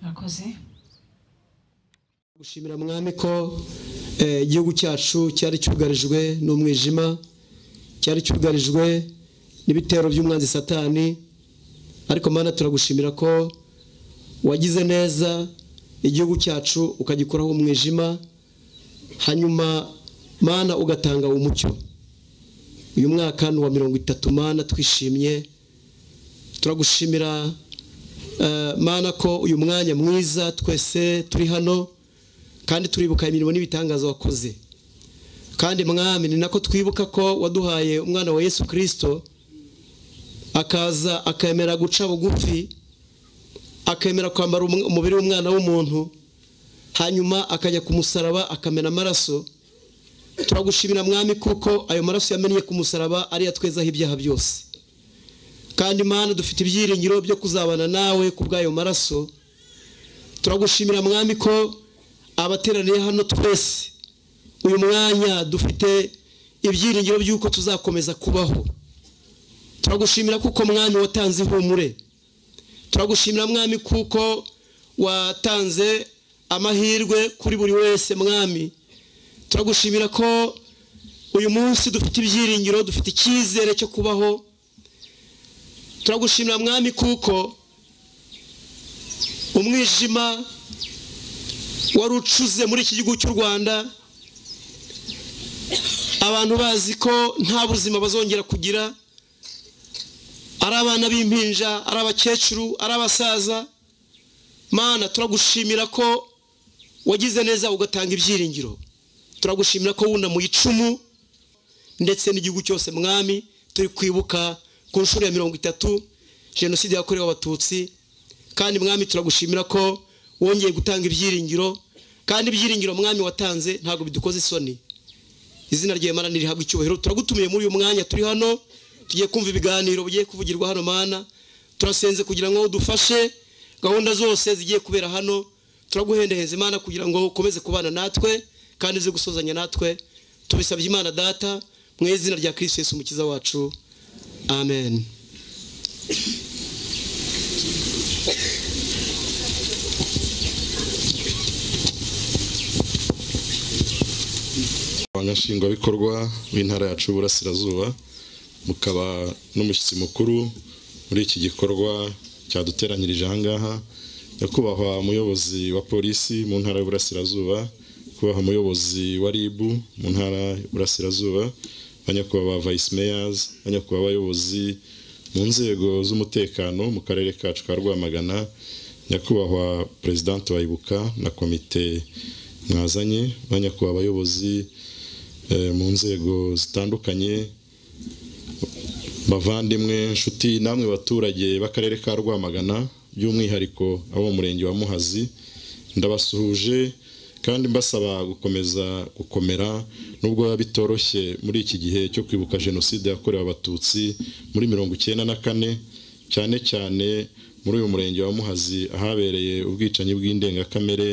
mwakoze gushimira mwami ko eh, igihugu cyacu cyari cyugarijwe n'umwijima cyari cyugarijwe n'ibitero by'umwanzi satani ariko mana turagushimira ko wagize neza igihugu cyacu ukagikuraho umwijima hanyuma mana ugatanga umucyo uyu mwaka ni uwa mirongo itatu mana twishimye turagushimira eh, mana ko uyu mwanya mwiza twese turi hano kandi turibuka imirimo n'ibitangaza wakoze kandi mwami ni nako twibuka ko waduhaye umwana wa yesu kirisito akaza akemera guca bugufi akemera kwambara umu- umubiri w'umwana w'umuntu hanyuma akajya ku musaraba akamena amaraso turagushimira mwami kuko ayo maraso yamennye ku musaraba ariyo atwezaho ibyaha byose kandi mana dufite ibyiringiro byo kuzabana nawe ku bw'ayo maraso turagushimira mwami ko abateraniye hano twese uyu mwanya dufite ibyiringiro by'uko tuzakomeza kubaho turagushimira kuko mwami watanze ihumure turagushimira mwami kuko watanze amahirwe kuri buri wese mwami turagushimira ko uyu munsi dufite ibyiringiro dufite icyizere cyo kubaho turagushimira mwami kuko umwijima wari ucuze muri iki gihugu cy'u rwanda abantu bazi ko nta buzima bazongera kugira ari abana b'impinja ari abakecuru ari abasaza mana turagushimira ko wagize neza ugatanga ibyiringiro turagushimira ko wunamuye icumu ndetse n'igihugu cyose mwami turi kwibuka ku nshuro ya mirongo itatu jenoside yakorewe abatutsi kandi mwami turagushimira ko wongeye gutanga ibyiringiro kandi ibyiringiro mwami watanze ntabwo bidukoze isoni izina ryawe mana nirihabwa icyubahiro turagutumiye muri uyu mwanya turi hano tugiye kumva ibiganiro bigiye kuvugirwa hano mana turasenze kugira ngo udufashe gahunda zose zigiye kubera hano turaguhendehenza imana kugira ngo ukomeze kubana natwe kandi uze gusozanya natwe tubisabye imana data mu izina rya kirisito yesu umukiza wacu amen nshingwabikorwa b'intara yacu y'uburasirazuba mukaba n'umushyitsi mukuru muri iki gikorwa cyaduteranyirije ahangaha nyakubahwa umuyobozi wa polisi mu ntara y'uburasirazuba kubaha umuyobozi wa rib mu ntara y'uburasirazuba banyakubahwa vice mayors banyakubahwa abayobozi mu nzego z'umutekano mu karere kacu ka rwamagana nyakubahwa perezidante wa ibuka na komite mwazanye banyakubahwa abayobozi eh, mu nzego zitandukanye bavandimwe nshuti namwe baturage b'akarere ka rwamagana by'umwihariko abo mu murenge wa muhazi ndabasuhuje kandi mbasaba gukomeza gukomera nubwo biba bitoroshye muri iki gihe cyo kwibuka jenoside yakorewe abatutsi muri mirongo icyenda na kane cyane cyane muri uyu murenge wa muhazi ahabereye ubwicanyi bw'indengakamere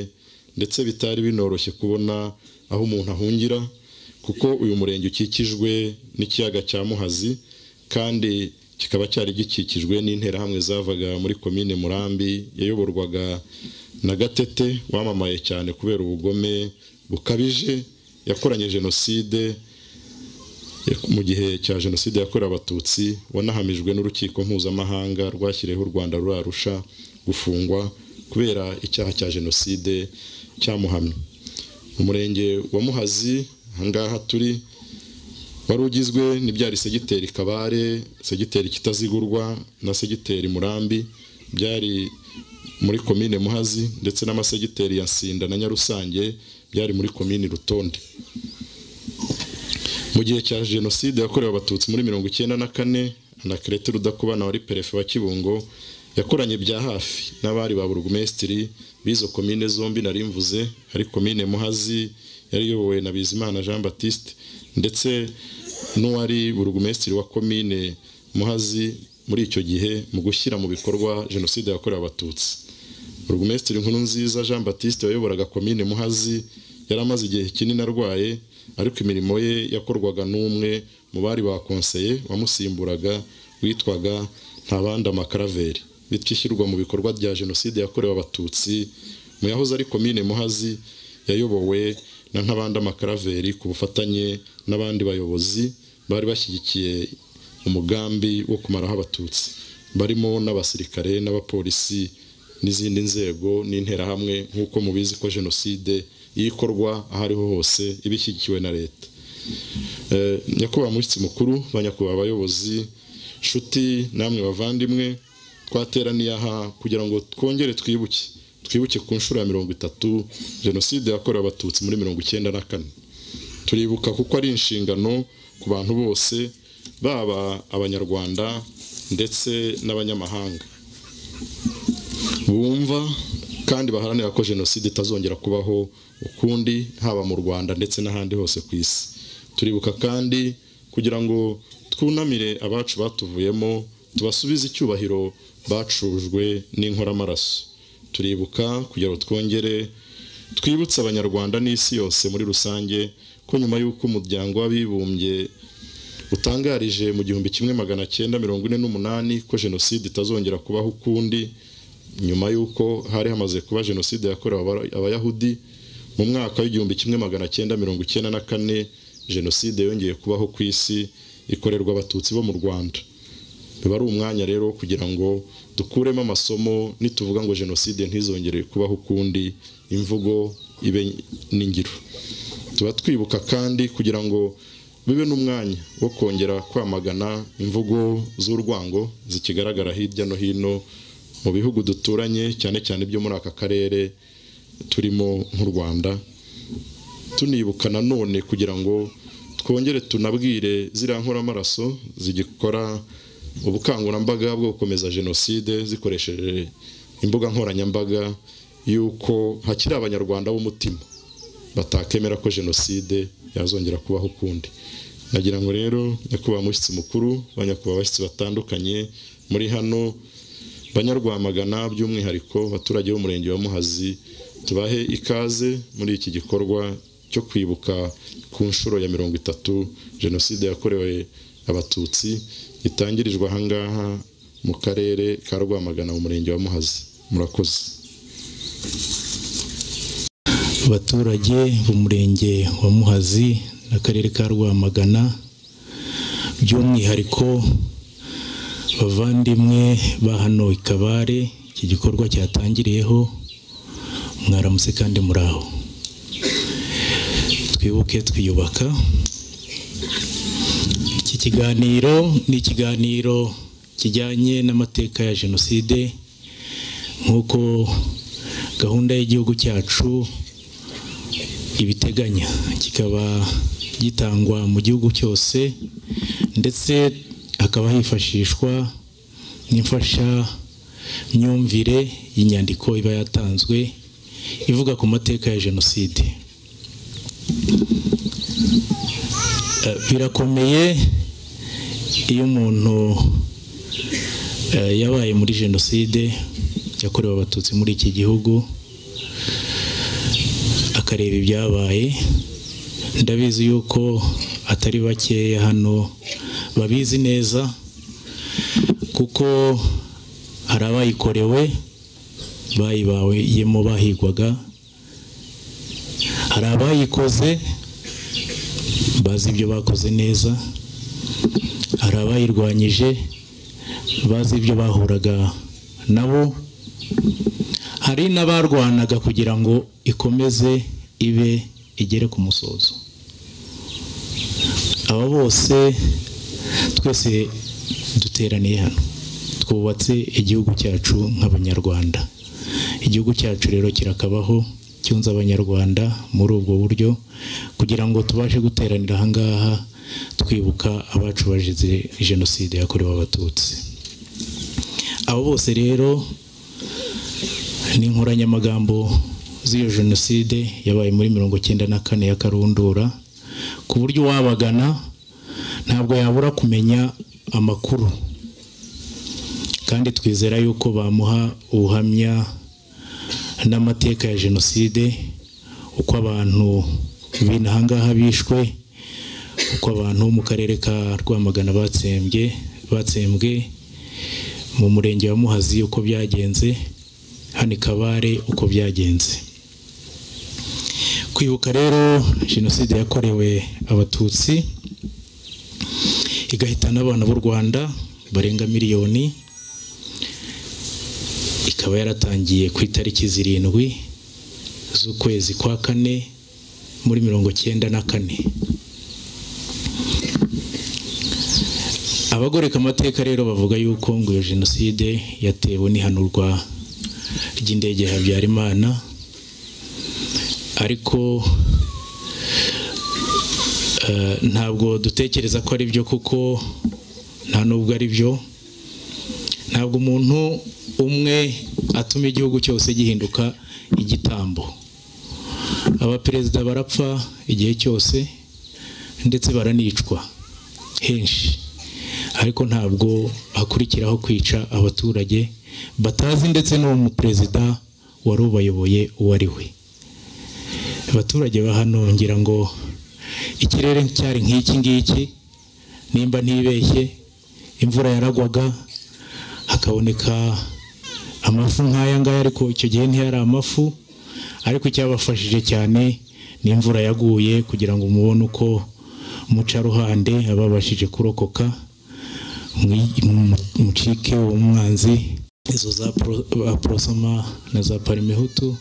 ndetse bitari binoroshye kubona aho umuntu ahungira kuko uyu murenge ukikijwe n'ikiyaga cya muhazi kandi kikaba cyari gikikijwe n'interahamwe zavaga muri komine murambi yayoborwaga na gatete wamamaye cyane kubera ubugome bukabije yakoranye jenoside mu gihe cya jenoside yakorewe abatutsi wanahamijwe n'urukiko mpuzamahanga rwashyiriyeho u rwanda rurarusha gufungwa kubera icyaha cya jenoside cyamuhamye umurenge wa muhazi ahangaha turi wari ugizwe n'ibyari segiteri kabare segiteri kitazigurwa na segiteri murambi byari muri komine muhazi ndetse n'amasegiteri ya nsinda na nyarusange byari muri komine rutonde mu gihe cya jenoside yakorewe abatutsi muri mirongo icyenda na kane anakirete rudakubana wari perefe wa kibungo yakoranye bya hafi n'abari ba burugumesitiri b'izo komine zombi nari mvuze ari komine muhazi yari iyobowe na bizimana jean baptiste ndetse n'uwari burugumesitiri wa komine muhazi muri icyo gihe mu gushyira mu bikorwa jenoside yakorewe abatutsi burugumesitiri nkuru nziza jean baptiste wayoboraga komine muhazi yari amaze igihe kinini arwaye ariko imirimo ye yakorwaga n'umwe mu bari bakonseye wamusimburaga witwaga ntabanda makaraveri bityo ishyirwa mu bikorwa rya jenoside yakorewe abatutsi mu yahoze ari komine muhazi yayobowe na ntabandi amakaraveri ku bufatanye n'abandi bayobozi bari bashyigikiye umugambi wo kumaraho abatutsi barimo n'abasirikare n'abapolisi n'izindi nzego n'interahamwe nk'uko mubizi ko jenoside iyo ikorwa aho ariho hose iba ishyigikiwe na leta Eh, nyakubahwa mushyitsi mukuru ba nyakubahwa abayobozi nshuti namwe bavandimwe twateraniye aha kugira ngo twongere twibuke twibuke ku nshuro ya mirongo itatu jenoside yakorewe abatutsi muri mirongo icyenda na kane turibuka kuko ari inshingano ku bantu bose baba abanyarwanda ndetse n'abanyamahanga bumva kandi baharanira ko jenoside itazongera kubaho ukundi haba mu rwanda ndetse n'ahandi hose ku isi turibuka kandi kugira ngo twunamire abacu batuvuyemo tubasubize icyubahiro bacujwe n'inkoramaraso turibuka kugira ngo twongere twibutse abanyarwanda n'isi yose muri rusange ko nyuma y'uko umuryango w'abibumbye utangarije mu gihumbi kimwe magana cyenda mirongo ine n'umunani ko jenoside itazongera kubaho ukundi nyuma y'uko hari hamaze kuba jenoside yakorewe aba- abayahudi mu mwaka w'igihumbi kimwe magana cyenda mirongo icyenda na kane jenoside yongeye kubaho ku isi ikorerwa abatutsi bo mu rwanda biba ari umwanya rero wo kugira ngo dukuremo amasomo nituvuga ngo jenoside ntizongere kubaho ukundi imvugo ibe n'ingiro tuba twibuka kandi kugira ngo bibe n'umwanya wo kongera kwamagana imvugo z'urwango zikigaragara hirya no hino mu bihugu duturanye cyane cyane byo muri aka karere turimo nk'u rwanda tunibuka nanone kugira ngo twongere tunabwire ziriya nkoramaraso zigikora ubukangurambaga bwo gukomeza jenoside zikoresheje imbuga nkoranyambaga y'uko hakiri abanyarwanda b'umutima batakemera ko jenoside yazongera kubaho ukundi nagira ngo rero nyakubahwa mushyitsi mukuru ba nyakubahwa abashyitsi batandukanye muri hano banyarwamagana by'umwihariko abaturage b'umurenge wa muhazi tubahe ikaze muri iki gikorwa cyo kwibuka ku nshuro ya mirongo itatu jenoside yakorewe abatutsi gitangirijwe ahangaha mu karere ka rwamagana mu murenge wa muhazi murakoze abaturage b'umurenge wa muhazi n'akarere ka rwamagana by'umwihariko bavandimwe ba hano i kabare iki gikorwa cyatangiriyeho mwaramutse kandi muraho twibuke twiyubaka iki kiganiro ni ikiganiro kijyanye n'amateka ya jenoside nk'uko gahunda y'igihugu cyacu ibiteganya kikaba gitangwa mu gihugu cyose ndetse hakaba hifashishwa n'imfashamyumvire y'inyandiko iba yatanzwe ivuga ku mateka ya jenoside Eh, birakomeye iyo umuntu eh, yabaye muri jenoside yakorewe abatutsi muri iki gihugu akareba ibyabaye ndabizi yuko atari bakeya hano babizi neza kuko hari abayikorewe bayibayemo bahigwaga hari abayikoze bazi ibyo bakoze neza hari abayirwanyije bazi ibyo bahuraga nabo hari n'abarwanaga kugira ngo ikomeze ibe igere ku musozo aba bose twese duteraniye hano twubatse igihugu cyacu nk'abanyarwanda igihugu cyacu rero kirakabaho cyunze abanyarwanda muri ubwo buryo kugira ngo tubashe guteranira ahangaha twibuka abacu bazize jenoside yakorewe abatutsi abo bose rero n'inkoranyamagambo z'iyo jenoside yabaye muri mirongo icyenda na kane ya karundura ku buryo uwabagana ntabwo yabura kumenya amakuru kandi twizera yuko bamuha ubuhamya n'amateka ya jenoside uko abantu b'inaha ngaha bishwe uko abantu bo mu karere ka rwamagana batsembye batsembwe mu murenge wa muhazi uko byagenze hano i kabare uko byagenze kwibuka rero jenoside yakorewe abatutsi igahitana abana b'u rwanda barenga miliyoni ikaba yaratangiye ku itariki zirindwi z'ukwezi kwa kane muri mirongo cyenda na kane abagoreka amateka rero bavuga yuko ngo iyo jenoside yatewe n'ihanurwa ry'indege ya habyarimana ariko eh, ntabwo dutekereza ko ari byo kuko nta nubwo ari byo ntabwo umuntu umwe atuma igihugu cyose gihinduka igitambo abaperezida barapfa igihe cyose ndetse baranicwa henshi ariko ntabwo hakurikiraho kwica abaturage batazi ndetse n'uwo muperezida wari ubayoboye uwo ari we abaturage ba hano ngira ngo ikirere cyari nk'iki ngiki nimba ntibeshye imvura yaragwaga hakaboneka amafu nk'aya ngaya ariko icyo gihe ntiyari amafu ariko icyabafashije cyane ni imvura yaguye kugira ngo mubone uko mucaruhande ababashije kurokoka mucike uwo mwanzi izo za porosoma na za parimehutu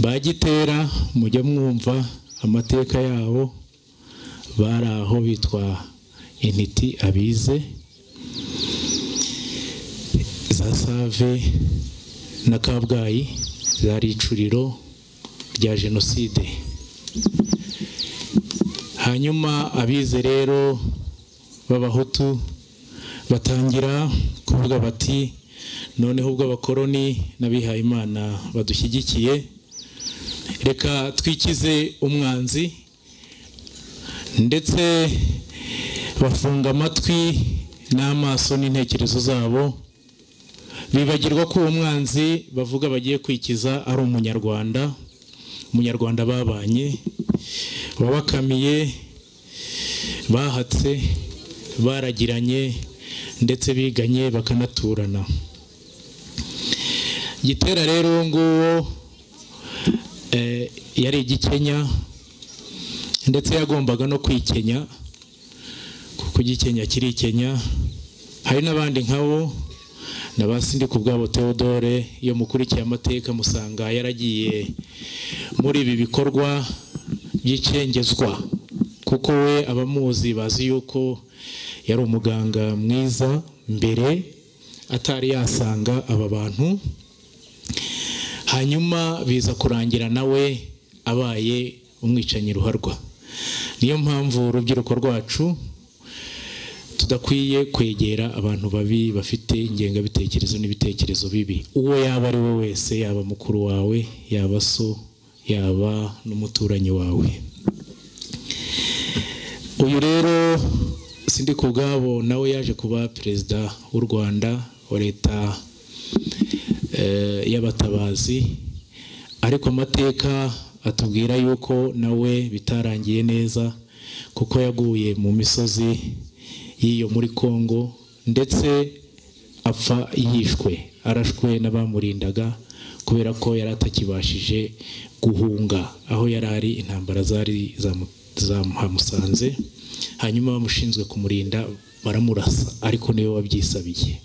bagitera mujya mwumva amateka yabo bari aho bitwa intiti abize za save na kabgayi zari icuriro rya jenoside hanyuma abize rero b'abahutu batangira kuvuga bati noneho ubwo abakoloni n'abihaye imana badushyigikiye reka twikize umwanzi ndetse bafunga amatwi n'amaso n'intekerezo zabo bibagirwa ko uwo mwanzi bavuga bagiye kwikiza ari umunyarwanda umunyarwanda babanye wabakamiye bahatse baragiranye ndetse biganye bakanaturana gitera rero uwo nguwo yari igikenya ndetse yagombaga no kwikenya kuko igikenya kirikenya hari n'abandi nkabo na ba ku bwabo Theodore iyo mukurikiye amateka musanga yaragiye muri ibi bikorwa by'icengezwa kuko we abamuzi bazi yuko yari umuganga mwiza mbere atari yasanga aba bantu hanyuma biza kurangira nawe abaye umwicanyi ruharwa niyo mpamvu urubyiruko rwacu tudakwiye kwegera abantu babi bafite ingengabitekerezo n'ibitekerezo bibi uwo yaba ari we wese yaba mukuru wawe yaba so yaba n'umuturanyi wawe uyu rero sindi ku bwabo nawe yaje kuba perezida w'u rwanda wa leta y'abatabazi ariko amateka atubwira yuko nawe bitarangiye neza kuko yaguye mu misozi y'iyo muri Congo ndetse apfa yishwe arashwe n'abamurindaga kubera ko yari atakibashije guhunga aho yari ari intambara zari zamuhamusanze hanyuma bamushinzwe kumurinda baramurasa ariko niwe wabyisabiye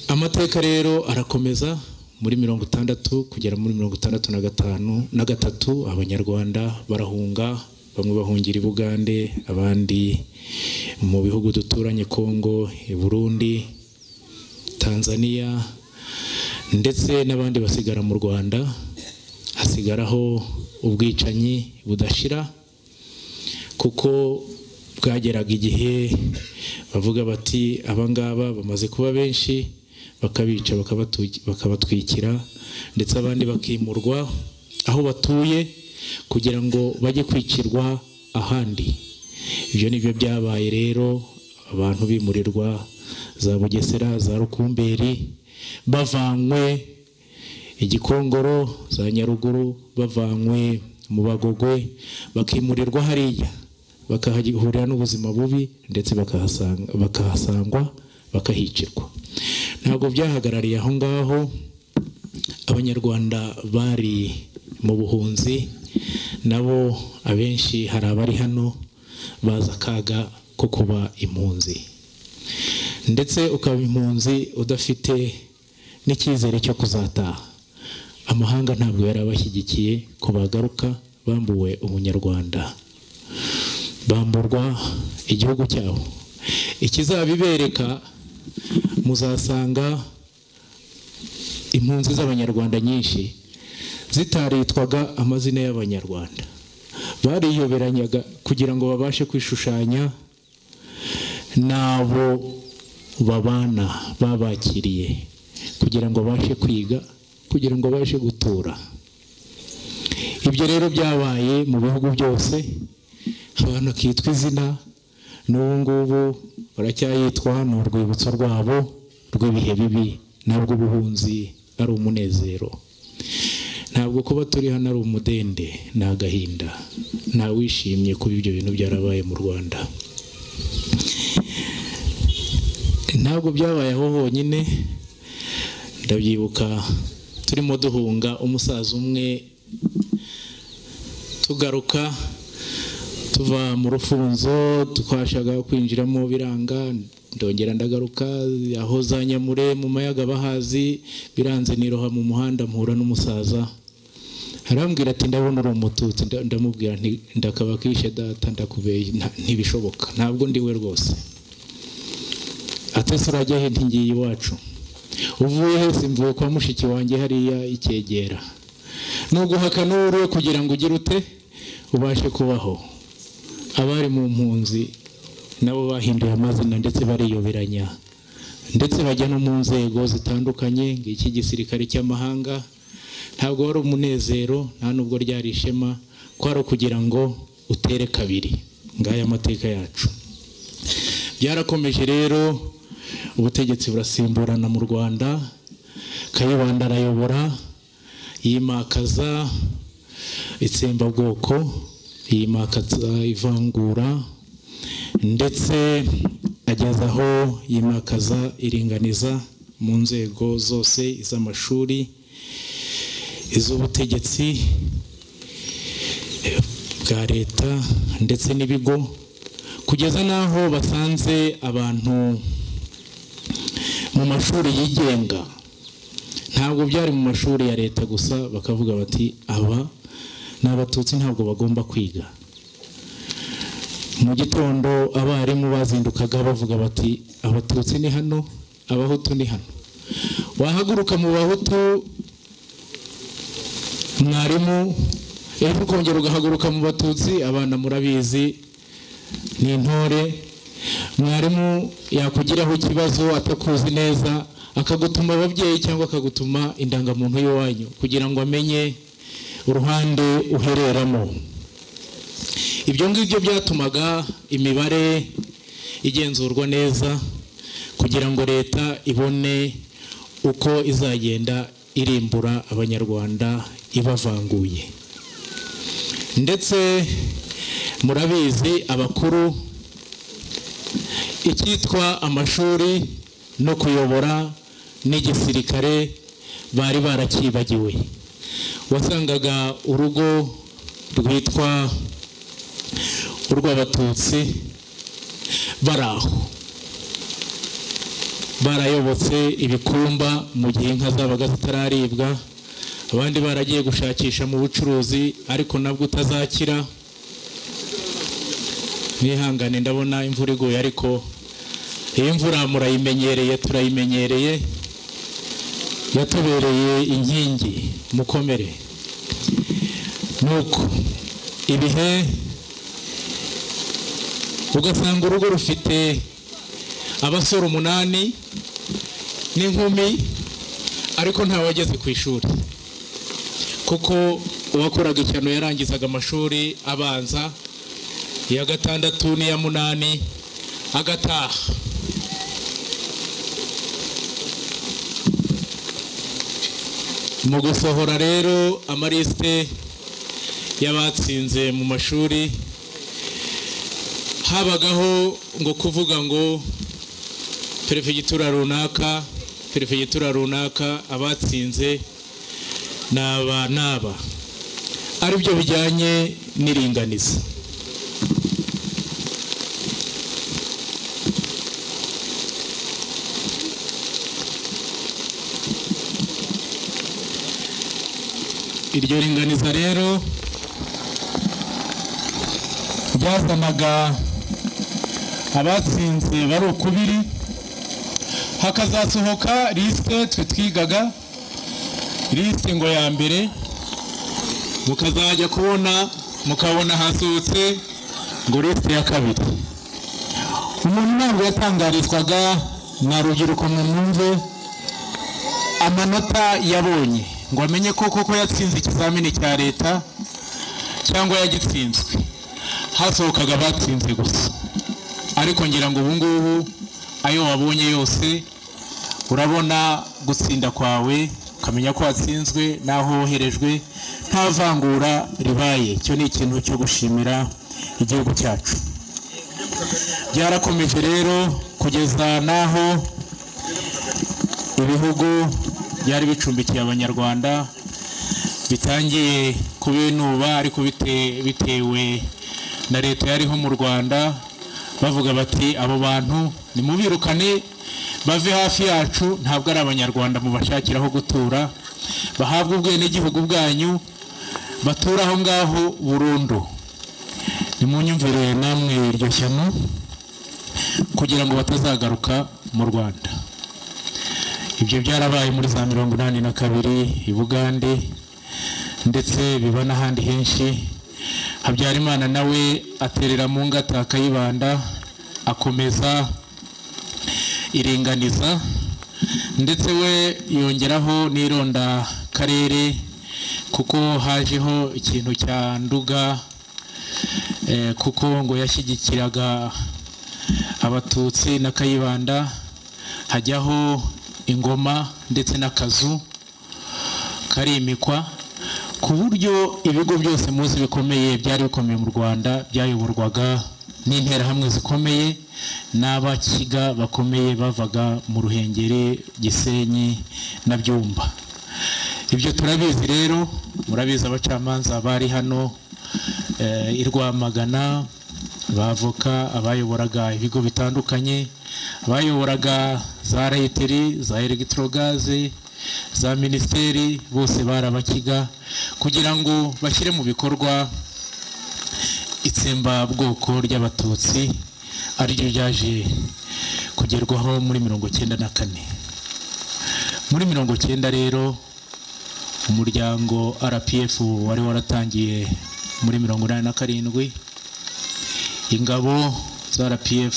amateka rero arakomeza muri mirongo itandatu kugera muri mirongo itandatu na gatanu na gatatu abanyarwanda barahunga bamwe bahungira i bugande abandi mu bihugu duturanye congo i burundi tanzania ndetse n'abandi basigara mu rwanda hasigaraho ubwicanyi budashira kuko bwageraga igihe bavuga bati abangaba bamaze kuba benshi bakabica bakabatwikira ndetse abandi bakimurwa aho batuye kugira ngo bajye kwicirwa ahandi ibyo nibyo byabaye rero abantu bimurirwa za bugesera za rukumberi bavanywe igikongoro za nyaruguru bavanywe mu bagogwe bakimurirwa hariya bakahahurira n'ubuzima bubi ndetse bakahasanga- bakahasangwa bakahicirwa ntabwo byahagarariye aho ngaho abanyarwanda bari mu buhunzi nabo abenshi hari abari hano bazi akaga ko kuba impunzi ndetse ukaba impunzi udafite n'icyizere cyo kuzataha amahanga ntabwo yari abashyigikiye ko bagaruka bambuwe umunyarwanda bamburwa igihugu cyabo ikizabibereka muzasanga impunzi z'abanyarwanda nyinshi zitaritwaga amazina y'abanyarwanda bariyoberanyaga kugira ngo babashe kwishushanya n'abo babana babakiriye kugira ngo babashe kwiga kugira ngo babashe gutura ibyo rero byabaye mu bihugu byose abantu akitwa izina n'ubu ngubu baracyayitwa ni urwibutso rwabo rw'ibihe bibi ntabwo ubuhunzi ari umunezero ntabwo kuba turi hano ari umudende ni agahinda ntawishimye kuba ibyo bintu byarabaye mu rwanda ntabwo byabaye aho honyine ndabyibuka turimo duhunga umusaza umwe tugaruka tuva mu rufunzo twashaka kwinjiramo biranga ndongera ndagaruka aho za nyamure mu mayaga bahazi biranze niroha mu muhanda mpura n'umusaza arambwira ati ndabona uri umututsi nda- ndamubwira nti ndakabakishe data ndakubeye nta- ntibishoboka ntabwo ndi we rwose atese urajya he ntingiye iwacu uvuye he simvuye kwa mushiki wanjye hariya icyegera nuguhaka n'uruwe kugira ngo ugire ute ubashe kubaho abari mu mpunzi nabo bahinduye amazina ndetse bariyoberanya ndetse bajya no mu nzego zitandukanye ng'iki gisirikare cy'amahanga ntabwo wari umunezero nta nubwo ryari ishema kwari ukugira ngo utere kabiri ngaya amateka yacu byarakomeje rero ubutegetsi burasimburana mu rwanda kayibanda arayobora yimakaza itsembabwoko yimakaza ivangura ndetse ageza aho yimakaza iringaniza mu nzego zose iz'amashuri iz'ubutegetsi bwa leta ndetse n'ibigo kugeza n'aho basanze abantu mu mashuri yigenga ntabwo byari mu mashuri ya leta gusa bakavuga bati aba ni abatutsi ntabwo bagomba kwiga mu gitondo abarimu bazindukaga bavuga bati abatutsi ni hano abahutu ni hano wahaguruka mu bahutu mwarimu ejo ukongera ugahaguruka mu batutsi abana murabizi ni intore mwarimu yakugiraho ikibazo atakuzi neza akagutuma ababyeyi cyangwa akagutuma indangamuntu y'iwanyu kugira ngo amenye uruhande uhereramo ibyo ngibyo byatumaga imibare igenzurwa neza kugira ngo leta ibone uko izagenda irimbura abanyarwanda ibavanguye ndetse murabizi abakuru icyitwa amashuri no kuyobora n'igisirikare bari barakibagiwe wasangaga urugo rwitwa urw'abatutsi bari aho barayobotse ibikumba mu gihe inka zabaga zitararibwa abandi baragiye gushakisha mu bucuruzi ariko nabwo utazakira mwihangane ndabona imvura iguye ariko iyi mvura murayimenyereye turayimenyereye yatubereye inkingi mukomere nuko ibihe ugasanga urugo rufite abasore umunani n'inkumi ariko ntawageze ku ishuri kuko uwakoraga icyano yarangizaga amashuri abanza iya gatandatu n'iya munani agataha mu gusohora rero amarisite y'abatsinze mu mashuri habagaho ngo kuvuga ngo perefegitura runaka perefegitura runaka abatsinze ni aba n'aba aribyo bijyanye n'iringaniza iryo ringaniza rero ryazanaga abatsinze bari ukubiri hakazasohoka lisite twe twigaga lisite ngo ya mbere mukazajya kubona mukabona hasohotse ngo lisite ya kabiri umuntu ntabwo yatangarizwaga na rubyiruko mwumve amanota yabonye ngo amenye ko koko yatsinze ikizamini cya leta cyangwa yagitsinzwe hasohokaga abatsinze gusa ariko ngira ngo ubu ngubu ayo wabonye yose urabona gutsinda kwawe ukamenya ko watsinzwe n'aho woherejwe nta vangura ribaye icyo ni ikintu cyo gushimira igihugu cyacu byarakomeje rero kugeza n'aho ibihugu byari bicumbikiye abanyarwanda bitangiye kubinuba ariko bitewe na leta yariho mu rwanda bavuga bati abo bantu nimubirukane bave hafi yacu ntabwo ari abanyarwanda mubashakira aho gutura bahabwe ubwenegihugu bwanyu batura aho ngaho burundu nimunyumvire namwe iryo shyano kugira ngo batazagaruka mu rwanda ibyo byarabaye muri za mirongo inani na kabiri i bugande ndetse biba n'ahandi henshi habyarimana nawe aterera mu ngata akayibanda akomeza iringaniza ndetse we yongeraho n'ironda karere kuko hajeho ikintu cya nduga kuko ngo yashyigikiraga abatutsi na kayibanda hajyaho ingoma ndetse n'akazu karimikwa ku buryo ibigo byose munsi bikomeye byari bikomeye mu rwanda byayoborwaga n'interahamwe zikomeye n'abakiga bakomeye bavaga mu ruhengeri gisenyi na byumba ibyo turabizi rero murabizi abacamanza bari hano i rwamagana bavoka abayoboraga ibigo bitandukanye abayoboraga za reyiteri za elegitorogaze za minisiteri bose barabakiga kugira ngo bashyire mu bikorwa itsembabwoko ry'abatutsi ariryo ryaje kugerwaho muri mirongo icyenda na kane muri mirongo icyenda rero umuryango rpf wari waratangiye muri mirongo inani na karindwi ingabo za rpf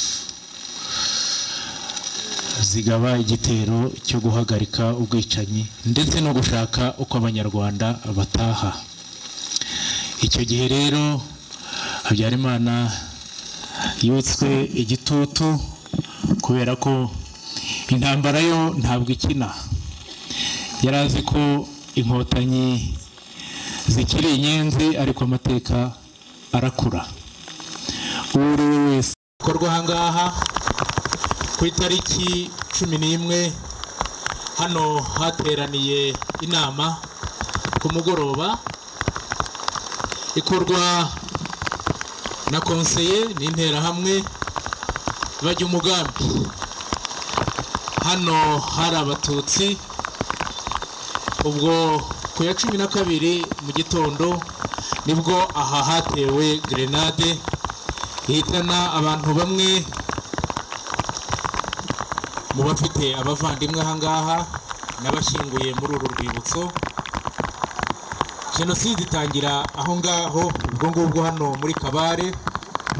zigaba igitero cyo guhagarika ubwicanyi ndetse no gushaka uko abanyarwanda bataha icyo gihe rero habyarimana yutswe igitutu kubera ko intambara yo ntabwo ikina yari azi ko inkotanyi zikiri inyenzi ariko amateka arakura uwo ari we wese akorwa ahangaha ku itariki cumi n'imwe hano hateraniye inama ku mugoroba ikorwa na konseye n'interahamwe bajya umugambi hano hari abatutsi ubwo ku ya cumi na kabiri mu gitondo nibwo aha hatewe gerenade ihitana abantu bamwe mu bafite abavandimwe ahangaha n'abashyinguye muri uru rwibutso jenoside itangira aho ngaho ubwo ngubwo hano muri kabare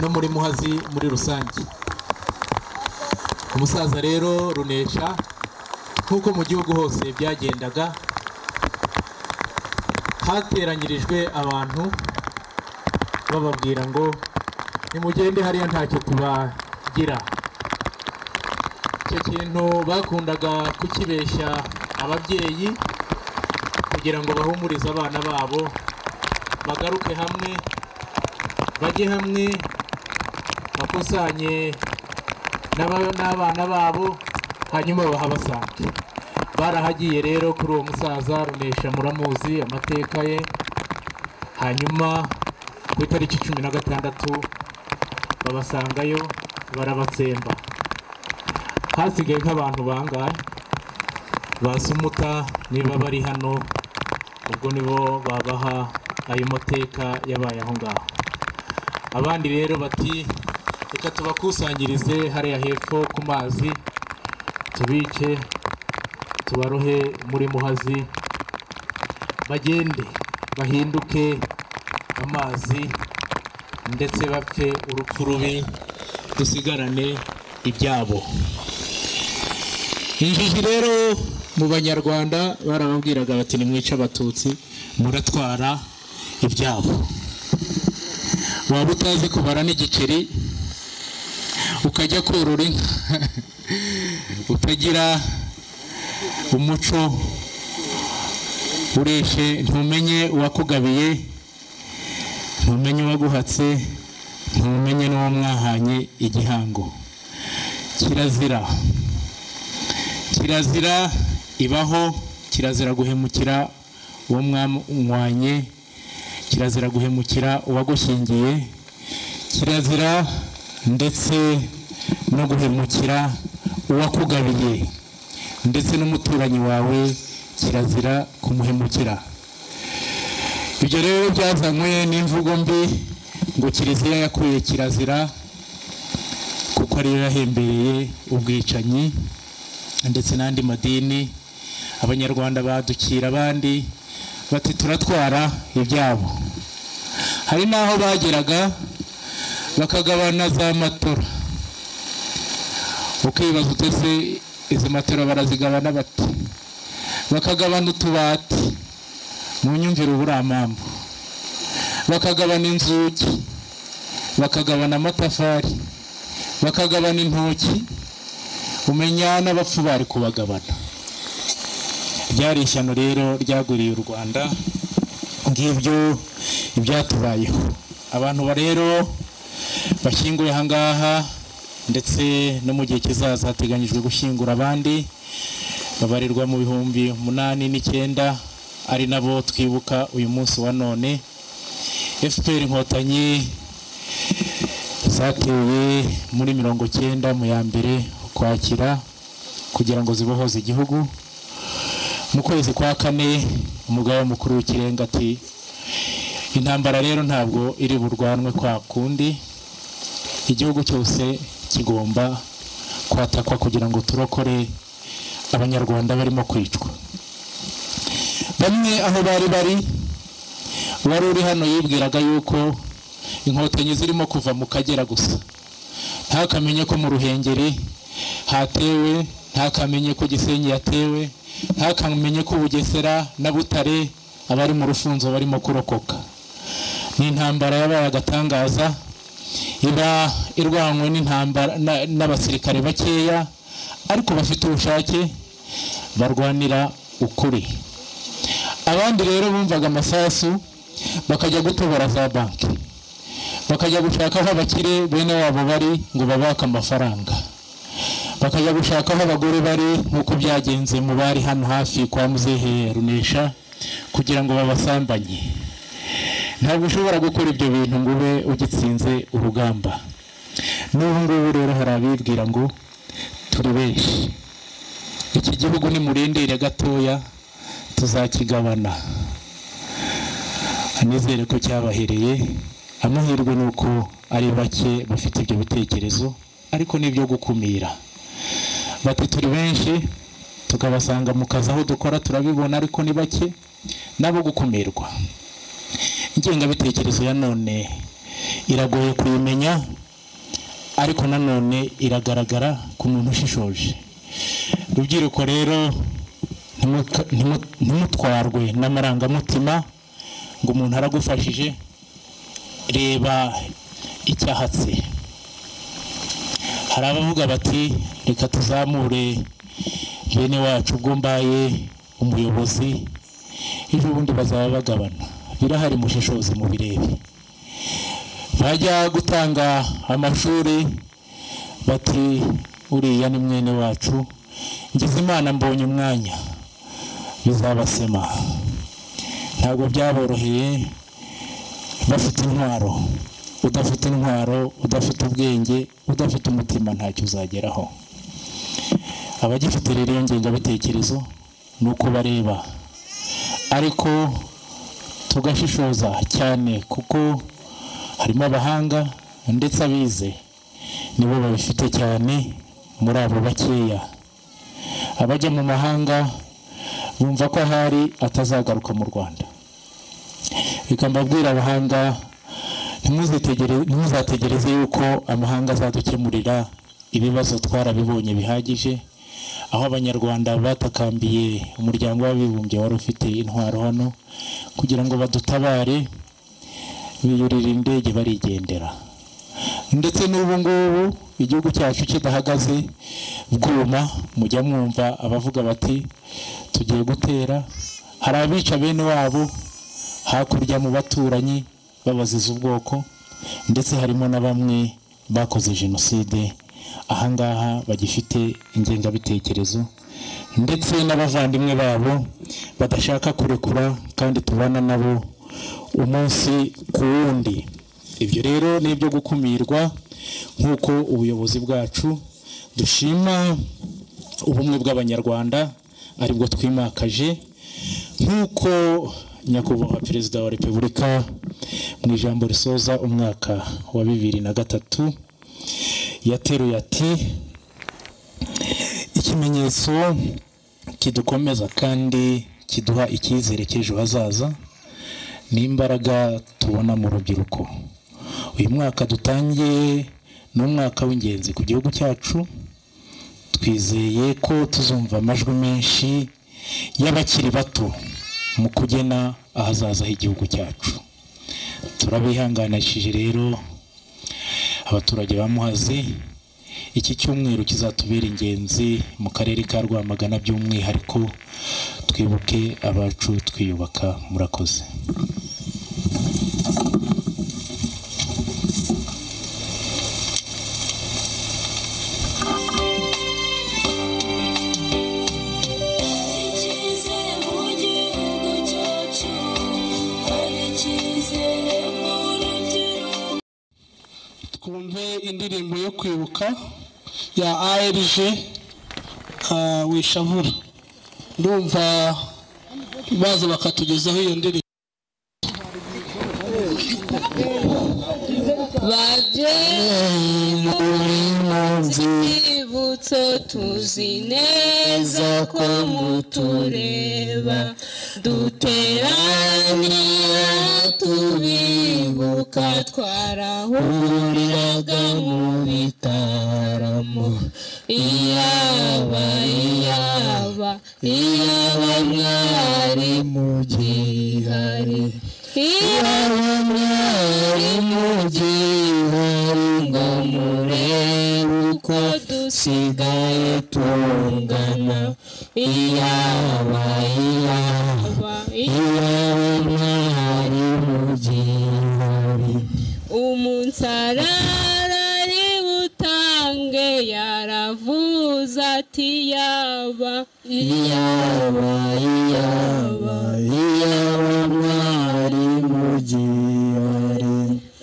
no muri muhazi muri rusange umusaza rero runesha nk'uko mu gihugu hose byagendaga hateranyirijwe abantu bababwira ngo nimugende hariya ntacyo tubagira icyo kintu bakundaga kukibeshya ababyeyi kugira ngo bahumurize abana babo bagaruke hamwe bajye hamwe bakusanye n'aba- n'abana babo hanyuma bahabasanga barahagiye rero kuri uwo musaza runesha muramuzi amateka ye hanyuma ku itariki cumi na gatandatu babasangayo barabatsemba hasigaye nk'abantu bangahe basumuka niba bari hano ubwo nibo babaha ayo mateka yabaye aho ngaho abandi rero bati reka tubakusanyirize hariya hepfo ku mazi tubice tubarohe muri muhazi bagende bahinduke amazi ndetse bapfe urupfu rubi dusigarane ibyabo injiji rero mu banyarwanda barababwiraga bati nimwica abatutsi muratwara ibyabo waba utazi kubara n'igiceri ukajya korora inka utagira umuco ureshe ntumenye uwakugabiye ntumenye uwaguhatse ntumenye n'uwo mwahanye igihango kirazira kirazira ibaho kirazira guhemukira uwo mwamwanye kirazira guhemukira uwagushyingiye kirazira ndetse no guhemukira uwakugabiye ndetse n'umuturanyi wawe kirazira kumuhemukira ibyo rero byazanywe n'imvugo mbi ngo kiliziya yakuye kirazira kuko ariyo yahembereye ubwicanyi ndetse n'andi madini abanyarwanda badukira abandi bati turatwara ibyabo hari n'aho bageraga bakagabana za matora ukibaza utese izi matora barazigabana bati bakagabana utubati mu nyumvire ubu amambu bakagabana inzugi bakagabana amatafari bakagabana intoki umenya n'abapfu bari kubagabana ryari ishyano rero ryaguriye u rwanda ngibyo ibyatubayeho abantu ba rero bashyinguye aha ngaha ndetse no mu gihe kizaza hateganyijwe gushyingura abandi babarirwa mu bihumbi umunani n'icyenda ari nabo twibuka uyu munsi wa none fpr inkotanyi zateye muri mirongo cyenda mu ya mbere ukwakira kugira ngo zibohoze igihugu mu kwezi kwa kane umugaba mukuru w'ikirenga ati intambara rero ntabwo iri burwanwe kwa kundi igihugu cyose kigomba kwatakwa kugira ngo turokore abanyarwanda barimo kwicwa bamwe aho bari bari uwari uri hano yibwiraga yuko inkotanyi zirimo kuva mu kagera gusa ntakamenye ko mu ruhengeri hatewe ntakamenye ko gisenyi yatewe ntakamenye ko bugesera na butare abari mu rufunzo barimo kurokoka ni intambara yabaye agatangaza iba irwanywe n'intambara na- n'abasirikare bakeya ariko bafite ubushake barwanira ukuri abandi rero bumvaga amasasu bakajya gutobora za banki bakajya gushaka aho abakire bene wabo bari ngo babake amafaranga bakajya gushaka aho abagore bari nk'uko byagenze mu bari hano hafi kwa muzehe runesha kugira ngo babasambanye ntabwo ushobora gukora ibyo bintu ngo ube ugitsinze urugamba n'ubu ngubu rero hari abibwira ngo turi benshi iki gihugu nimurindire gatoya tuzakigabana nizere ko cyabahereye amahirwe ni uko ari bake bafite ibyo bitekerezo ariko ni ibyo gukumira bati turi benshi tukabasanga mu kazi aho dukora turabibona ariko ni bake nabo gukumirwa ingengabitekerezo ya none iragoye kuyimenya ariko nanone iragaragara ku muntu ushishoje rubyiruko rero ntimuka- ntimu- ntimutwarwe n'amarangamutima ngo umuntu aragufashije reba icyahatse hari abavuga bati reka tuzamure bene wacu ubwo mbaye umuyobozi ejo bundi bazaba bagabana birahari mushishoze mu birebe bajya gutanga amashuri batiri uriya ni mwene wacu ngize imana mbonye umwanya bizabasema ntabwo byaboroheye bafite intwaro udafite intwaro udafite ubwenge udafite umutima ntacyo uzageraho abagifite rero iyo ngengabitekerezo ni uko bareba ariko tugashishoza cyane kuko harimo abahanga ndetse abize nibo babifite cyane muri abo bakeya abajya mu mahanga bumva ko ahari atazagaruka mu rwanda reka mbabwira abahanga ntimuzategereze yuko amahanga azadukemurira ibibazo twarabibonye bihagije aho abanyarwanda batakambiye umuryango w'abibumbye wari ufite intwaro hano kugira ngo badutabare biyurira indege barigendera ndetse n'ubu ngubu igihugu cyacu kidahagaze bwuma mujya mwumva abavuga bati tugiye gutera hari abica bene wabo hakurya mu baturanyi babaziza ubwoko ndetse harimo na bamwe bakoze jenoside ahangaha bagifite ingengabitekerezo ndetse n'abavandimwe babo badashaka kurekura kandi tubana nabo umunsi ku wundi ibyo rero ni ibyo gukumirwa nk'uko ubuyobozi bwacu dushima ubumwe bw'abanyarwanda aribwo twimakaje nk'uko nyakubahwa perezida wa repubulika mu ijambo risoza umwaka wa bibiri na gatatu yateruye ati ikimenyetso kidukomeza kandi kiduha icyizere cy'ejo hazaza ni imbaraga tubona mu rubyiruko uyu mwaka dutangiye ni umwaka w'ingenzi ku gihugu cyacu twizeye ko tuzumva amajwi menshi y'abakiri bato mu kugena ahazaza h'igihugu cyacu turabihanganishije rero abaturage ba muhazi iki cyumweru kizatubera ingenzi mu karere ka rwamagana by'umwihariko twibuke abacu twiyubaka murakoze twumve indirimbo yo kwibuka ya arg wishavura ndumva baza bakatugezaho iyo ndirimbo bajye muri mu nzibutso tuzi neza ko mutureba duteranye tubibuka twarahuriraga mu bitaramo iyaba iyaba iyaba mwari mugihari iyaba mwari mugihari ngo murebe uko dusigaye tungana iyaba iyaba iyaba mwari mugihari umunsarara ributange yaravuze ati yaba iyaba iyaba iyaba mwari mugihari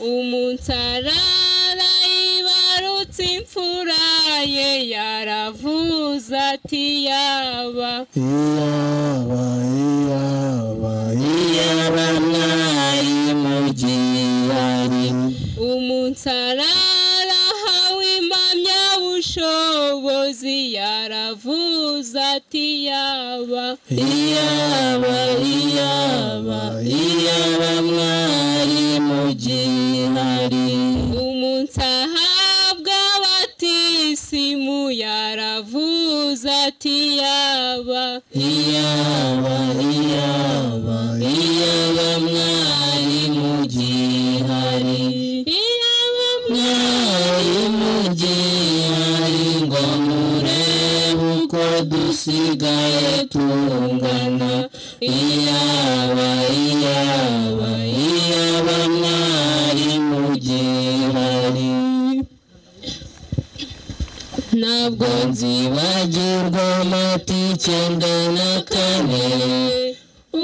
umunsarara yibarutse imfura ye yaravuze ati yaba iyaba iyaba iyaba mwari mugihari umunsarara hawe impamyabushobozi yaravuze ati yaba iyaba iyaba iyaba mwari mugihari umunsi ahabwa abatisimu yaravuze ati yaba iyaba iyaba iyaba mwari mugihari yaba mwari mugihari ngo murebe uko dusigaye tungana iyaba iyaba iyaba mwari mugihari icyenda na kane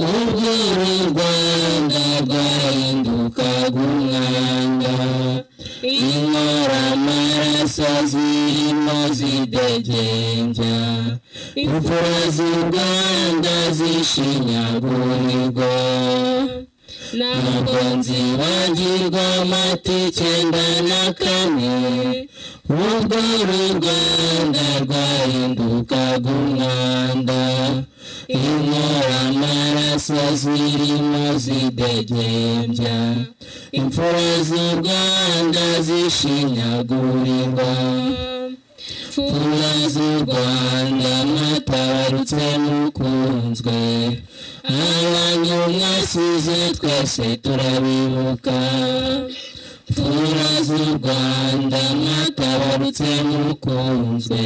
ubwira u rwanda rwahindukaga umwanda inkoramaraso zirimo zidegembya imvura z'u rwanda zishinyagurirwa ntabwo nzibagirwa amatike ndana kane ubwo uru rwanda rwahindukaga umwanda inkoramaraso zirimo zidegembya imfura z'u rwanda zishinyagurirwa fura z'u rwanda mwatabarutse mukunzwe abanyu mwasize twese turabibuka fura z'u rwanda mwatabarutse mukunzwe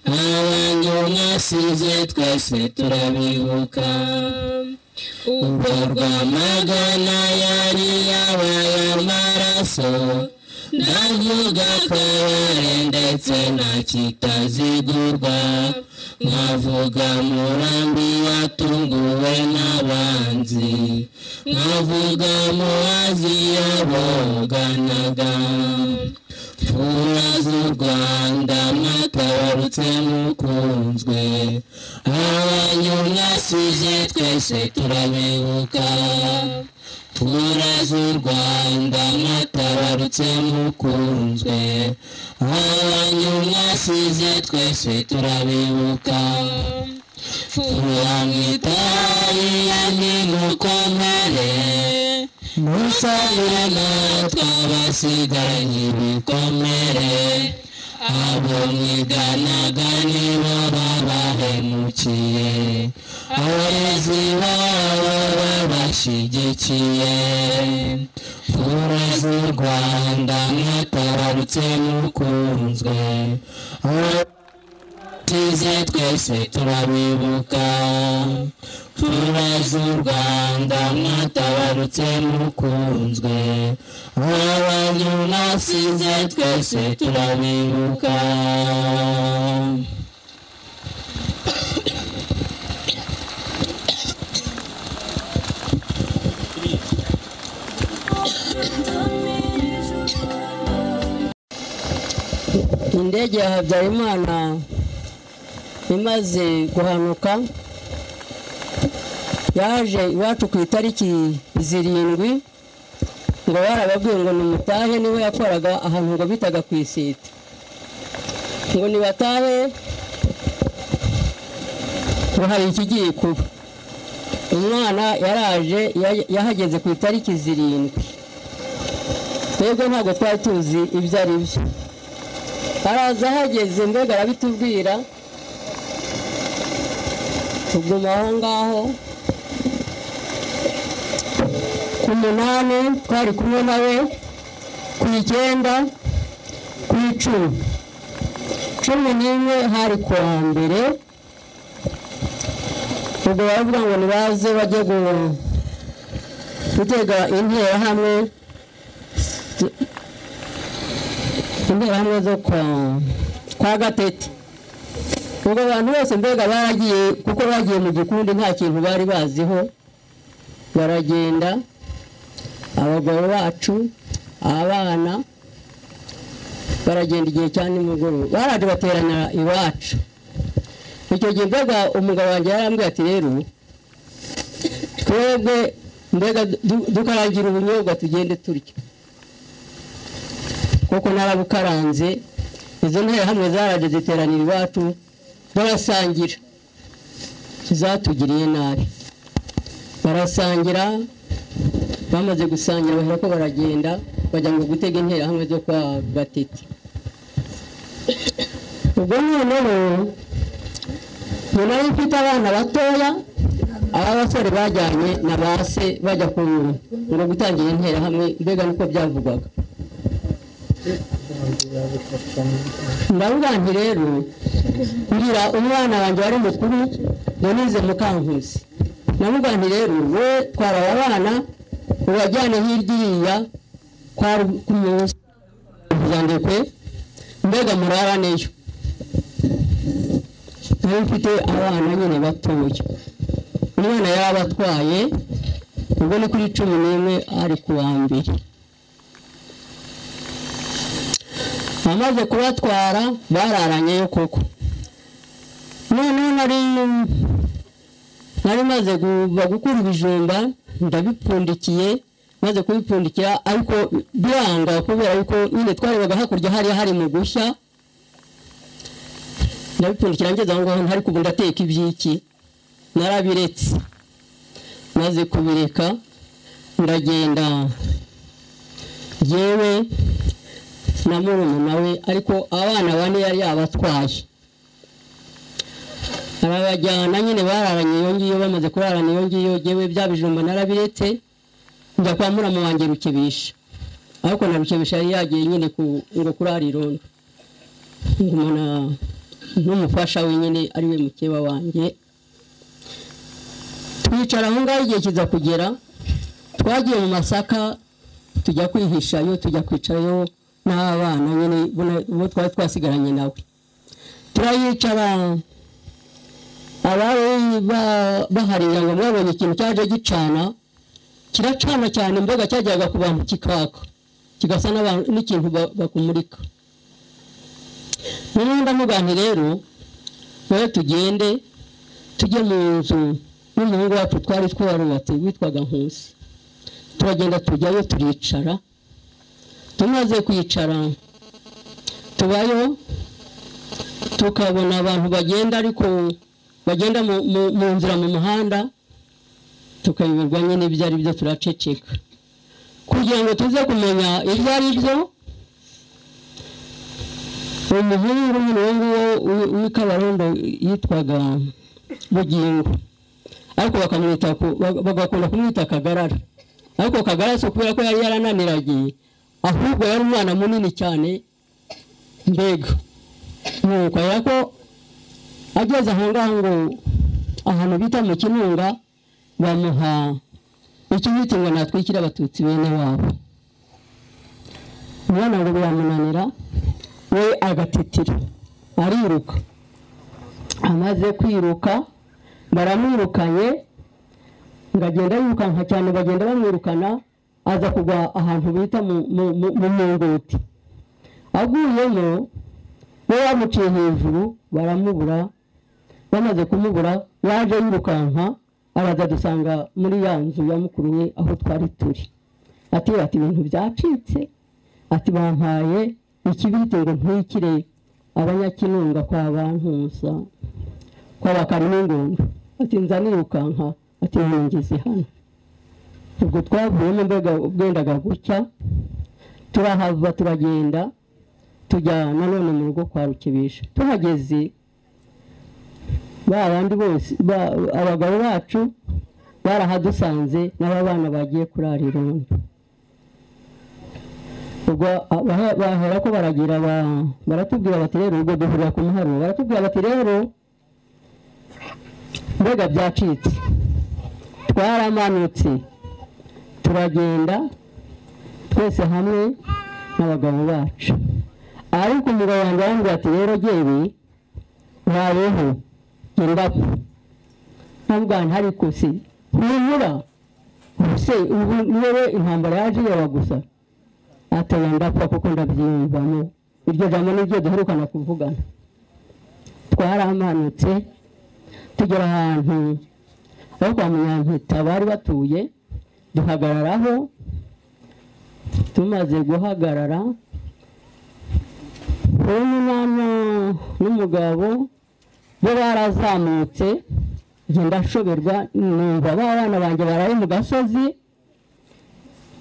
abanyu mwasize twese turabibuka ubwo rwamagana yari yabaye amaraso ndavuga kabare ndetse na kitazigurwa nkavuga murambi watunguwe n'abanzi nkavuga muwazi yaboganaga fura z'u rwanda mwatabarutse mukunzwe abanyu mwasize twese turabibuka fura z'u rwanda mwatabarutse mukunzwe abanyu mwasize twese turabibuka fura mwitari yandi mukomere musabire natwe abasigaranye ibikomere abo mwiganaga nibo babahemukiye abarezi babo babashyigikiye fura z'u rwanda mwatabarutse mukunzwe tize twese turabibuka fura z'u rwanda mwatabarutse mukunzwe abanyu mwasize twese turabibuka indege ya habyarimana imaze guhanuka yaje iwacu ku itariki zirindwi ngo barababwiye ngo nimutahe niwe yakoraga ahantu ngo bitaga ku isite ngo nibatahe ngo hari ikigiye kuba umwana yaraje ya- yahageze ku itariki zirindwi twebwe ntabwo twari tuzi ibyo ari byo araza ahageze mbega arabitubwira tuguma aho ngaho ku munani twari kumwe nawe ku icyenda ku icumi cumi n'imwe hari ku wa mbere ubwo baravuga ngo nibaze bajye gu- gutega interahamwe interahamwe zo kwa- kwa gatete ubwo abantu bose mbega baragiye kuko bagiye mu gikundi nta kintu bari baziho baragenda abagabo bacu abana baragenda igihe cya nimugoroba baraje bateranira iwacu icyo gihe mbega umugabo wanjye yarambwiye ati rero twebwe mbega du- dukaragira ubunyobwa tugende turya kuko narabukaranze izo ntare hamwe zaraje ziteranira iwacu barasangira zatugiriye nabi barasangira bamaze gusangira bahera ko baragenda bajya ngo gutega interahamwe zo kwa gatete ubwo noneho nyuma yo mfite abana batoya aba basore bajyanye na ba se bajya ku ngo gutangira interahamwe mbega niko byavugwaga ndavuga nti rero ngira umwana wanjye wari mukuru yanize mukankusi ndavuga nti rero we twara aba bana ubajyane hirya kwa Ru- ku munsi kugira ngo kwe mbega murabaneyo nayo mfite abana nyine batoya umwana yaba atwaye ubwo ni kuri cumi n'imwe ari ku wa mbere amaze kubatwara bararanyeyo koko noneho nari nari maze kuva gukura ibijumba ndabipfundikiye maze kubipfundikira ariko biranga kubera yuko nyine twarebaga hakurya hariya hari mu gushya ndabipfundikira ngeze aho ngaho ntari kubu ndateka ibyiki narabiretse maze kubireka ndagenda yewe na murumuna we ariko abana bane yari yabatwaye arabajyana nyine bararanye iyo ngiyo bamaze kurarana iyo ngiyo yewe bya bijumba narabiretse njya kwa muramu wanjye rukebisha ariko na rukebisha yari yagiye nyine ku ngo kurara irondo ngumana n'umufasha we nyine ari we mukeba wanjye twicara aho ngaho igihe kiza kugera twagiye mu masaka tujya kwihishayo tujya kwicarayo n'abana nyine bo twari twasigaranye nawe turayicara abari bahari ngo mwabonye ikintu cyaje gicana kiracana cyane mbaga cyajyaga ku bantu kikaka kigasa n'ikintu bakumurika niba ndamugane rero wowe tugende tujye mu nzu n'umuhungu wacu twari twarubatse witwaga nkusi turagenda tujyayo turicara tumaze kwicara tubayo tukabona abantu bagenda ariko bagenda mu nzira mu muhanda tukayoberwa nyine ibyo ari byo turaceceka kugira ngo tuze kumenya ibyo ari byo umuhungu n'umuhungu nguwo w'ikabarondo yitwaga bugingo ariko bakamwita bagakunda kumwita kagarara ariko kagarara si ukubera ko yari yarananiragiye ahubwo yari umwana munini cyane mbega nuko ko ageze aho ngaho ngo ahantu bita mu kinunga bamuha icyo bita ngo natwikire abatutsi bene wabo umwana ngo biramunanira we agatitira ariruka amaze kwiruka baramwirukanye ngagenda yirukanka cyane bagenda bamwirukana aza kugwa ahantu bita mu mungoti aguyemo we bamuciye hejuru baramubura bamaze kumubura yaje yirukanka araza dusanga muri ya nzu ya mukuru we aho twari turi ati ati ibintu byacitse ati bampaye ikibiriti ngo ntwikire abanyakinunga kwa bantuza kwa bakaruningunda ati nza nirukanka ati nongeze hano ubwo twavuyemo mbega bwendaga gucya turahava turagenda tujya nanone mu rugo kwa rukibisha tuhageze ba bandi bose abagabo bacu barahadusanze n'aba bana bagiye kurara irondo ubwo bahera ko baragira baratubwira bati rero ubwo duhurira ku muharuro baratubwira bati rero mbega byacitse twaramanutse turagenda twese hamwe n'abagabo bacu ariko umugabo wanjye arambwira ati rero ngewe ntabeho genda ntabwo ntari kusi ntibura se ubu niwe intambara yaje ireba gusa ateye ndapfa kuko ndabyiyumvamo iryo jambo ni ryo duherukana kuvugana twaramanutse tugera ahantu aho kwa munyampeta bari batuye duhagararaho tumaze guhagarara uwo mwana n'umugabo bo barazamutse ngenda nshoberwa numva ba bana banjye baraye mu gasozi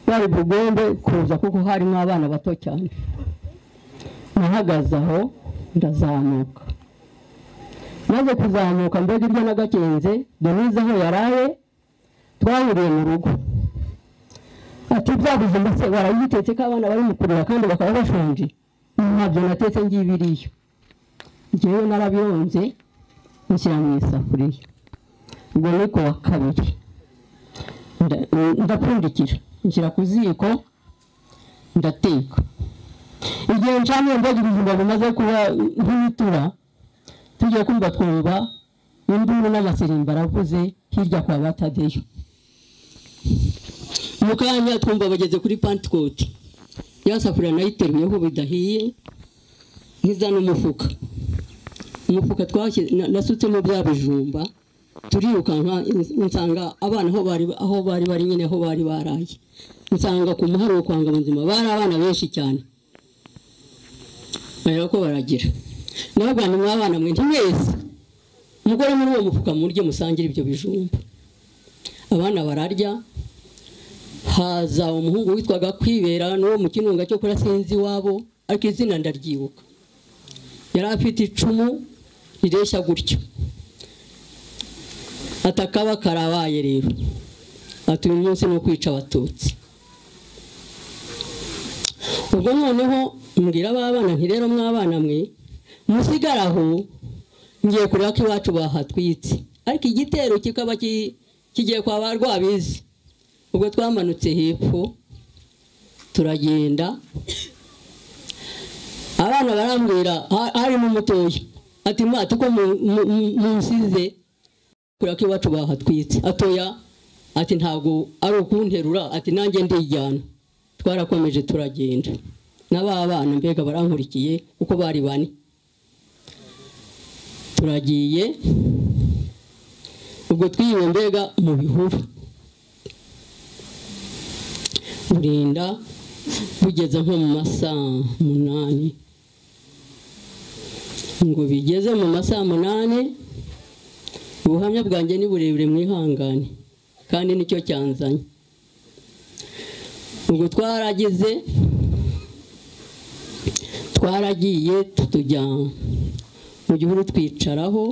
bari bugombe kuza kuko harimo abana bato cyane nahagaze aho ndazamuka maze kuzamuka mbega iryo nagakinze denise aho yaraye twahuriye mu rugo ati bya bijumba se barabitetse ko abana bari mu kurira kandi bakaba bashonje ntabyo natetse ngibiriyo ngewe narabiyonze nshyira mu isafuriya ubwo ni ku wa kabiri ndapfundikira nshyira ku ziko ndateka igihe ncaniye mbega ibijumba bimaze kuba nk'ibitura tujya kumva twumva induru n'amasirimbo aravuze hirya kwa batadeyo mu kanya twumva bageze kuri pantikoti ya safuriya nayo iteruyeho bidahiye nk'izana umufuka umufuka twashyize na- nasutsemo bya bijumba turirukanka nsanga abana aho bari aho bari bari nyine aho bari baraye nsanga ku muharuro kwa ngabonzima bari abana benshi cyane bareba ko baragira nabwo ni mwabana mwe ntimwese umugore muri uwo mufuka murye musangire ibyo bijumba abana bararya haza umuhungu witwaga kwibera n'uwo mu kinunga cyo kora sinzi iwabo ariko izina ndaryibuka yari afite icumu rireshya gutyo atakaba karabaye rero ati uyu munsi ni ukwica abatutsi ubwo noneho mbwira abana nti rero mwabana mwe musigare aho ngiye kureba ko iwacu bahatwitse ariko igitero kikaba ki- kigiye kwa ba rwabizi ubwo twamanutse hepfo turagenda abana barambwira ha- harimo umutoya ati mwate uko mu- mu- mu- munsize kureba ko iwacu bahatwitse atoya ati ntabwo ari ukunterura ati nanjye ndijyana twarakomeje turagenda n'aba bana mbega barankurikiye kuko bari bane turagiye ubwo twiwe mbega mu bihuru burinda bugeze nko mu masaa munani ngo bigeze mu masaa munani ubuhamya bwanjye ni burebure mwihangane kandi nicyo cyanzanye ubwo twaragize twaragiye tujya mu gihuru twicaraho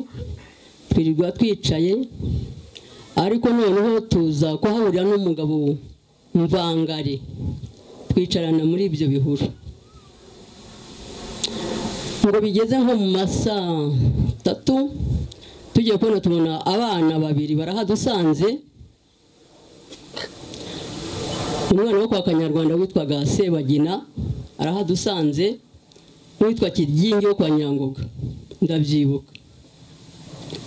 twirirwa twicaye ariko noneho tuza kuhahurira n'umugabo mvangari twicarana muri ibyo bihuru ngo bigeze nko mu masaa atatu tugiye kubona tubona abana babiri barahadusanze umwana wo kwa kanyarwanda witwaga sebagina arahadusanze n'uwitwa kiryingi wo kwa nyangoga ndabyibuka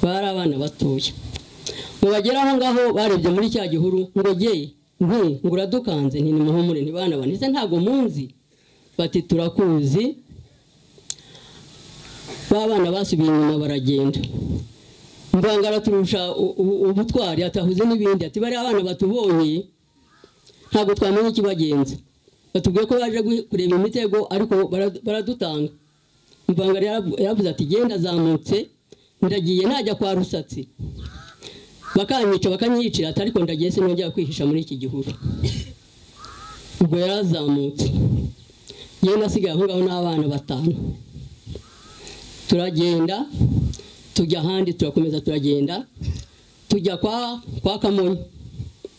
bari abana batoya ngo bagere aho ngaho barebye muri cya gihuru ngo ge nti ngo uradukanze nti nimuhumure ntibanabane ese ntabwo munzi bati turakuzi ba bana basubiye inyuma baragenda mbangara turusha u- u- ubutwari atahuze n'ibindi ati bariya abana batubonye ntabwo twamenya ikibagenza batubwiye ko baje gui- kureba imitego ariko bara- baradutanga mvanga yarabu- yaravuze ati genda azamutse ndagiye najya kwa rusatsi bakanyica bakanyicira ati ariko ndagiye sinongera kwihisha muri iki gihuru ubwo yarazamutse yewe nasigaye aho ngaho n'abana batanu turagenda tujya ahandi turakomeza turagenda tujya kwa kwa kamonyi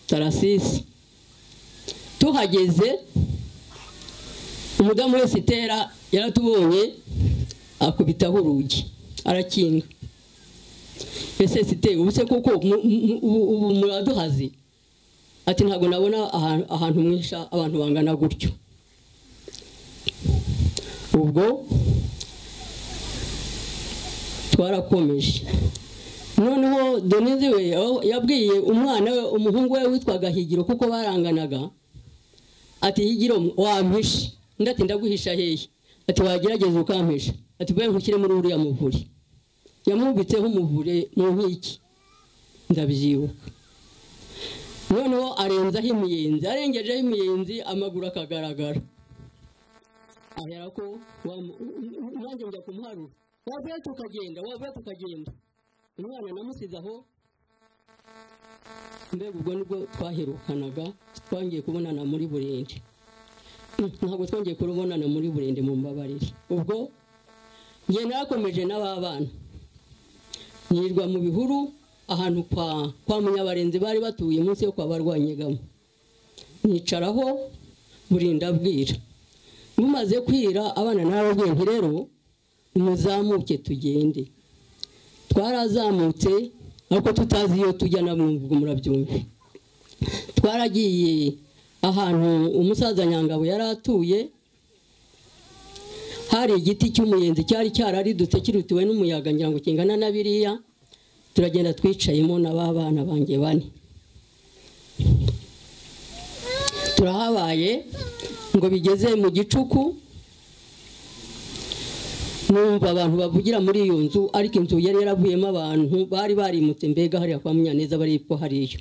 tarasisi tuhageze umudamu wese itera yaratubonye akubitaho urugi arakinga ese site ubu se koko mu- mu- ubu ubu muraduhaze ati ntabwo nabona ahantu- ahantu mwisha abantu bangana gutyo ubwo twarakomeje noneho donizi we aho yabwiye umwana we umuhungu we witwaga higiro kuko baranganaga ati higiro wampishe undi ati ndaguhisha hehe ati wagerageza ukampisha ati bwe nkushyire muri uriya muvure yamwubitseho umuvure mu nkiki ndabyibuka noneho arenzaho imiyenzi arengejeho imiyenzi amaguru akagaragara ahera ko wamu- nanjye njya kumuharura wavuye tukagenda wavuye tukagenda umwana namusize aho mbega ubwo nibwo twaherukanaga twongeye kubonana muri burende Mm, ntabwo twongeye kubonana muri burende mu mbabarire ubwo njye narakomeje n'aba bana nirwa mu bihuru ahantu kwa kwa munyabarenzi bari batuye munsi yo kwa barwanyegamo nicaraho burinda bwira bumaze kwira abana narababwiye nti rero muzamuke tugende twarazamutse ariko tutazi iyo tujya na ubwo murabyumva twaragiye ahantu umusaza nyangabo yari atuye hari igiti cy'umuyenzi cyari cyararidutse kirutiwe n'umuyaga ngira ngo kingana na biriya turagenda twicayemo na ba bana banjye bane turahabaye ngo bigeze mu gicuku numva abantu bavugira muri iyo nzu ariko inzu yari yaravuyemo abantu bari barimutse mbega hariya kwa munyaneza bari ko hariyo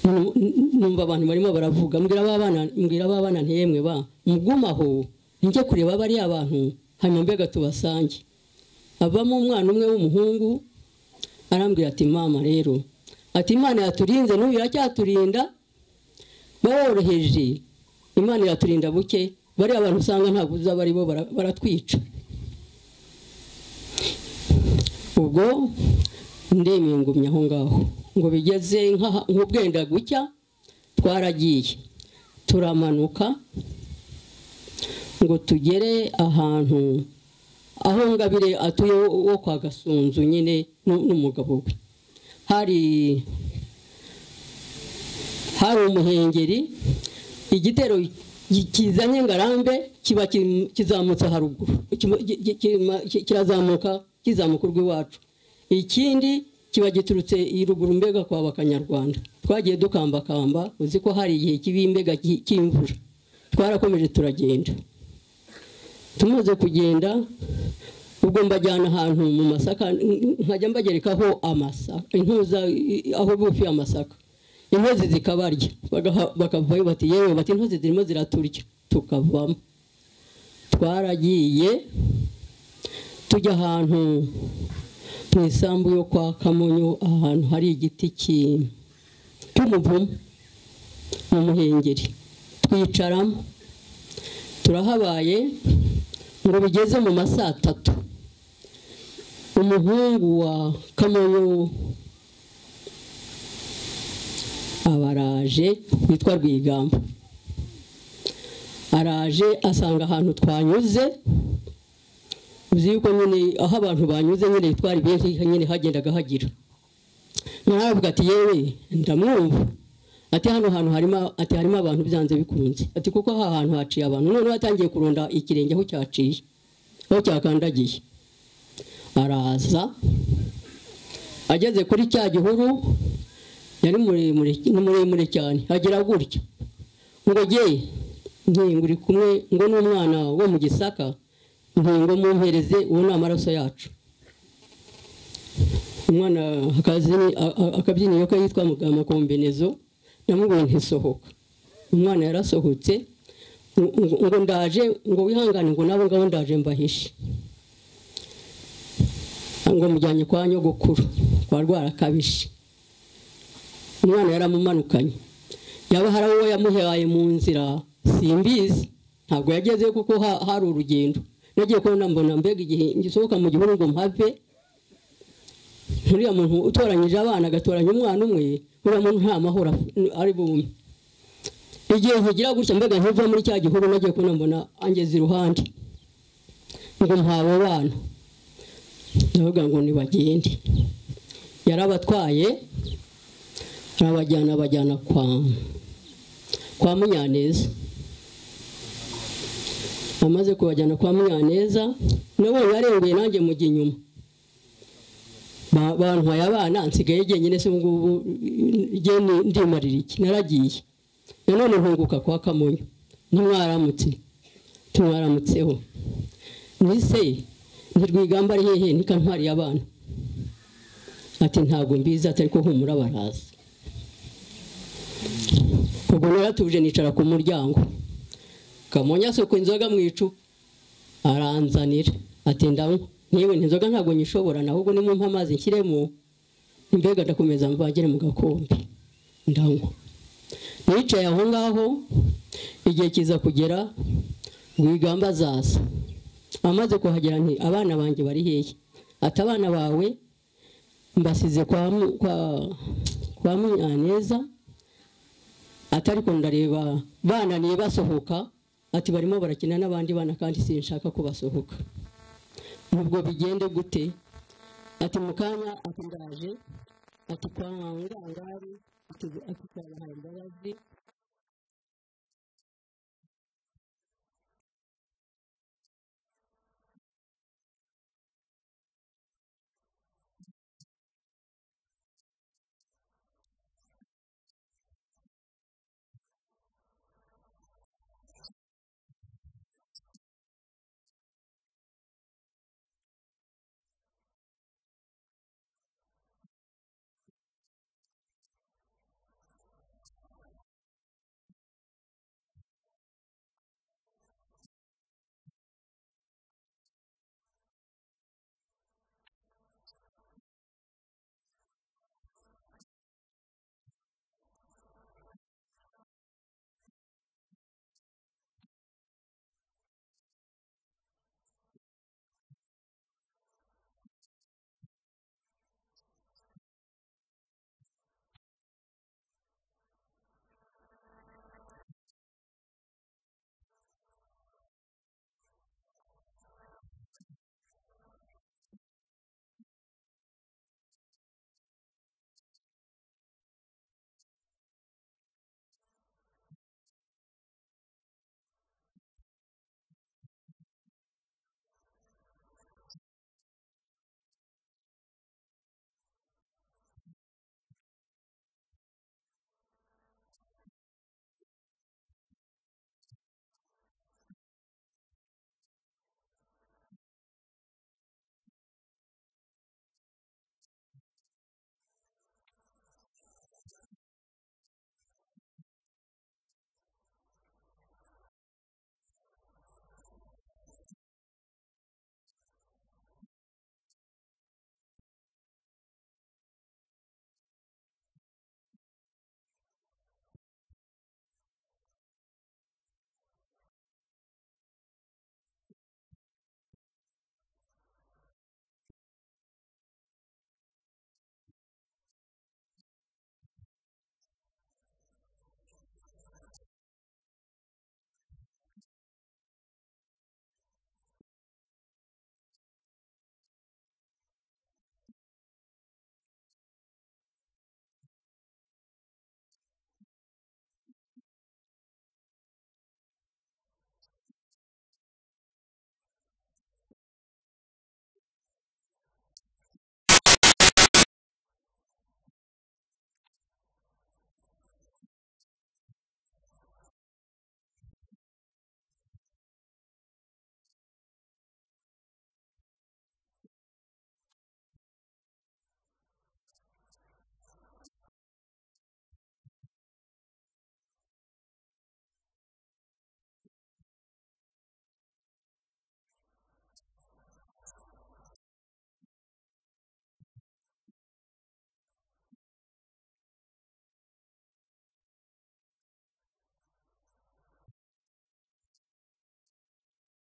Nu- numva abantu barimo baravuga mbwira abana mbwira abana ntiyemwe ba mugumaho njye kureba bariya abantu hanyuma mbega tubasange avamo umwana umwe w'umuhungu arambwira ati mama rero ati imana yaturinze n'ubu iracyaturinda baworoheje imana iraturinda buke bariya abantu usanga ntabwo uzaba ari bo bara- baratwica ubwo ndemeye ngumya aho ngaho ngo bigeze nkaha- nk'ubwenda gucya twaragiye turamanuka ngo tugere ahantu aho ngabire atuye wo- wo kwa gasunzu nyine nu- n'umugabo we hari hari umuhengeri igitero ki- kizanye ngarambe kiba kim- kizamutse haruguru Kima- ki- ki- kima- ki- kirazamuka kizamuka urw'iwacu ikindi kiba giturutse i ruguru mbega kwa bakanyarwanda twagiye dukambakamba uzi ko hari igihe kibi mbega ki- cy'imvura twarakomeje turagenda tumaze kugenda ubwo mbajyana ahantu mu masaka n- nkajya mbagerekaho amasaka intuza i- i- aho bufi amasaka intozi zikabarya bagaha- bakavayo bati yewe bati intozi zirimo ziraturya tukavamo twaragiye tujya ahantu mu isambu yo kwa kamonyo ahantu hari igiti ki- cy'umuvumu mu muhengeri twicaramo turahabaye ngo bigeze mu ma saa tatu umuhungu wa kamonyo abaraje witwa rwigamba araje asanga ahantu twanyuze uzi yuko nyine aho abantu banyuze nyine twari benshi nyine hagendaga hagira naravuga ati yewe ndamwumva ati hano hantu harimo ati harimo abantu byanze bikunze ati kuko aha hantu haciye abantu noneho atangiye kurunda ikirenge aho cyaciye aho cyakandagiye araza ageze kuri cya gihuru yari muremure ni muremure cyane agera gutya ngo jye nkingo uri kumwe ngo n'umwana wo mu gisaka nkingo mumpereze uwo ni amaraso yacu umwana akabyini- a- a- akabyiniro ke yitwa mugama kombinezo namubonye ntisohoka umwana yarasohotse ngo- ngo ngo ndaje ngo wihangane ngo nabo ngabo ndaje mbahishe ngo mujyanye kwa nyogokuru kwa rwarakabije umwana yaramumanukanye yaba hari uwo yamuhaye mu nzira simbizi ntabwo yagezeyo kuko ha- hari urugendo nagiye kubona mbona mbega igihe ngisohoka mu gihuru ngo mpave uriya muntu utoranyije abana agatoranya umwana umwe uriya muntu nta mahoro af- ari bumwe igihe nkigira gutya mbega nkiva muri cya gihuru nagiye kubona mbona angeze iruhande ngo mpabo bana ndavuga ngo nibagende yarabatwaye arabajyana abajyana kwa kwa munyaneza amaze kubajyana kwa munyaneza nabonye arenguye nanjye mujya inyuma Ba- bantwaye abana nsigaye jyenyine se ngubu jye ni- ndimarira iki naragiye nanone ntunguka kwa kamonyo ntimwaramutse tumwaramutseho nise ntirwigamba ari hehe nikantwariye abana ati ntabwo mbizi ati ariko humura baraza ubwo naratuje nicara ku muryango kamonyi asuka inzoga mu icupa aranzanira ati ndanywa niba inzoga ntabwo nyishobora ahubwo nimumpa amazi nshyiremo mbega ndakomeza mvangire mu gakombe ndanywa nicaye aho ngaho igihe kiza kugera rwigamba azaza amaze kuhagera nti abana banjye bari hehe ati abana bawe mbasize kwa mu- kwa- kwa munyaneza atari ko ndareba bananiye basohoka ati barimo barakina n'abandi bana kandi sinshaka ko basohoka ubwo bigende gute ati mu kanya ati ndaje ati kwa ngangari ati ati twabahaye imbabazi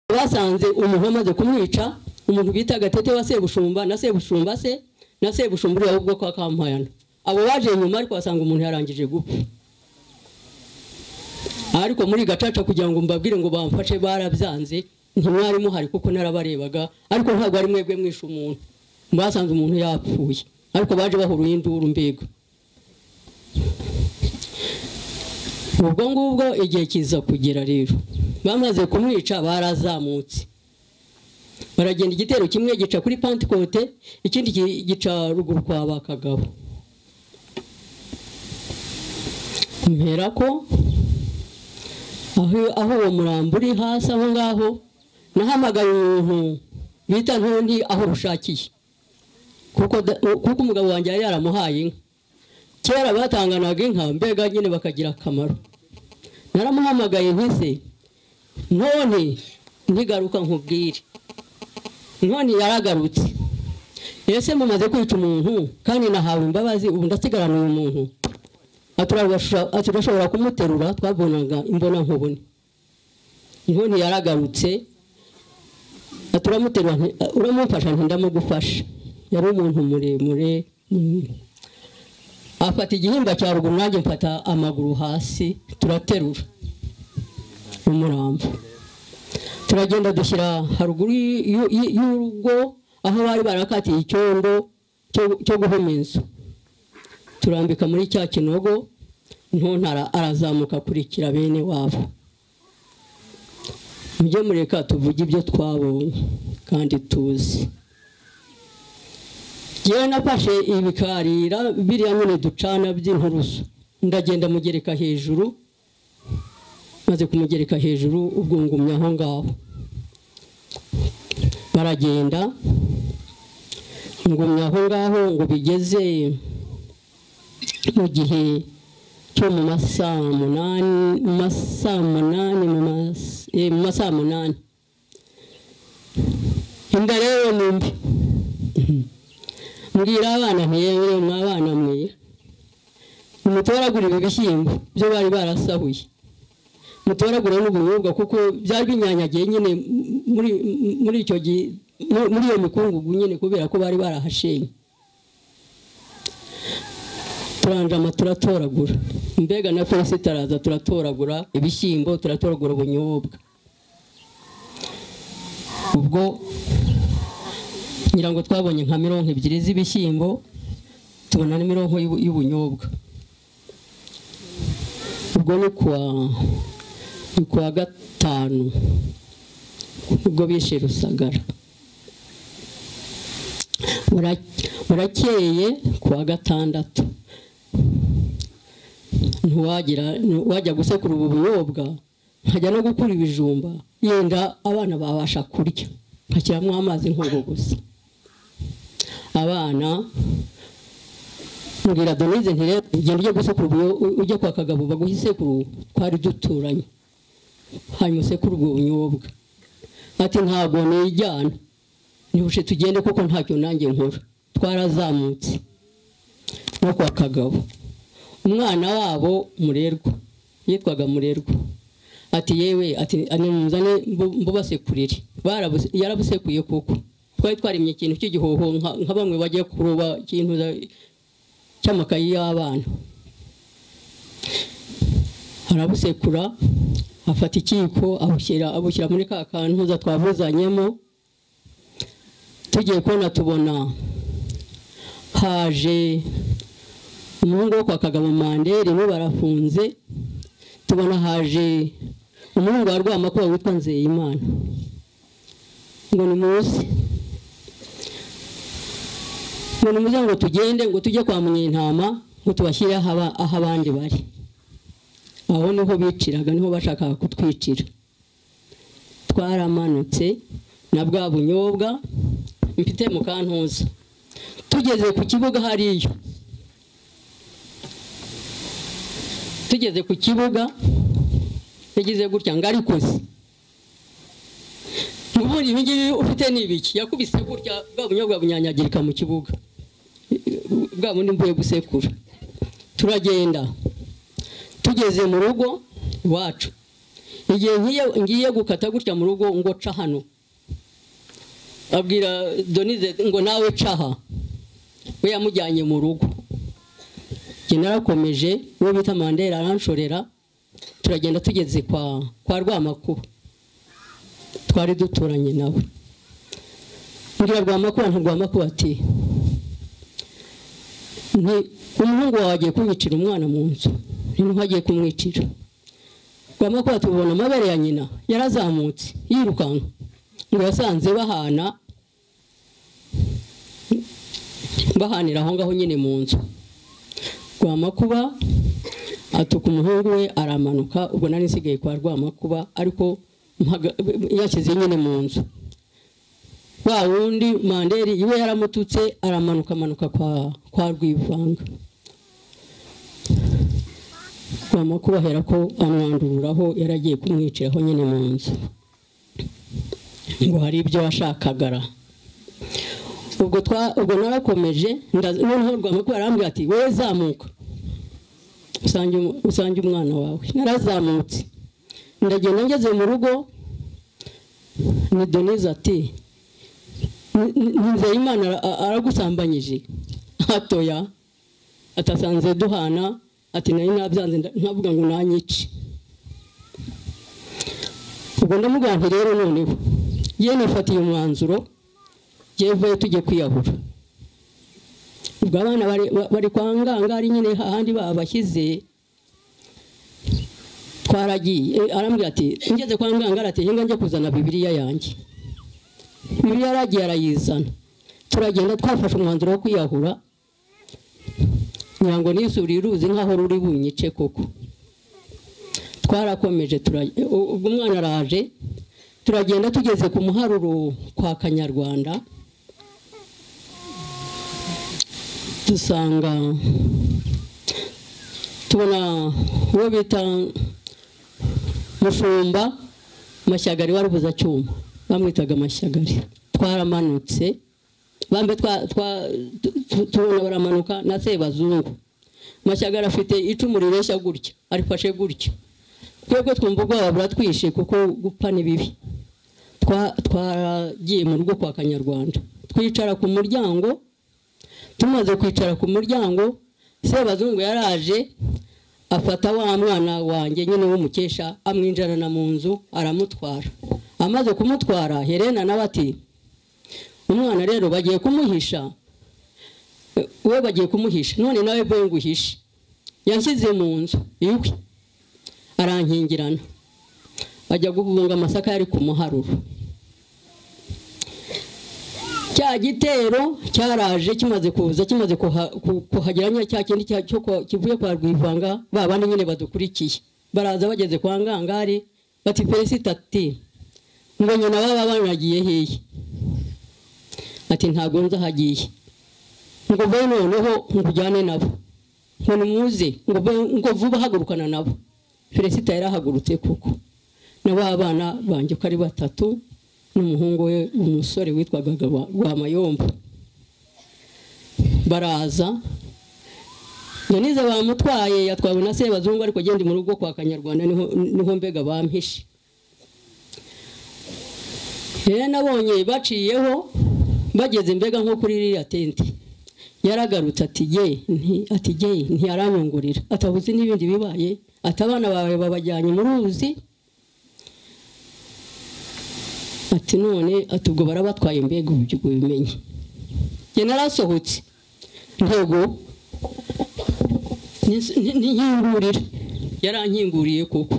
basanze umuntu amaze kumwica umuntu bita gatete wa sebushumba na sebushumba se na sebushumba uriya wo kwa kampayana abo baje inyuma ariko basanga umuntu yarangije gupfa ariko muri gacaca kugira ngo mbabwire ngo bamfashe barabyanze ntimwari muhari kuko narabarebaga ariko ntabwo ari mwebwe mwishe umuntu basanze umuntu yapfuye ariko baje bahuruye induru mbega ubwo ngubwo igihe kiza kugera rero bamaze kumwica barazamutse baragenda igitero kimwe gica kuri pantikote ikindi gi- gica ruguru kwa ba kagabo mpera ko aho aho uwo murambo uri hasi aho ngaho nahamagaye umuntu bita ntundi aho rushakiye kuko da- kuko umugabo wanjye yari yaramuhaye inka kera batanganaga inka mbega nyine bakagira akamaro naramuhamagaye nti se none ntigaruka nkubwire none yaragarutse ese mumaze kwica umuntu kandi nahawe imbabazi ubu ndasigarana uyu muntu aturashobora- aturashobora kumuterura twabonaga imbona nkubone none yaragarutse aturamuterura nti- uramumfasha ntindamugufasha yari umuntu muremure mm. afata igihimba cya ruguru nanjye mfata amaguru hasi turaterura umurambo turagenda dushyira haruguru y- y- y- y'urugo aho bari barakatiye icyondo cyo- cyo guhoma inzu turambika muri cya kinogo ntontara arazamuka akurikira bene wabo mujye mureka tuvuge ibyo twabonye kandi tuzi yewe nafashe ibikarira biriya nyine ducana by'inturusu ndagenda mugereka hejuru maze kumugereka hejuru ubwo ngumya aho ngaho baragenda ngumya aho ngaho ngo bigeze mu gihe cyo mu masaa munani mu masaa munani mu mas- eh, mu masaa munani inda rero ni mbi mbwira abana ntiyewe mwabana mwe mutoragura ibi bishyimbo byo bari barasahuye mutoragura n'ubunyobwa kuko byari binyanyagiye nyine muri muri icyo gihe mu- muri iyo mikungugu nyine kubera ko bari barahashenye turanjama turatoragura mbega na pesita araza turatoragura ibishyimbo turatoragura ubunyobwa ubwo ngira ngo twabonye nka mirongo ebyiri z'ibishyimbo tubona na mirongo y'ubu- y'ubunyobwa ubwo ni kuwa ni kuwa gatanu ubwo bishe rusagara Mura- murakeye kuwa gatandatu ntiwagira wajya gusekura ubu bunyobwa nkajya no gukura ibijumba yenda abana babasha kurya nkashyiramo amazi nk'ubwo gusa abana mbwira donize nti rero ugenda ujya gusekura ubu- ujya kwa kagabo baguha isekuru twari duturanye hanyuma usekura ubwo bunyobwa ati ntabwo nijyana ntibushe tugende kuko ntacyo nanjye nkora twarazamutse no kwa kagabo umwana wabo murerwa yitwaga murerwa ati yewe ati nimuzane mbubasekurire Barabu- yarabusekuye kuko twari twarimye ikintu cy'igihoho nka nka bamwe bajya kuroba ikintu za- cy'amakayi y'abana arabusekura afata ikiyiko abushyira abushyira muri ka kantu za twavuzanyemo tugiye kubona tubona haje umuhungu wo kwa kagabo mandere bo barafunze tubona haje umuhungu wa rwamakuba witwa nzeyimana ngo ni munsi ngo ni muze ngo tugende ngo tujye kwa mwintama ngo tubashyire aho aba- aho abandi bari aho niho biciraga niho bashakaga kutwicira twaramanutse na bwa bunyobwa mfite mu kantuza tugeze ku kibuga hariyo tugeze ku kibuga yagize gutya ngo arikoze ubundi ibi ngibi ufite ni ibiki yakubise gutya bwa bunyobwa bunyanyagirika mu kibuga bwa bundi mvuye gusekura turagenda tugeze mu rugo iwacu igihe ngiye- ngiye gukata gutya mu rugo ngo ca hano abwira donize ngo nawe caha we yamujyanye mu rugo njye narakomeje uwo bita mandela aranshorera turagenda tugeze kwa kwa rwamakuru twari duturanye nawe mbwira rwamakuru nta rwamakuru ati nti umuhungu wawe agiye kumwicira umwana mu nzu n'intu agiye kumwicira rwamakuru ati ubona amabere ya nyina yarazamutse yirukanka ngo yasanze bahana bahanira aho ngaho nyine mu nzu rwamakuba atuka umuhungu we aramanuka ubwo nari nsigaye kwa rwamakuba ariko mpaga- yashyize nyine mu nzu wa wundi manderi iwe yaramututse aramanuka amanuka kwa kwa rwivanga rwamakuba ahera ko amwandururaho yaragiye kumwiciraho nyine mu nzu ngo hari ibyo washakagara ubwo twa ubwo narakomeje ndaza- noneho rwamakuru arambwira ati wowe zamuka usange umu- usange umwana wawe narazamutse ndagenda ngeze mu rugo ni donize ati "Ni- ni- ni nzeyimana ara- a- aragusambanyije hatoya atasanze duhana ati nari nabyanze nda- nkavuga ngo nanyice ubwo ndamubwira nti rero noneho ye nifatiye umwanzuro yevuye tujye kwiyahura ubwo abana bari- ba- bari kwa ngangari nyine hahandi babashyize twaragiye Eh, arambwira ati ngeze kwa ngangari ati hinga njye kuzana bibiriya yanjye bibiriya yaragiye arayizana turagenda twafashe umwanzuro wo kwiyahura ngira ngo nisubira iruzi nk'aho ruri bunyice koko twarakomeje tura- u- ubwo umwana araje turagenda tugeze ku muharuro kwa kanyarwanda dusanga tubona uwo bita mushumba mashyagari warubuza cyuma bamwitaga mashyagari twaramanutse bambe twa- twa- tu- tu- tubona baramanuka na sebazungu mashyagari afite icumu rireshya gutya arifashe gutya twebwe twumva ubwoba buratwishe kuko gupfa ni bibi Twa- twaragiye mu rugo kwa kanyarwanda twicara ku muryango tumaze kwicara ku muryango sebazungu yaraje afata wa mwana wanjye nyine w'umukesha amwinjirana mu nzu aramutwara amaze kumutwara herena nawe ati umwana rero bagiye kumuhisha Eh, we bagiye kumuhisha none nawe mvuye ngo uhishe yanshyize mu nzu iwe arankingirana ajya guhunga amasaka yari ku muharuro cya gitero cyaraje kimaze kuza kimaze kuha- ku- kuhagera nyine cya kindi cya- cyo kwa- kivuye kwa rwivanga ba bandi nyine badukurikiye baraza bageze kwa ngangari bati peresida ati ngo nyina baba banagiye hehe ati ntabwo nzahagiye ngo mbe noneho nkujyane nabo ngo nimuze ngo mbe- ngo vuba hagurukana nabo peresida yarahagurutse koko na ba bana banjye uko ari batatu n'umuhungu we umusore witwaga Gaba- Rwamayombo baraza Donize bamutwaye yatwawe na Sebazungu ariko agenda mu rugo kwa Kanyarwanda niho niho mbega bampishe rero nabonye baciyeho bageze mbega nko kuri ririya tente yaragarutse ati ye nti ati ye ntiyaranyungurira atabuze n'ibindi bibaye ati abana bawe babajyanye mu ruzi ati none ati ubwo barabatwaye mbega ubu ubwo bimenye njye narasohotse ntego ntinkingurire yarankinguriye koko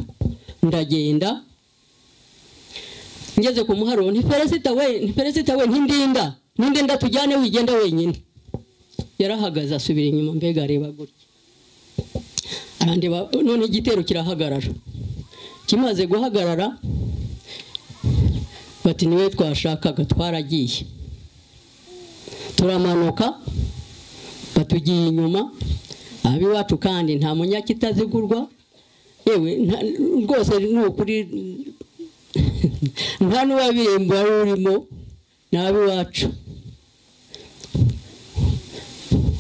ndagenda ngeze ku muharuro ni peresida we ni peresida we ntindinda ntindinda tujyane wigenda wenyine yarahagaze asubira inyuma mbega areba gutya arandeba none igitero kirahagarara kimaze guhagarara bati niwe twashakaga twaragiye turamanuka batugiye inyuma ab'iwacu kandi nta munyakitazigurwa yewe nta- rwose ni ukuri nta n'uwabirembo wari urimo ni ab'iwacu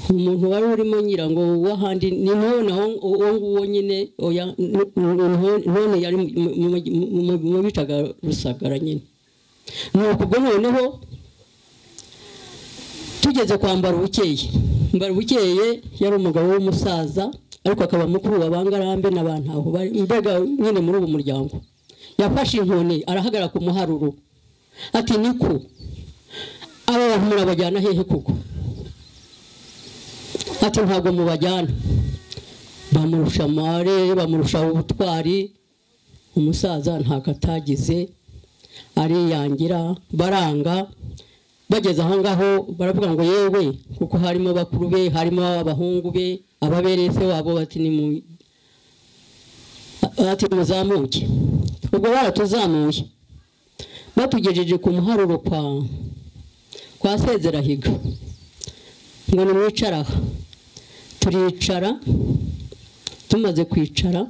umuntu wari urimo nyirango w'ahandi ni none aho uwo nguwo nyine oya n- n- none yari mu- mu- mu- mu- mu bitaga rusagara nyine ni ukubwo noneho tugeze kwa mbarubukeye mbarubukeye yari umugabo w'umusaza ariko akaba mukuru wa bangarambe n'abantu aho bari mbega nyine muri uwo muryango yafashe inkoni arahagarara ku muharuro ati niku aba bantu murabajyana hehe koko ati ntabwo mubajyana bamurusha amare bamurusha ubutwari umusaza ntabwo atagize ariyangira baranga bageze aho ngaho baravuga ngo yewe kuko harimo bakuru be harimo abahungu be ababereye se wabo bati ni mu ati muzamuke ubwo baratuzamuye batugejeje ku muharuro kwa kwa sezerahiga ngo nimwicare aha turicara tumaze kwicara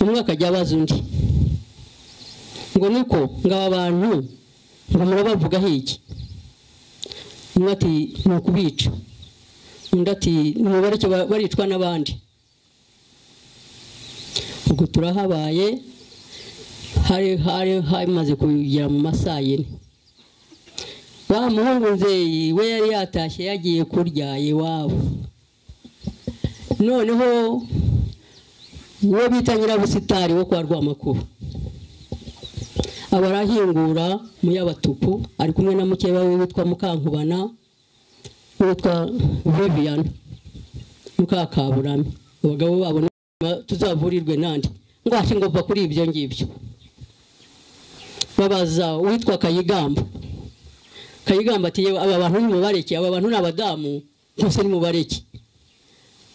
umwe akajya abaza undi ngo niko ngo aba bantu ngo murabavugaho iki umwe ati ni ukubica undi ati ni baricyo ba- baricwa n'abandi ubwo turahabaye hari hari hamaze kugera mu ma saa yine wa muhungu nzeyi we yari yatashye yagiye kurya iwabo noneho uwo bita nyirabusitari wo kwa rwamakuru aba arahingura mu y'abatuku ari kumwe na mukeba we witwa mukankubana witwa vivian mukakaburame abagabo babo ni tuzavurirwe nande ngo ati ngo mva kuri ibyo ngibyo babaza uwitwa kayigamba kayigamba ati yewe aba bantu nimubareke aba bantu ni abadamu gusa nimubareke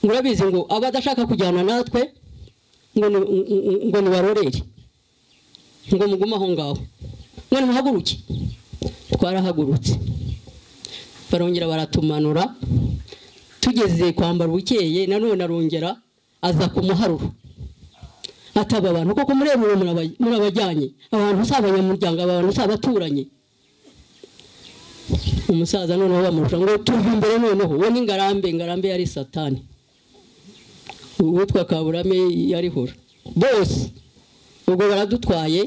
ngo urabizi ngo abadashaka kujyana natwe ngo ni- ngo- ngo- ngo nibarorere ngo mugume aho ngaho ngo nimuhaguruke twarahagurutse barongera baratumanura tugeze kwambara ubukeye nanone arongera aza ku muharuro ataba abantu koko mureba uwo muraba- murabajyanye abantu si abanyamuryango abantu si abaturanyi umusaza noneho bamurusha ngo tuve imbere noneho we ni ngarambe ngarambe yari satani uwitwa kaburame yarihora bose ubwo baradutwaye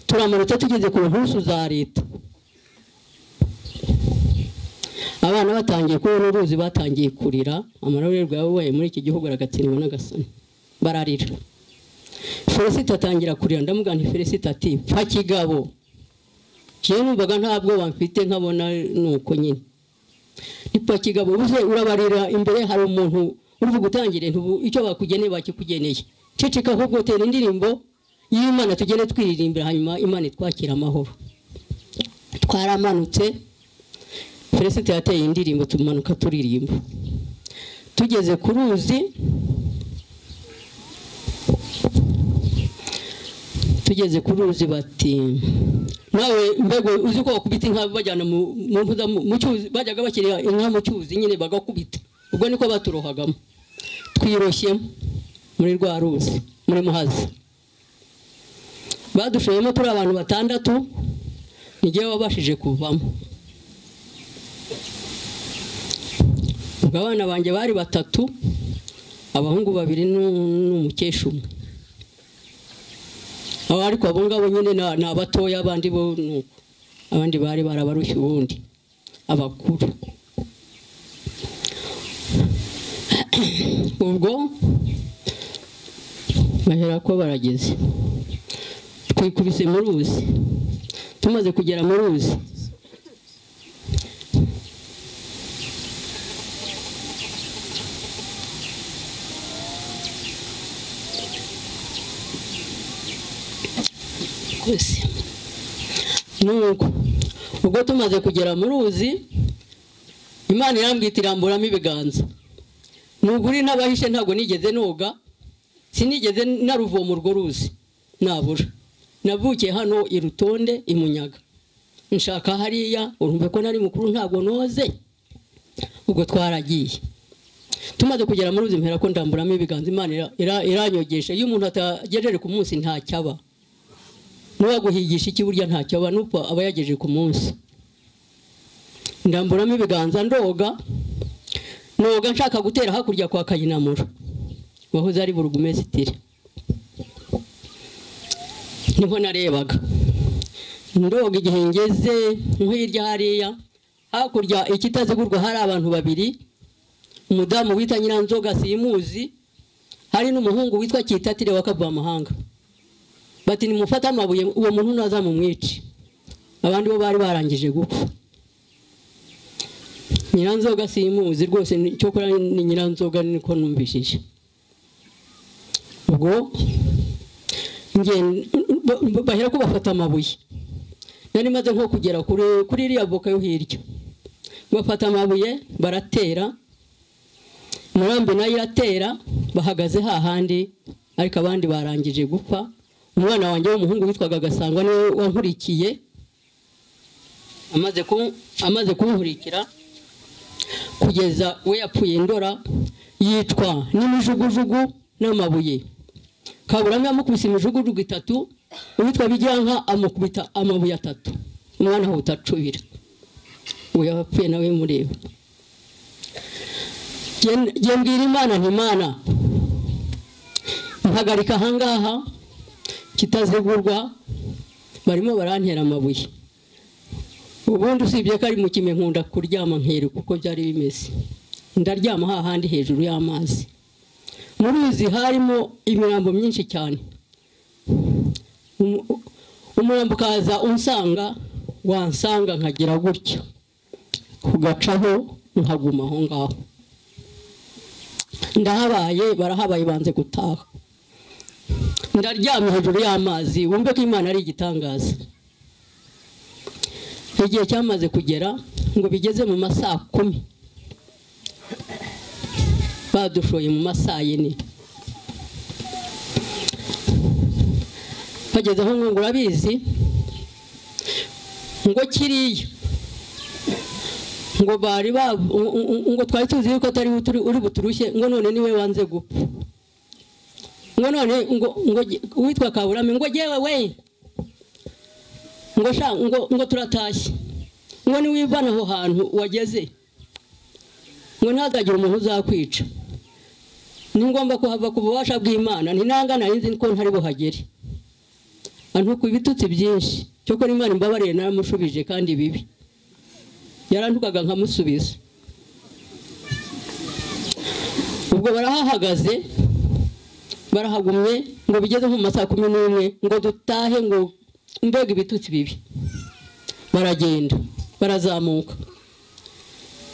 turamanutse tugeze ku nturusu za leta abana batangiye kubona uruzi batangiye kurira amarorerwa yabaye muri iki gihugu aragatsindwa n'agasani bararira felicite atangira kurira ndamubwira nti felicite ati pfa kigabo njyewe numvaga nta bwoba mfite nkabona ni uko nyine nitwa kigabo ubuze urabarira imbere hari umuntu uri gutangire icyo bakugeneye bakikugeneye ceceka ahubwo tera indirimbo y'imana tugende twiririmbira hanyuma imana itwakira amahoro twaramanutse felicite yateye indirimbo tumanuka turirimba tugeze ku ruzi tugeze ku ruzi bati nawe mbego uzi ko bakubita inka bajyana mu mu mpuza mu mu cyuzi bajyaga bashyira inka mu cyuzi nyine bagakubita ubwo niko baturohagamo twiroshyemo muri rwa ruzi muri muhazi badushoyemo turi abantu batandatu nijyewe wabashije kuvamo ubwo abana banjye bari batatu abahungu babiri n'u- n'umukecuru umwe abo ariko abo ngabo nyine ni- ni abatoya abandi bo ni uko abandi bari barabarushya ubundi abakuru ubwo bahera ko barageze twikubise mu ruzi tumaze kugera mu ruzi twese nuko ubwo tumaze kugera mu ruzi imana irambwita iramburamo ibiganza nuguri n'abahishe ntabwo nigeze noga sinigeze naruvoma urwo ruzi nabura navukiye hano i rutonde i munyaga nshaka hariya urumve ko nari mukuru ntabwo noze ubwo twaragiye tumaze kugera muri ruzi mpera ko ndamburamo ibiganza imana ira- ira- iranyogesha iyo umuntu atagejeje ku munsi ntacyaba n'uwaguhigisha iki burya ntacyo aba n'uko aba yagejeje ku munsi ndamburamo ibiganza ndoga noga nshaka gutera hakurya kwa kayinamura wahoze ari burugumesitiri niho narebaga ndoga igihe ngeze nko hirya hariya hakurya ikitazigurwa hari abantu babiri umudamu wita nyiranzoga simuzi hari n'umuhungu witwa kitatire wa kabwamahanga bati nimufate amabuye uwo muntu ntazamumwice abandi bo bari barangije gupfa nyiranzoga simuzi rwose ni- cyo kora ni nyiranzoga niko numvishije ubwo nge- ba- ba- bahera ko bafata amabuye nari maze nko kugera kuri kuri iriya boka yo hirya bafata amabuye baratera murambi nayo iratera bahagaze hahandi ariko abandi barangije gupfa umwana wanjye w'umuhungu witwaga gasangwa niwe wankurikiye amaze ku- amaze kunkurikira kugeza we yapfuye ndora yicwa n'imijugujugu n'amabuye kaburanga yamukubise imijugujugu itatu uwitwa bijyanka amukubita amabuye atatu umwana ahuta acubira uwo yapfuye nawe mureba Jye- jye mbwira imana nti imana mpagarika ahangaha kitazigurwa barimo barantera amabuye ubundi usibye ko ari mu kime nkunda kuryama nkereka uko byari bimeze ndaryama hahandi hejuru y'amazi muri izi harimo imirambo myinshi cyane Umu- umurambo ukaza unsanga wansanga nkagira gutya ugacaho nkaguma aho ngaho ndahabaye barahabaye banze gutaha ndaryamye hejuru y'amazi wumve ko imana ari igitangaza igihe cyamaze kugera ngo bigeze mu masaa kumi badushoye mu masaa yine bageze aho ngo urabizi ngo kiriya ngo bari ba ngo- ngo- ngo twari tuzi yuko atari we turi- uri buturushye ngo none niwe wanze gupfa ngo none ngo ngo ge- uwitwa kaburame ngo jyewe we ngo sha ngo ngo turatashye ngo niwivana aho hantu wageze ngo ntihazagire umuntu uzakwica ni ngombwa kuhava ku bubasha bw'imana ntinangana nzi ko ntari buhagere antuka ibitutsi byinshi cyokora imana imbabarire naramushubije kandi bibi yarantukaga nkamusubiza ubwo barahahagaze barahagumye ngo bigeze nko mu masaha kumi n'umwe ngo dutahe ngo mbega ibitutsi bibi baragenda barazamuka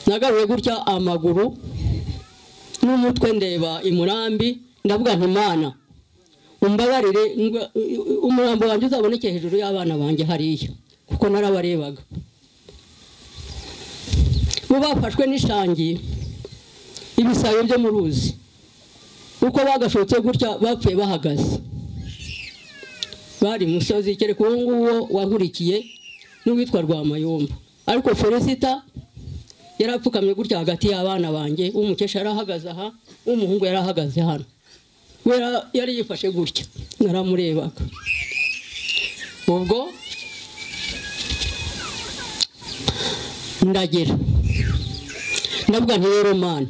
nagaruye gutya amaguru n'umutwe ndeba imurambi ndavuga nti imana umbabarire ngwa- umurambo wanjye uzaboneke hejuru y'abana banjye hariya kuko narabarebaga bo bafashwe n'ishangi ibisayo byo mu ruzi uko bagashotse gutya bapfuye bahagaze bari musozi kereka uwo nguwo wankurikiye n'uwitwa rwamayomba ariko felicita yari apfukamye gutya hagati y'abana banjye umukesha yari ahagaze aha umuhungu yari ahagaze hano we yara- yari yifashe gutya naramurebaga ubwo ndagera ndavuga nti rero mana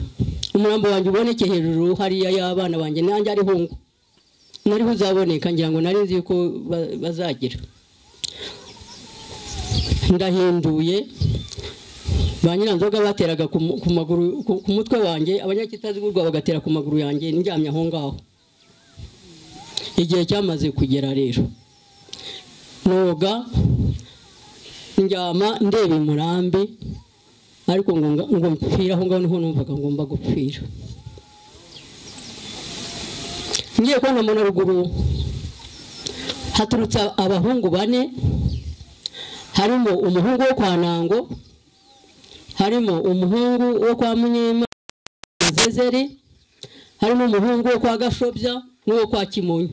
umurambo wanjye uboneke hejuru hariya y'abana banjye nanjye ariho ngo nariho uzaboneka ngira ngo nari nzi yuko ba- bazagira ndahinduye ba nyiranzoga bateraga ku mu- ku maguru ku- ku mutwe wanjye abanyakitazigurwa bagatera ku maguru yanjye ndyamye aho ngaho igihe cyamaze kugera rero noga ndyama ndeba imurambi ariko ngo nga- ngo mpfire aho ngaho niho numvaga ngomba gupfira ngiye kubona mbona ruguru haturutse abahungu bane harimo umuhungu wo kwa nango harimo umuhungu wo kwa munyema zezeri harimo umuhungu wo kwa gashobya n'uwo kwa kimonyi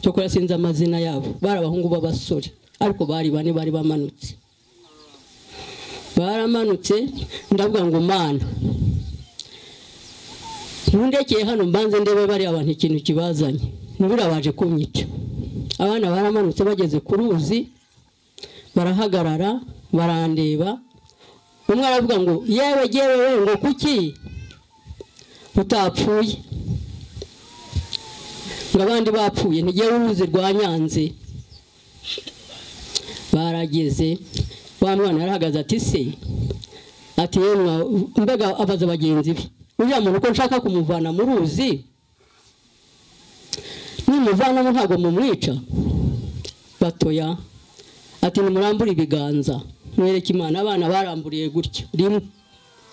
cyokora sinzi amazina yabo bari abahungu b'abasore ariko bari bane bari bamanutse baramanutse ndavuga ngo mana ntundekeye hano mbanze ndebe bariya bantu ikintu kibazanye ntibura baje kunyica abana baramanutse bageze ku ruzi barahagarara barandeba umwe aravuga ngo yewe yewe we ngo kuki utapfuye ngo abandi bapfuye ntigewe uruzi rwa nyanze barageze wa mwana yarahagaze ati se ati yewe mwa- mbega abaza bagenzi be uriya muntu uko nshaka kumuvana mu ruzi nimuvanamo ntabwo mumwica batoya ati nimurambure ibiganza mwereke imana abana baramburiye gutya rimwe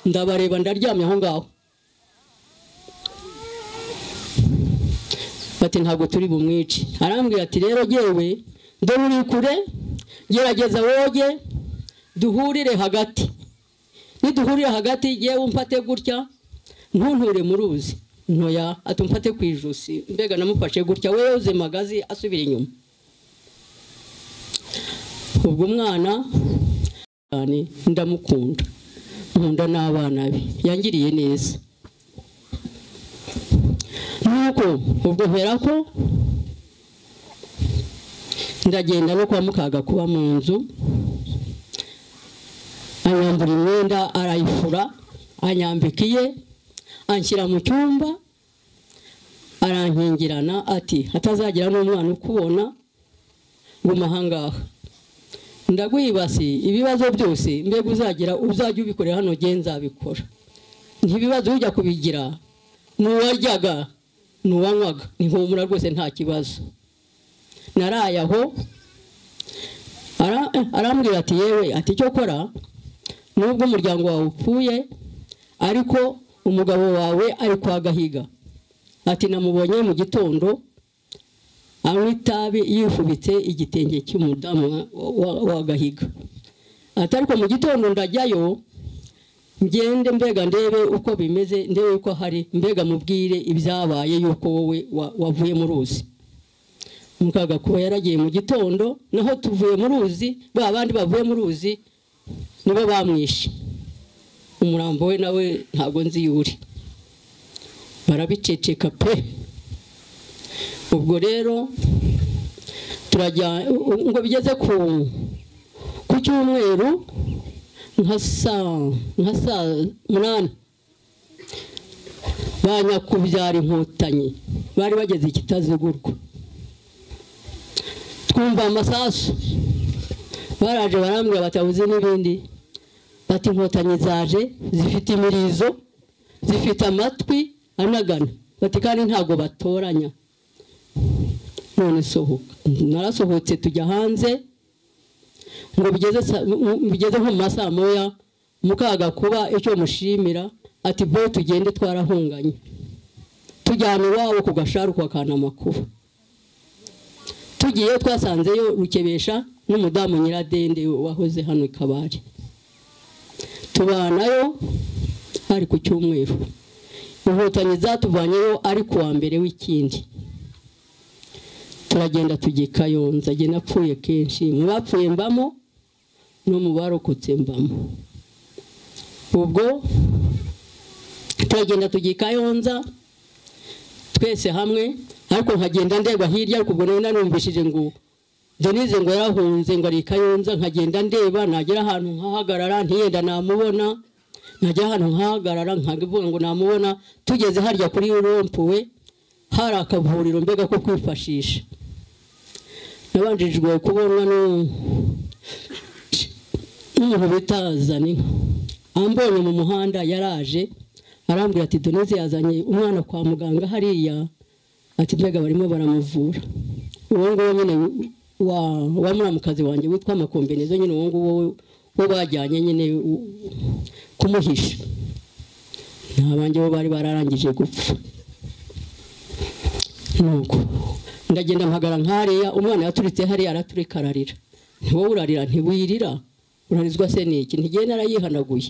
ndabareba ndaryamye aho ngaho bati ntabwo turi bumwice arambwira ati rero yewe dore uri kure gerageza woge duhurire hagati niduhurire hagati yewe umfate gutya ntunture mu ruzi ntoya atumfate ku ijosi mbega namufashe gutya we yoze magazi asubira inyuma ubwo umwana cyane ndamukunda nkunda n'abana be yangiriye neza nuko ubwo mpera ko ndagenda no kwa mukaga kuba mu nzu anyambura imyenda arayifura anyambika iye anshyira mu cyumba arankingirana ati hatazagira n'umwana ukubona guma ahangaha ndaguhibasi ibibazo byose mbega uzagira uzajya ubikorera hano nge nzabikora ntibibazo ujya kubigira ni uwaryaga ni uwanywaga ntihumura rwose nta kibazo naraye aho Ara- arambwira ati yewe ati icyo kora nubwo umuryango wawe upfuye ariko umugabo wawe ari kwa gahiga ati namubonye mu gitondo anywa itabi yifubitse igitenge cy'umudamu wa- wa- wa gahiga ati ariko mu gitondo ndajyayo ngende mbega ndebe uko bimeze ndebe uko hari mbega mubwire ibyabaye yuko wowe wa- wavuye mu ruzi mukaga kuba yaragiye mu gitondo naho tuvuye mu ruzi ba bandi bavuye mu ruzi nibo bamwishe umurambo we nawe ntabwo nzi iyo uri barabiceceka pe ubwo rero turajya u- ngo bigeze ku ku cyumweru nka saa nka saa munani ba nyakubyara inkotanyi bari bageze ikitazigurwa twumva amasasu baraje barambwira batabuze n'ibindi bati inkotanyi zaje zifite imirizo zifite amatwi anagana bati kandi ntabwo batoranya none sohoka narasohotse tujya hanze ngo bigeze sa- mu- mu- bigeze nko mu ma saa moya mukaga kuba icyo mushimira ati bo tugende twarahunganye tujyana iwabo ku gasharu kwa kanamakuru tugiyeyo twasanzeyo rukebesha n'umudamu nyiradende wahoze hano i kabari tubanayo ari ku cyumweru inkotanyi zatuvanyeyo ari ku wa mbere w'ikindi turagenda tujya i kayonza jye napfuye kenshi mu bapfuye mbamo no mu barokotse mbamo ubwo turagenda tujya i kayonza twese hamwe ariko nkagenda ndeba hirya ariko ubwo nari nanumvishije ngo denise ngo yarahunze ngo ari i kayonza nkagenda ndeba nagera ahantu nkahagarara ntiyenda namubona nagera ahantu nkahagarara nkavuga ngo namubona tugeze harya kuri rompuwe hari akavuriro mbega ko kwifashisha nabanjijwe kubonwa n'u- n'umuntu bita zaninka ambonye mu muhanda yaraje arambwira ati doneze yazanye umwana kwa muganga hariya ati mbega barimo baramuvura uwo nguwo nyine wa wa muramukazi wanjye witwa makombenezo nyine uwo nguwo wo bajyanye nyine u- kumuhisha ni abanjye bo bari bararangije gupfa nuko ndagenda mpagara nk'hariya umwana yaturitse hariya araturika ararira ni wowe urarira ntiwirira urarizwa se n'iki ntigenda arayihanaguye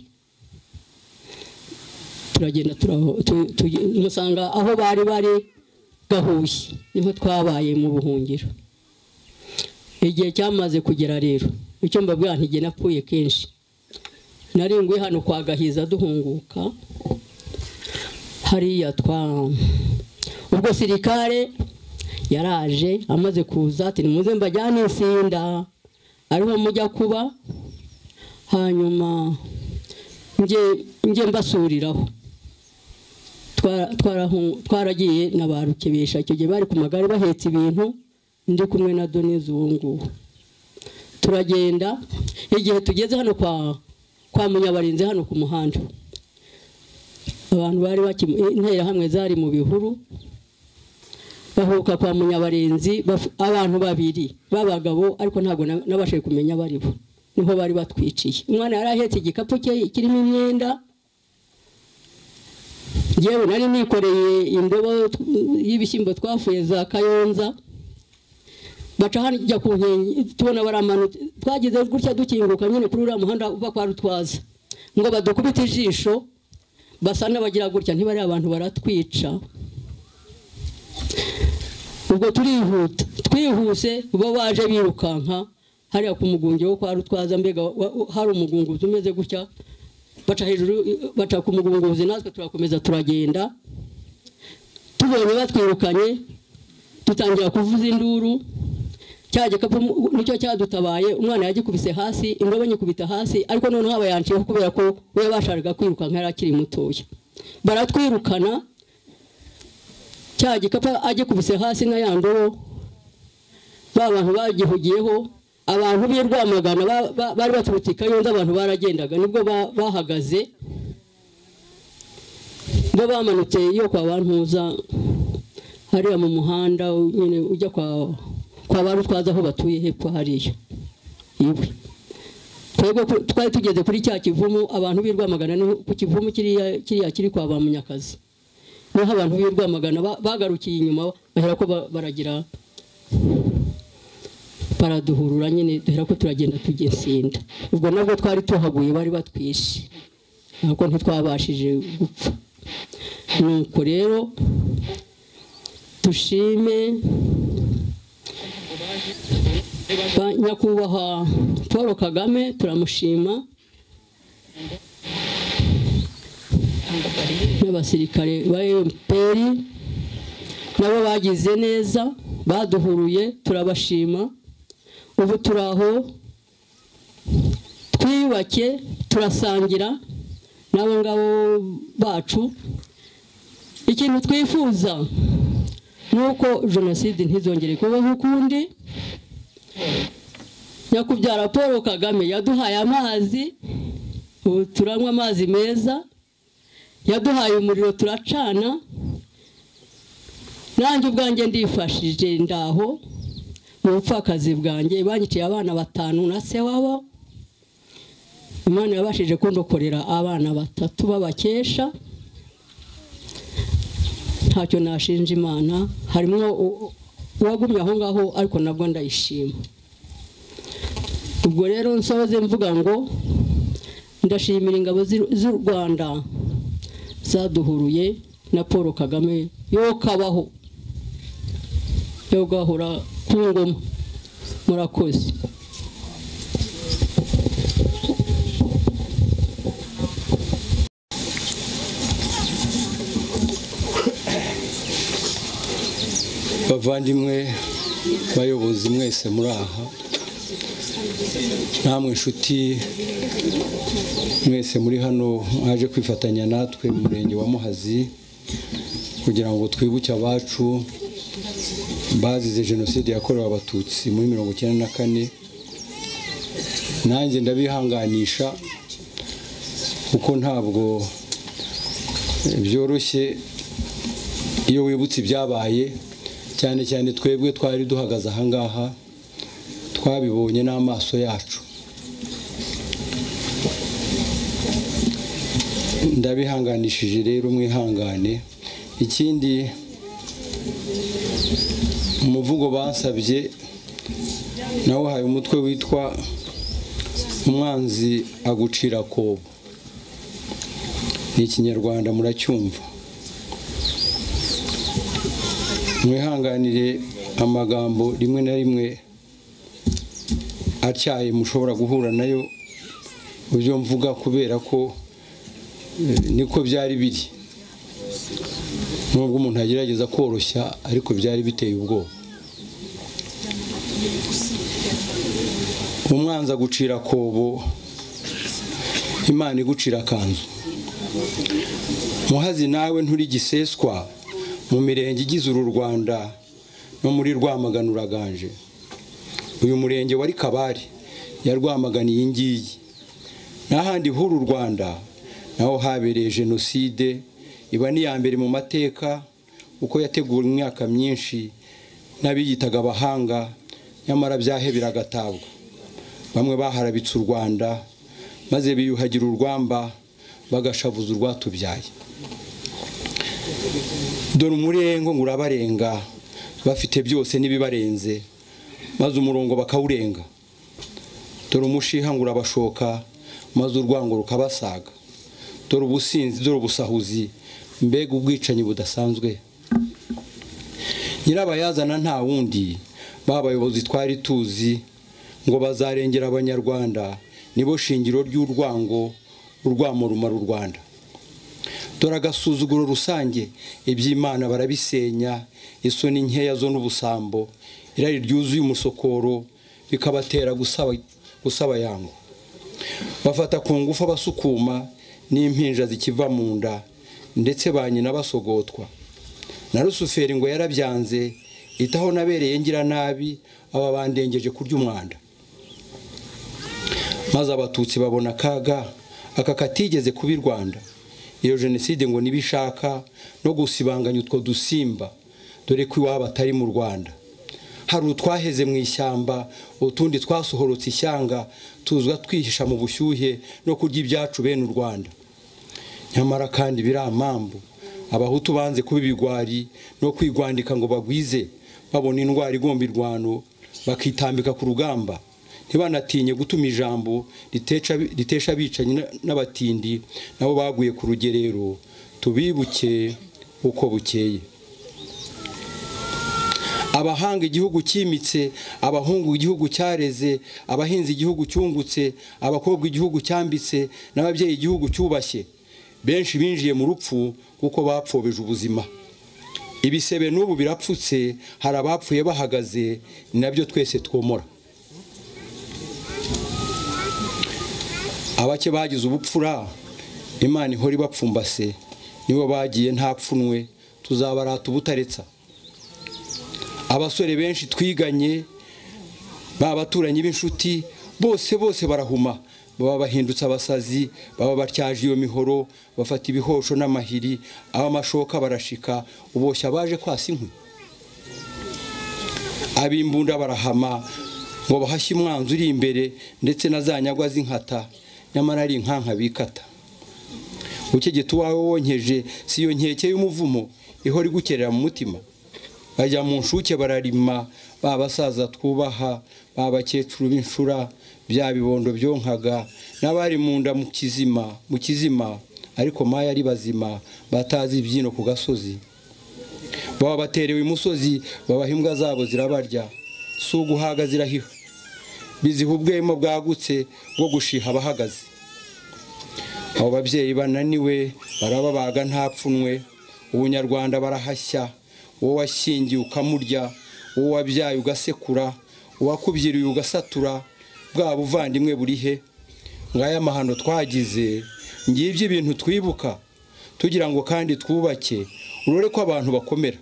turagenda turaho- tu- tu- musanga aho bari bari gahuye niho twabaye mu buhungiro igihe cyamaze kugera rero icyo mbabwira ntigena napfuye kenshi naringuye hano kwa gahiza duhunguka hariya twa ubwo sirikare yaraje amaze kuza ati nimuze mbajyane insinda ariho mujya kuba hanyuma njye mbasuriraho twaragiye na ba rukebesha icyo gihe bari ku magare bahetse ibintu ndi kumwe na doneze uwo nguwo turagenda igihe tugeze hano kwa kwa munyabarinzi hano ku muhanda abantu bari interahamwe zari mu bihuru bahuka kwa munyabarinzi abantu babiri b'abagabo ariko ntabwo nabashije kumenya abari bo niho bari batwiciye umwana yari ahetse igikapu cye kirimo imyenda yewe nari nikoreye indobo y'ibishyimbo twafuye za kayonza baca hajya ku nkengi tubona baramanutse twagize gutya dukinguka nyine kuri uriya muhanda uva kwa rutwaza ngo badukubite ijisho basa n'abagira gutya ntibari abantu baratwica ubwo turihuta twihuse bo baje birukanka hariya ku mugunge wo kwa rutwaza mbega hari umugunguzi umeze gutya baca hejuru baca ku mugunguzi natwe turakomeza turagenda tubonye batwirukanye dutangira kuvuza induru cya gikapu nicyo cyadutabaye umwana yagikubise hasi indobo nyikubita hasi ariko noneho aba yanciyeho kubera ko we bashakaga kwirukanka yari akiri mutoya baratwirukana cya gikapu agikubise hasi na ya ndobo ba bantu bagihugiyeho abantu b'i rwamagana bari baturutse i kayonza abantu baragendaga nibwo bahagaze bo bamanutse iyo kwa bantuza hariya mu muhanda nyine ujya kwa kwa ba rutwaza aho batuye hepfo hariya iwe twebwe twari tugeze kuri cya kivumu abantu b'i rwamagana ni ku kivumu kiriya kiri kwa ba munyakazi niho abantu b'i rwamagana bagarukiye inyuma bahera ko baragira baraduhurura nyine duhera ko turagenda tugesinda ubwo nabwo twari tuhaguye bari batwishe ntabwo ntitwabashije gupfa nuko rero dushime nyakubahwa paul kagame turamushima n'abasirikare ba fpr nabo bagize neza baduhuruye turabashima ubu turi aho twiyubake turasangira n'abo ngabo bacu ikintu twifuza ni uko jenoside ntizongere kubaho ukundi nyakubyara paul kagame yaduhaye amazi ubu turanywa amazi meza yaduhaye umuriro turacana nanjye ubwanjye ndifashije ndaho mu bupfakazi bwanjye banyiciye abana batanu na se wabo imana yabashije kundokorera abana batatu b'abakesha ntacyo nashinja imana harimo uwagumye aho ngaho ariko nabwo ndayishima ubwo rero nsoze mvuga ngo ndashimira ingabo z'u rwanda zaduhuruye na paul kagame yo kabaho yo gahora ku ngoma murakoze bavandimwe bayobozi mwese muri aha namwe inshuti mwese muri hano mwaje kwifatanya natwe mu murenge wa muhazi kugira ngo twibuke abacu bazize jenoside yakorewe abatutsi muri mirongo icyenda na kane nanjye ndabihanganisha kuko ntabwo byoroshye iyo wibutse ibyabaye cyane cyane twebwe twari duhagaze ahangaha twabibonye n'amaso yacu ndabihanganishije rero mwihangane ikindi umuvugo basabye nawuhaye umutwe witwa umwanzi agucira akobo ni ikinyarwanda muracyumva mwihanganire amagambo rimwe na rimwe atyaye mushobora guhura nayo byo mvuga kubera ko niko byari biri nubwo umuntu agerageza koroshya ariko byari biteye ubwoba umwanzi agucira akobo imana igucira akanzu muhazi nawe nturi giseswa mu mirenge igize uru rwanda no muri rwamagana uraganje uyu murenge wari kabari yarwamagana iyi ngiyi n'ahandi h'uru rwanda naho habereye jenoside iba n'iya mbere mu mateka uko yateguwe imyaka myinshi n'abiyitaga abahanga nyamara byahebera agatabwa bamwe baharabitse u rwanda maze biyuhagira urwamba bagashavuza urwatubyaye dore umurengo ngo urabarenga bafite byose n'ibibarenze maze umurongo bakawurenga dore umushiha ngo urabashoka maze urwango rukabasaga dore ubusinzi dore ubusahuzi mbega ubwicanyi budasanzwe nyirabayazana nta wundi ba bayobozi twari tuzi ngo bazarengera abanyarwanda nibo shingiro ry'urwango urwamo rumara u rwanda dore agasuzuguro rusange iby'imana barabisenya isoni nkeya zo n'ubusambo irari ryuzuye umusokoro bikabatera gusaba yango bafata ku ngufu abasukuma n'impinja zikiva mu nda ndetse ba nyina basogotwa na rusuferi ngo yarabyanze itaho nabereye ngira nabi aba bandengeje kurya umwanda maze abatutsi babona akaga aka katigeze kuba i rwanda iyo jenoside ngo nibishaka no gusibanganya utwo dusimba dore ko iwabo atari mu rwanda hari utwaheze mu ishyamba utundi twasohorotse ishyanga tuzwa twihisha mu bushyuhe no kurya ibyacu bene u rwanda nyamara kandi biramambu abahutu banze kuba ibigwari no kwigwandika ngo bagwize babona indwara igomba irwano bakitambika ku rugamba ntibanatinye gutuma ijambo ritesha abicanyi n'abatindi nabo baguye ku rugerero tubibuke uko bukeye abahanga igihugu cyimitse abahungu igihugu cyareze abahinzi igihugu cyungutse abakobwa igihugu cyambitse n'ababyeyi igihugu cyubashye benshi binjiye mu rupfu kuko bapfobeje ubuzima ibisebe n'ubu birapfutse hari abapfuye bahagaze ni nabyo twese twomora abake bagize ubupfura imana ihora ibapfumbase nibo bagiye ntapfunwe tuzabarata ubutaretsa abasore benshi twiganye b'abaturanyi b'inshuti bose bose barahuma baba bahindutse abasazi baba batyaje iyo mihoro bafata ibihosho n'amahiri abamashoka barashika uboshya baje kwasa inkwi ab'imbunda barahama ngo bahashye umwanzi uri imbere ndetse na za nyagwa z'inkata nyamara ari inkanka bikata ukegeta uwawe wonkeje si iyo nkeke y'umuvumo ihora igukerera mu mutima bajya mu nshuke bararima ba basaza twubaha ba bakecuru b'inshura bya bibondo byonkaga n'abari mu nda mu kizima mu kizima ariko maya ari bazima batazi ibyino ku gasozi baba baterewe imusozi babaha imbwa zabo zirabarya si uguhaga zirahiha biziha ubwemo bwagutse bwo gushiha abahagaze abo babyeyi bananiwe barababaga ntapfunwe ubunyarwanda barahashya wowe washyingiye ukamurya wowe wabyaye ugasekura uwakubyiriye ugasatura bwa buvandimwe buri he ngaya amahano twagize ngibyo ibintu twibuka tugira ngo kandi twubake urore ko abantu bakomera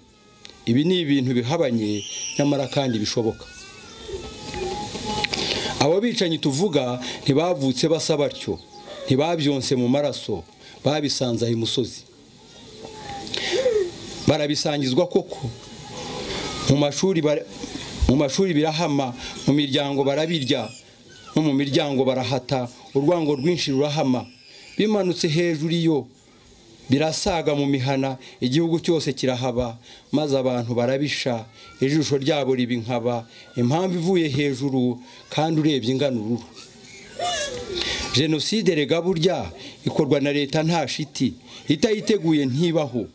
ibi ni ibintu bihabanye nyamara kandi bishoboka abo bicanyi tuvuga ntibavutse basa batyo ntibabyonse mu maraso babisanze aho imusozi barabisangizwa koko mu mashuri birahama mu miryango barabirya no mu miryango barahata urwango rwinshi rurahama bimanutse hejuru iyo birasaga mu mihana igihugu cyose kirahaba maze abantu barabisha ijisho ryabo riba inkaba impamvu ivuye hejuru kandi urebye ingana ururu jenoside rega burya ikorwa na leta nta shiti itayiteguye ntibaho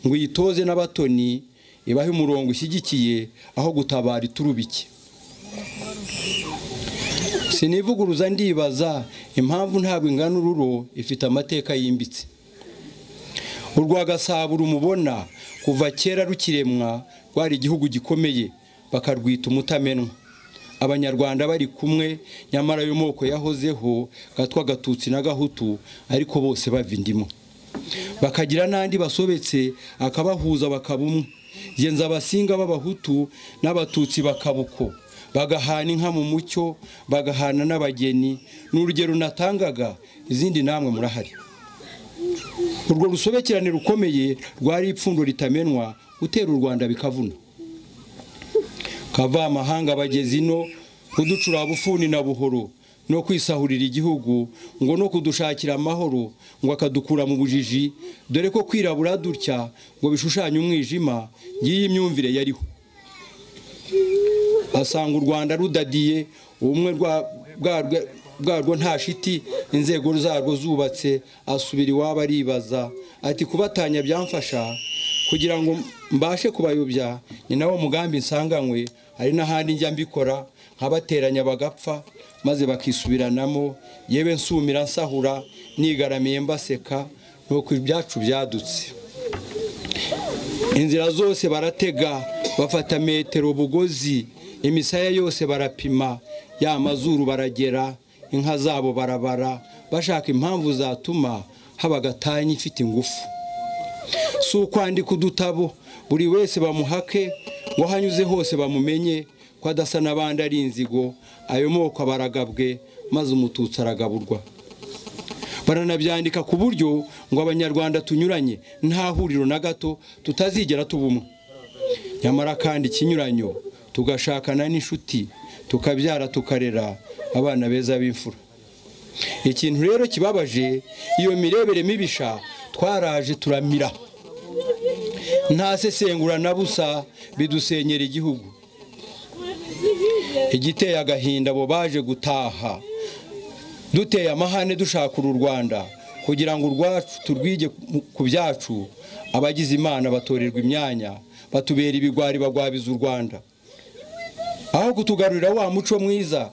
ngo uyitoze n'abatoni ibahe umurongo ushyigikiye aho gutabara iturubike sinivuguruza ndibaza impamvu ntabwo ingana ururo ifite amateka yimbitse urwa gasabo rumubona kuva kera rukiremwa rwari igihugu gikomeye bakarwita umutamenwa abanyarwanda bari kumwe nyamara ayo moko yahozeho gatwa gatutsi na gahutu ariko bose bava indimo bakagira n'andi basobetse akabahuza bakaba umwe genza abasinga b'abahutu n'abatutsi bakaba uko bagahana inka mu mucyo bagahana n'abageni ni urugero natangaga izindi namwe murahari urwo rusobekerane rukomeye rwari ipfundo ritamenwa utera u rwanda bikavuna kavamahanga bageze ino kuducura bufuni na buhoro no kwisahurira igihugu ngo no kudushakira amahoro ngo akadukura mu bujiji dore ko kwirabura dutya ngo bishushanye umwijima y'iyi myumvire yariho asanga u rwanda rudadiye ubumwe bwarwo nta shiti inzego zarwo zubatse asubira iwabo aribaza ati kubatanya byamfasha kugira ngo mbashe kubayobya ni nawo mugambi nsanganywe hari n'ahandi njya mbikora nkabateranya bagapfa maze bakisubiranamo yewe nsumira nsahura nigaramiye mbaseka nuko ibyacu byadutse inzira zose baratega bafata metero bugozi imisaya yose barapima ya mazuru baragera inka zabo barabara bashaka impamvu zatuma haba agatanya ifite ingufu si ukwandika udutabo buri wese bamuhake ngo hanyuze hose bamumenye ko adasa n'abandi ari inzigo ayo moko baragabwe maze umututsi aragaburwa baranabyandika ku buryo ngo abanyarwanda tunyuranye nta huriro na gato tutazigera tuba umwe nyamara kandi ikinyuranyo tugashakana n'inshuti tukabyara tukarera abana beza b'imfura ikintu rero kibabaje iyo mirebere mibisha twaraje turamira nta sesengura na busa bidusenyera igihugu igiteye agahinda abo baje gutaha duteye amahane dushakura u rwanda kugira ngo urwacu turwige ku byacu abagize imana batorerwa imyanya batubera ibigwari bagwabiza u rwanda aho kutugarurira wa muco mwiza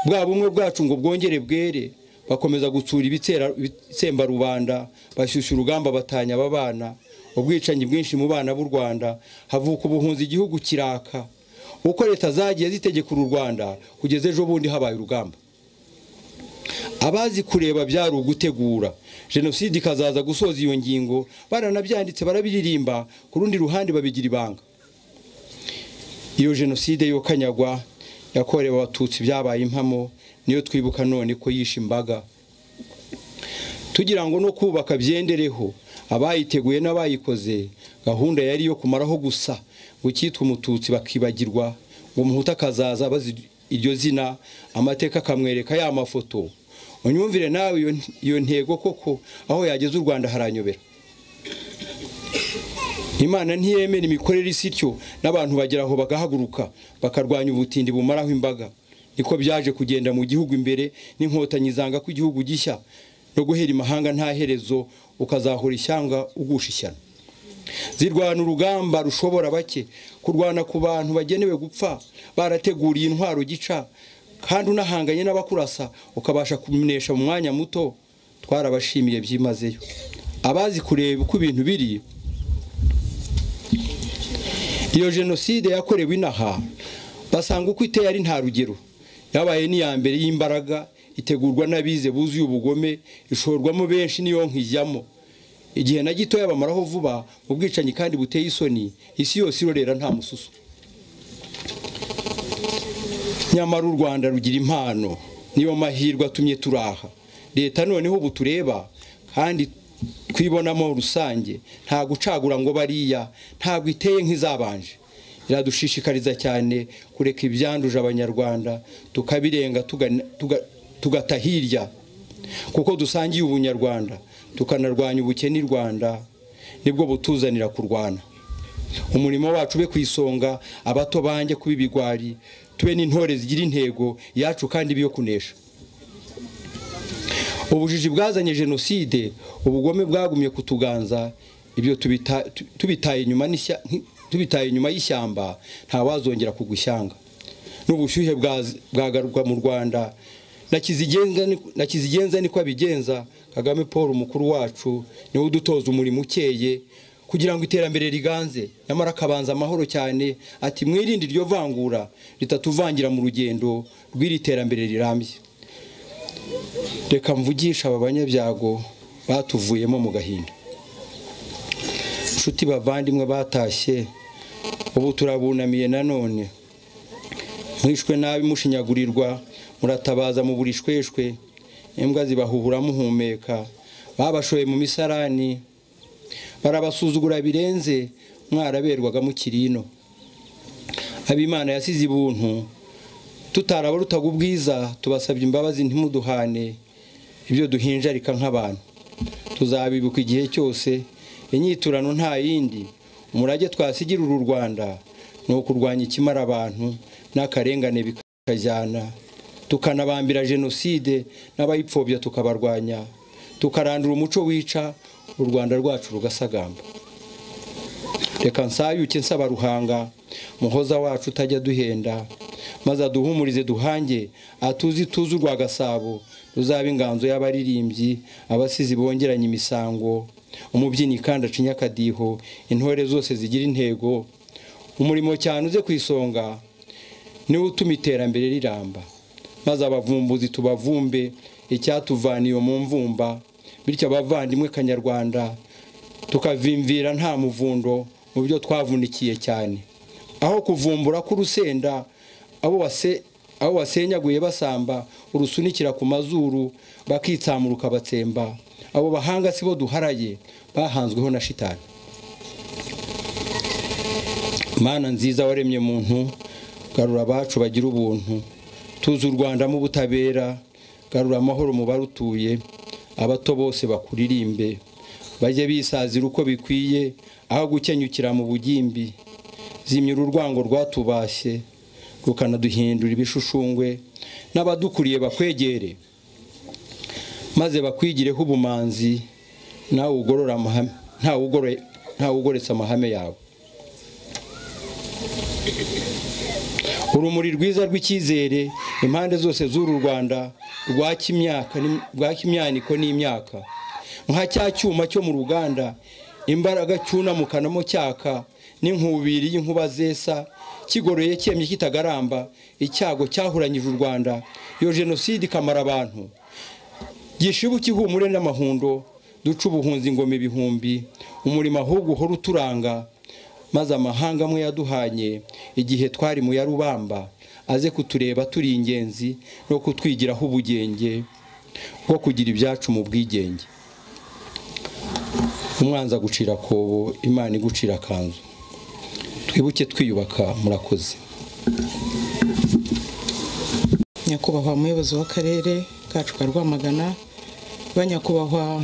bwa bumwe bwacu ngo bwongere bwere bakomeza gutsura ibitsemba rubanda bashyushya urugamba batanya aba bana ubwicanyi bwinshi mu bana b'u rwanda havuka ubuhunzi igihugu kiraka uko leta zagiye zitegekura u rwanda kugeza ejo bundi habaye urugamba abazi kureba byari ugutegura jenoside ikazaza gusoza iyo ngingo baranabyanditse barabiririmba ku rundi ruhande babigira ibanga iyo jenoside yokanyagwa yakorewe abatutsi byabaye impamo niyo twibuka none ko yishe imbaga tugira ngo no kubaka byendereho abayiteguye n'abayikoze gahunda yari iyo kumaraho gusa ngo icyitwa umututsi bakibagirwa ngo umuhutu akazaza abazi iryo zina amateka akamwereka ya mafoto unyumvire nawe iyo ntego koko aho yageze u rwanda haranyobera imana ntiyemera imikorere isi ityo n'abantu bagera aho bagahaguruka bakarwanya ubutindi bumaraho imbaga niko byaje kugenda mu gihugu imbere n'inkotanyi zanga ko igihugu gishya no guhera imahanga nta herezo ukazahura ishyanga ugusha ishyano zirwana urugamba rushobora bake kurwana ku bantu bagenewe gupfa barateguriye intwaro gica kandi unahanganye n'abakurasa ukabasha kumenesha mu mwanya muto twarabashimiye byimazeyo abazi kureba uko ibintu biri iyo jenoside yakorewe inaha basanga uko iteye ari nta rugero yabaye n'iya mbere y'imbaraga itegurwa n'abize buzuye ubugome ishorwamo benshi niyo nkijyamo igihe na gitoya bamaraho vuba mu bwicanyi kandi buteye isoni isi yose irorera nta mususu nyamara u rwanda rugira impano niyo mahirwe atumye turaha leta noneho ubu tureba kandi twibonamo rusange nta gucagura ngo bariya ntabwo iteye nk'izabanje iradushishikariza cyane kureka ibyanduje abanyarwanda tukabirenga tugata hirya kuko dusangiye ubunyarwanda tukanarwanya ubukene i rwanda nibwo butuzanira kurwana umurimo wacu ube ku isonga abato banjye kuba ibigwari tube n'intore zigira intego yacu kandi ibiyo kunesha ubujiji bwazanye jenoside ubugome bwagumye kutuganza ibyo tubitaye inyuma y'ishyamba ntawazongera kugwa ishyanga n'ubushyuhe bwagaruka mu rwanda na kizigenza niko abigenza kagame paul mukuru wacu niwe udutoza umurimo ukeye kugira ngo iterambere riganze nyamara akabanza amahoro cyane ati mwirinde iryo vangura ritatuvangira mu rugendo rw'iri terambere rirambye reka mvugisha aba banyabyago batuvuyemo mu gahinda inshuti bavandimwe batashye ubu turabunamiye nanone mwishwe nabi mushinyagurirwa muratabaza mu burishweshwe imbwa zibahuhura muhumeka babashoye mu misarani barabasuzugura birenze mwaraberwaga mu kirino abimana yasize ibuntu tutarabarutaga ubwiza tubasabye imbabazi ntimuduhane ibyo duhinjarika nk'abantu tuzabibuka igihe cyose inyiturano nta yindi umurage twasigira uru rwanda ni ukurwanya ikimara abantu n'akarengane bikajyana tukanabambira jenoside n'abayipfobya tukabarwanya tukarandura umuco wica u rwanda rwacu rugasagamba reka nsayuke nsaba ruhanga muhoza wacu utajya duhenda maze aduhumurize duhange atuzi tuzi urwa gasabo ruzaba inganzo y'abaririmbyi abasizi bongeranye imisango umubyinnyi kandi acinya akadiho intore zose zigira intego umurimo cyane uze ku isonga niwo utuma iterambere riramba maze abavumbuzi tubavumbe icyatuvaniye mu mvumba bityo abavandimwe kanyarwanda tukavimvira nta muvundo mu byo twavunikiye cyane aho kuvumbura k'urusenda abo wasenyaguye basamba urusunikira ku mazuru bakitsamuruka batsemba abo bahanga si bo duharaye bahanzweho na shitani mana nziza waremye muntu garura abacu bagira ubuntu tuzi u rwanda mu butabera garura amahoro mu barutuye abato bose bakuririmbe bajye bisazira uko bikwiye aho gukenyukira mu bugimbi zimyura urwango rwatubashye rukanaduhindura ibishushungwe n'abadukuriye bakwegere maze bakwigireho ubumanzi ntawe ugoretse amahame yawe urumuri rwiza rw'icyizere impande zose z'uru rwanda rwa kimyaniko n'imyaka nka cya cyuma cyo mu ruganda imbaraga cyunamukanamo cyaka n'inkubiri y'inkuba zesa kigoroye cyemye kitagaramba icyago cyahuranyije u rwanda iyo jenoside ikamara abantu gishibu kihumure n'amahundo duca ubuhunzi ingoma ibihumbi umurimo ahubwo uhora uturanga maze amahanga amwe yaduhanye igihe twari mu yarubamba aze kutureba turi ingenzi no kutwigiraho ubugenge bwo kugira ibyacu mu bwigenge umwanzi agucira akobo imana igucira akanzu twibuke twiyubaka murakoze nyakubahwa umuyobozi w'akarere kacu ka rwamagana banyakubahwa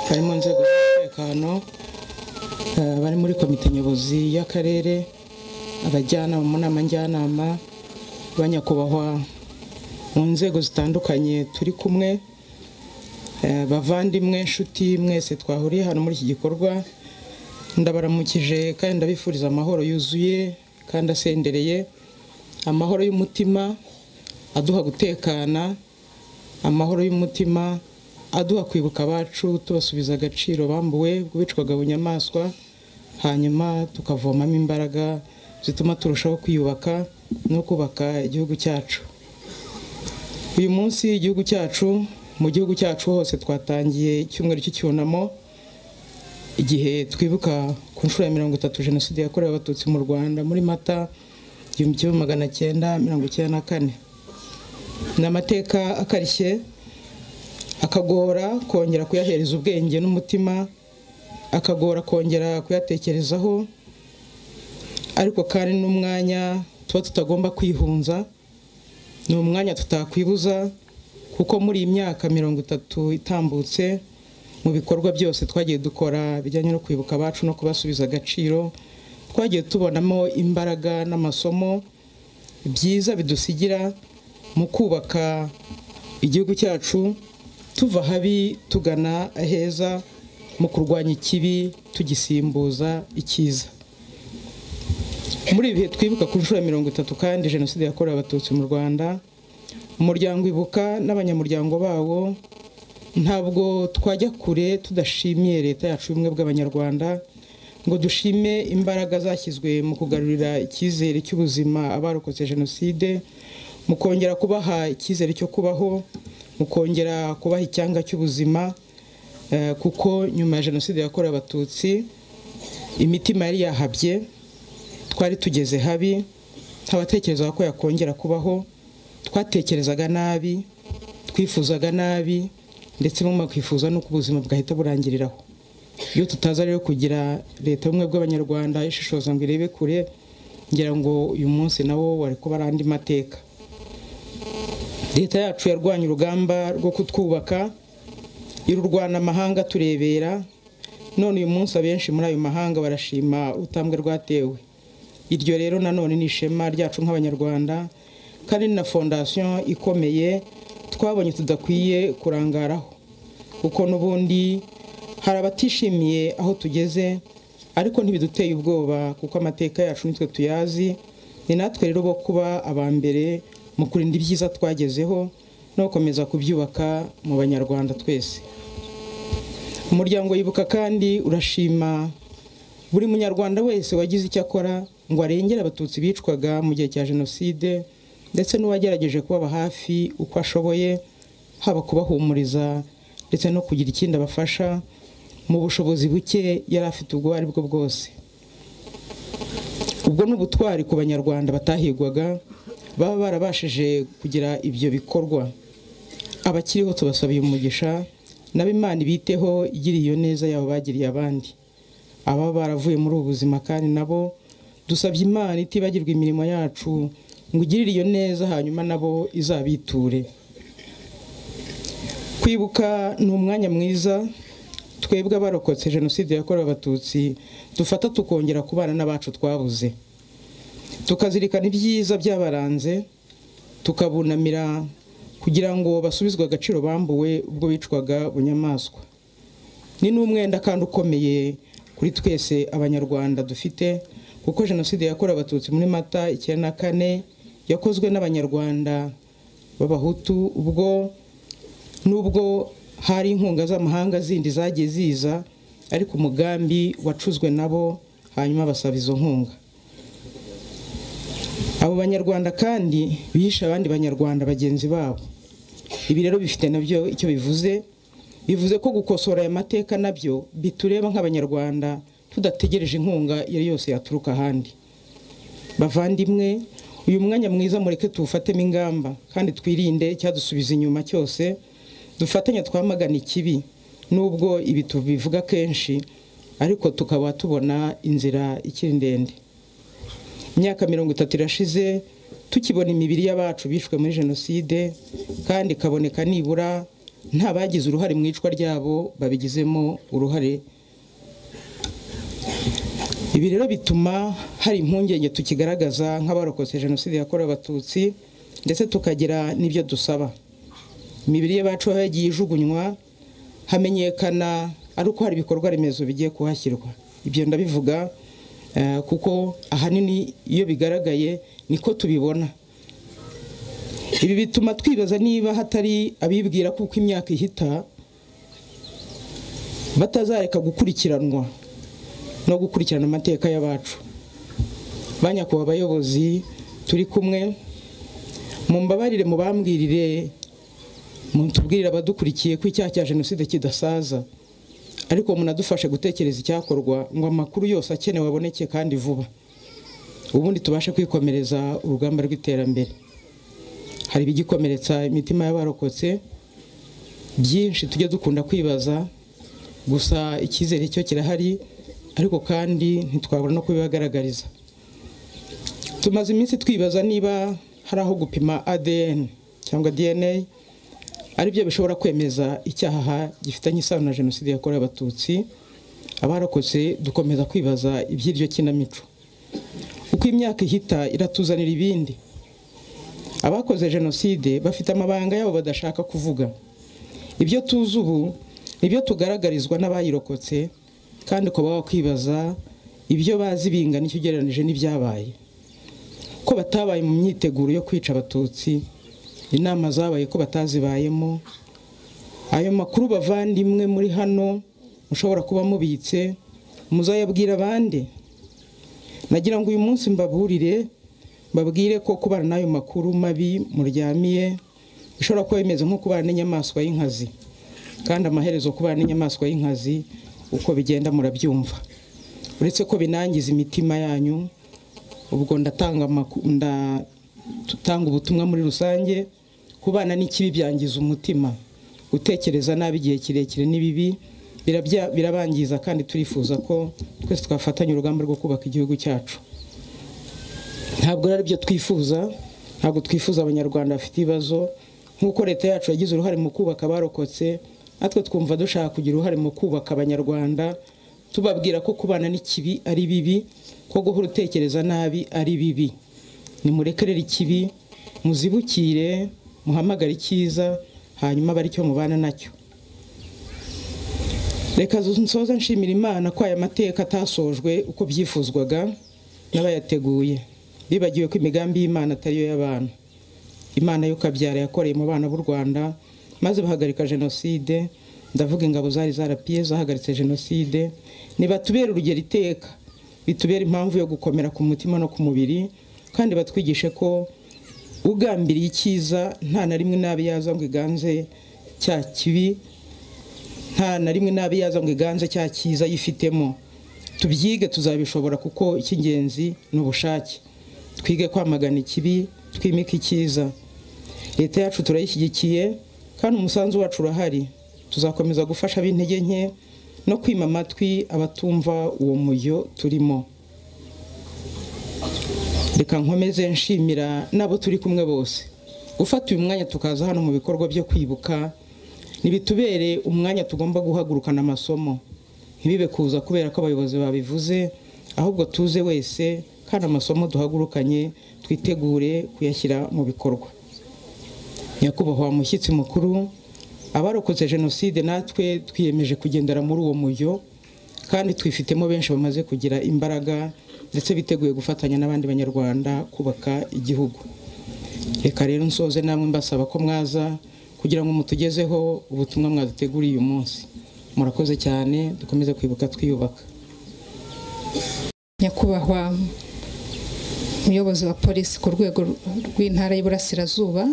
bari mu nzego z'umutekano bari muri komite nyobozi y'akarere abajyanama mu nama njyanama banyakubahwa mu nzego zitandukanye turi kumwe bavandimwe inshuti mwese twahuriye hano muri iki gikorwa ndabaramukije kandi ndabifuriza amahoro yuzuye kandi asendereye amahoro y'umutima aduha gutekana amahoro y'umutima aduha kwibuka abacu tubasubiza agaciro bambuwe bw'ibicwaga bunyamaswa hanyuma tukavomamo imbaraga zituma turushaho kwiyubaka no kubaka igihugu cyacu uyu munsi igihugu cyacu mu gihugu cyacu hose twatangiye icyumweru cy'icyunamo igihe twibuka ku nshuro ya mirongo itatu jenoside yakorewe abatutsi mu rwanda muri mata igihumbi kimwe magana cyenda mirongo icyenda na kane ni amateka akarishye akagora kongera kuyahereza ubwenge n'umutima akagora kongera kuyatekerezaho ariko kandi n'umwanya tuba tutagomba kwihunza ni umwanya tutakwibuza kuko muri iyi myaka mirongo itatu itambutse mu bikorwa byose twagiye dukora bijyanye no kwibuka abacu no kubasubiza agaciro twagiye tubonamo imbaraga n'amasomo byiza bidusigira mu kubaka igihugu cyacu tuva habi tugana aheza mu kurwanya ikibi tugisimbuza icyiza muri ibi bihe twibuka ku nshuro ya mirongo itatu kandi jenoside yakorewe abatutsi mu rwanda umuryango ibuka n'abanyamuryango bawo ntabwo twajya kure tudashimiye leta yacu y'ubumwe bw'abanyarwanda ngo dushime imbaraga zashyizwe mu kugarurira icyizere cy'ubuzima abarokotse jenoside mu kongera kubaha icyizere cyo kubaho mu kongera kubaha icyanga cy'ubuzima eh, kuko nyuma ya jenoside yakorewe abatutsi imitima yari yahabye twari tugeze habi ntabatekerezaga ko yakongera kubaho twatekerezaga nabi twifuzaga nabi ndetse bamwe bakifuza n'uko ubuzima bwahita burangiriraho iyo tutaza rero kugira leta y'ubumwe bw'abanyarwanda ishishoza ngo irebe kure ngira ngo uyu munsi nawo wari kuba ari andi mateka leta yacu yarwanya urugamba rwo kutwubaka irurwana amahanga turebera none uyu munsi abenshi muri ayo mahanga barashima utambwe rwatewe iryo rero nanone ni ishema ryacu nk'abanyarwanda kandi na fondasiyo ikomeye twabonye tudakwiye kurangaraho kuko n'ubundi hari abatishimiye aho tugeze ariko ntibiduteye ubwoba kuko amateka yacu nitwe tuyazi ni natwe rero bo kuba aba mbere mu kurinda ibyiza twagezeho no gukomeza kubyubaka mu banyarwanda twese umuryango yibuka kandi urashima buri munyarwanda wese wagize icyo akora ngo arengere abatutsi bicwaga mu gihe cya jenoside ndetse n'uwagerageje kubaba hafi uko ashoboye haba kubahumuriza ndetse no kugira ikindi abafasha mu bushobozi buke yari afite ubwo ari bwo bwose ubwo ni ubutwari ku banyarwanda batahigwaga baba barabashije kugira ibyo bikorwa abakiriho tubasabiye umugisha nabo imana ibiteho igira iyo neza yabo bagiriye abandi ababa baravuye muri ubu buzima kandi nabo dusabye imana itibagirwa imirimo yacu ngo igirire iyo neza hanyuma nabo izabiture kwibuka ni umwanya mwiza twebwe abarokotse jenoside yakorewe abatutsi dufata tukongera kubana n'abacu twabuze tukazirikana ibyiza byabaranze tukabunamira kugira ngo basubizwe agaciro bambuwe ubwo bicwaga bunyamaswa ni n'umwenda kandi ukomeye kuri twese abanyarwanda dufite kuko jenoside yakorewe abatutsi muri mata icyenda na kane yakozwe n'abanyarwanda b'abahutu ubwo nubwo hari inkunga z'amahanga zindi zagiye ziza ariko umugambi wacuzwe nabo hanyuma basaba izo nkunga abo banyarwanda kandi bihishe abandi banyarwanda bagenzi babo ibi rero bifite nabyo icyo bivuze bivuze ko gukosora aya mateka nabyo bitureba nk'abanyarwanda tudategereje inkunga iyo ari yose yaturuka ahandi bavandimwe uyu mwanya mwiza mureke tuwufatemo ingamba kandi twirinde icyadusubiza inyuma cyose dufatanya twamagana ikibi nubwo ibi tubivuga kenshi ariko tukaba tubona inzira ikiri ndende imyaka mirongo itatu irashize tukibona imibiri y'abacu bishwe muri jenoside kandi ikaboneka nibura nta bagize uruhare mu icwa ryabo babigizemo uruhare ibi rero bituma hari impungenge tukigaragaza nk'abarokotse jenoside yakorewe abatutsi ndetse tukagira n'ibyo dusaba imibiri y'abacu aho yagiye ijugunywa hamenyekana ari uko hari ibikorwa remezo bigiye kuhashyirwa ibyo ndabivuga kuko ahanini iyo bigaragaye niko tubibona ibi bituma twibaza niba hatari abibwira kuko imyaka ihita batazareka gukurikiranwa no gukurikirana amateka y'abacu banyakubahwa abayobozi turi kumwe mumbabarire mubambwirire mutubwirire abadukurikiye ko icyaha cya jenoside kidasaza ariko munadufashe gutekereza icyakorwa ngo amakuru yose akenewe aboneke kandi vuba ubundi tubashe kwikomereza urugamba rw'iterambere hari ibigikomeretsa imitima y'abarokotse byinshi tujya dukunda kwibaza gusa icyizere cyo kirahari ariko kandi ntitwabura no kubibagaragariza tumaze iminsi twibaza niba hari aho gupima ADN cyangwa DNA aribyo bishobora kwemeza icyaha gifitanye isano na jenoside yakorewe abatutsi abarokotse dukomeza kwibaza iby'iryo kinamico uko imyaka ihita iratuzanira ibindi abakoze jenoside bafite amabanga yabo badashaka kuvuga ibyo tuzi ubu nibyo tugaragarizwa n'abayirokotse kandi ukaba wakwibaza ibyo bazi bingana icyo ugereranije n'ibyabaye ko batabaye mu myiteguro yo kwica abatutsi inama zabaye ko batazibayemo ayo makuru bavandimwe muri hano mushobora kuba mubitse muzayabwira abandi nagira ngo uyu munsi mbaburire babwire ko kubana n'ayo makuru mabi muryamiye bishobora kuba bimeze nko kubana n'inyamaswa y'inkazi kandi amaherezo kubana n'inyamaswa y'inkazi uko bigenda murabyumva uretse ko binangiza imitima yanyu ubwo ndatanga amaku- nda- tutanga ubutumwa muri rusange kubana n'ikibi byangiza umutima gutekereza nabi igihe kirekire ni bibi birabya- birabangiza kandi turifuza ko twese twafatanya urugamba rwo kubaka igihugu cyacu ntabwo ari byo twifuza ntabwo twifuza abanyarwanda bafite ibibazo nk'uko leta yacu yagize uruhare mu kubaka abarokotse natwe twumva dushaka kugira uruhare mu kubaka abanyarwanda tubabwira ko kubana n'ikibi ari bibi ko guhora utekereza nabi ari bibi nimurekerere ikibi muzibukire muhamagare icyiza hanyuma abe aricyo mubana nacyo reka nsoza nshimira imana ko aya mateka atasojwe uko byifuzwaga n'abayateguye bibagiwe ko imigambi y'imana atariyo y'abantu imana yo kabyara yakoreye mu bana b'u rwanda maze bahagarika jenoside ndavuga ingabo zari zarapiye zahagaritse jenoside ntibatubere urugero iteka bitubere impamvu yo gukomera ku mutima no ku mubiri kandi batwigishe ko ugambiriye icyiza nta na rimwe nabi yaza ngo iganze cya kibi nta na rimwe nabi yaza ngo iganze cya cyiza yifitemo tubyige tuzabishobora kuko icy'ingenzi ni ubushake twige kwamagana ikibi twimike icyiza leta yacu turayishyigikiye kandi umusanzu wacu urahari tuzakomeza gufasha ab'intege nke no kwima amatwi abatumva uwo mujyo turimo reka nkomeze nshimira n'abo turi kumwe bose gufata uyu mwanya tukaza hano mu bikorwa byo kwibuka ntibitubere umwanya tugomba guhagurukana amasomo ntibibe kuza kubera ko abayobozi babivuze ahubwo tuze wese kandi amasomo duhagurukanye twitegure kuyashyira mu bikorwa nyakubahwa mushyitsi mukuru abarokotse jenoside natwe twiyemeje kugendera muri uwo mujyo kandi twifitemo benshi bamaze kugira imbaraga ndetse biteguye gufatanya n'abandi banyarwanda kubaka igihugu reka rero nsoze namwe mbasaba ko mwaza kugira ngo mutugezeho ubutumwa mwaduteguriye uyu munsi murakoze cyane dukomeze kwibuka twiyubaka nyakubahwa muyobozi wa polisi ku rwego rw'intara y'Iburasirazuba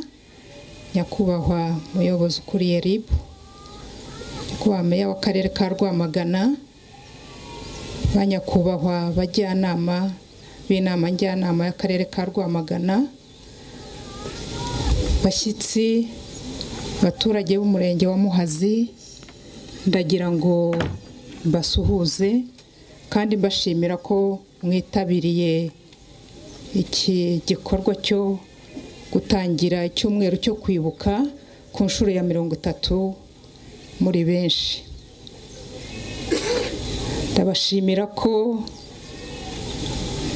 nyakubahwa muyobozi ukuriye RIB nyakubahwa meya w'akarere ka Rwamagana ba nyakubahwa bajyanama b'inama njyanama y'akarere ka Rwamagana bashyitsi abaturage b'umurenge wa Muhazi ndagira ngo mbasuhuze kandi mbashimira ko mwitabiriye iki gikorwa cyo gutangira icyumweru cyo kwibuka ku nshuro ya mirongo itatu muri benshi ndabashimira ko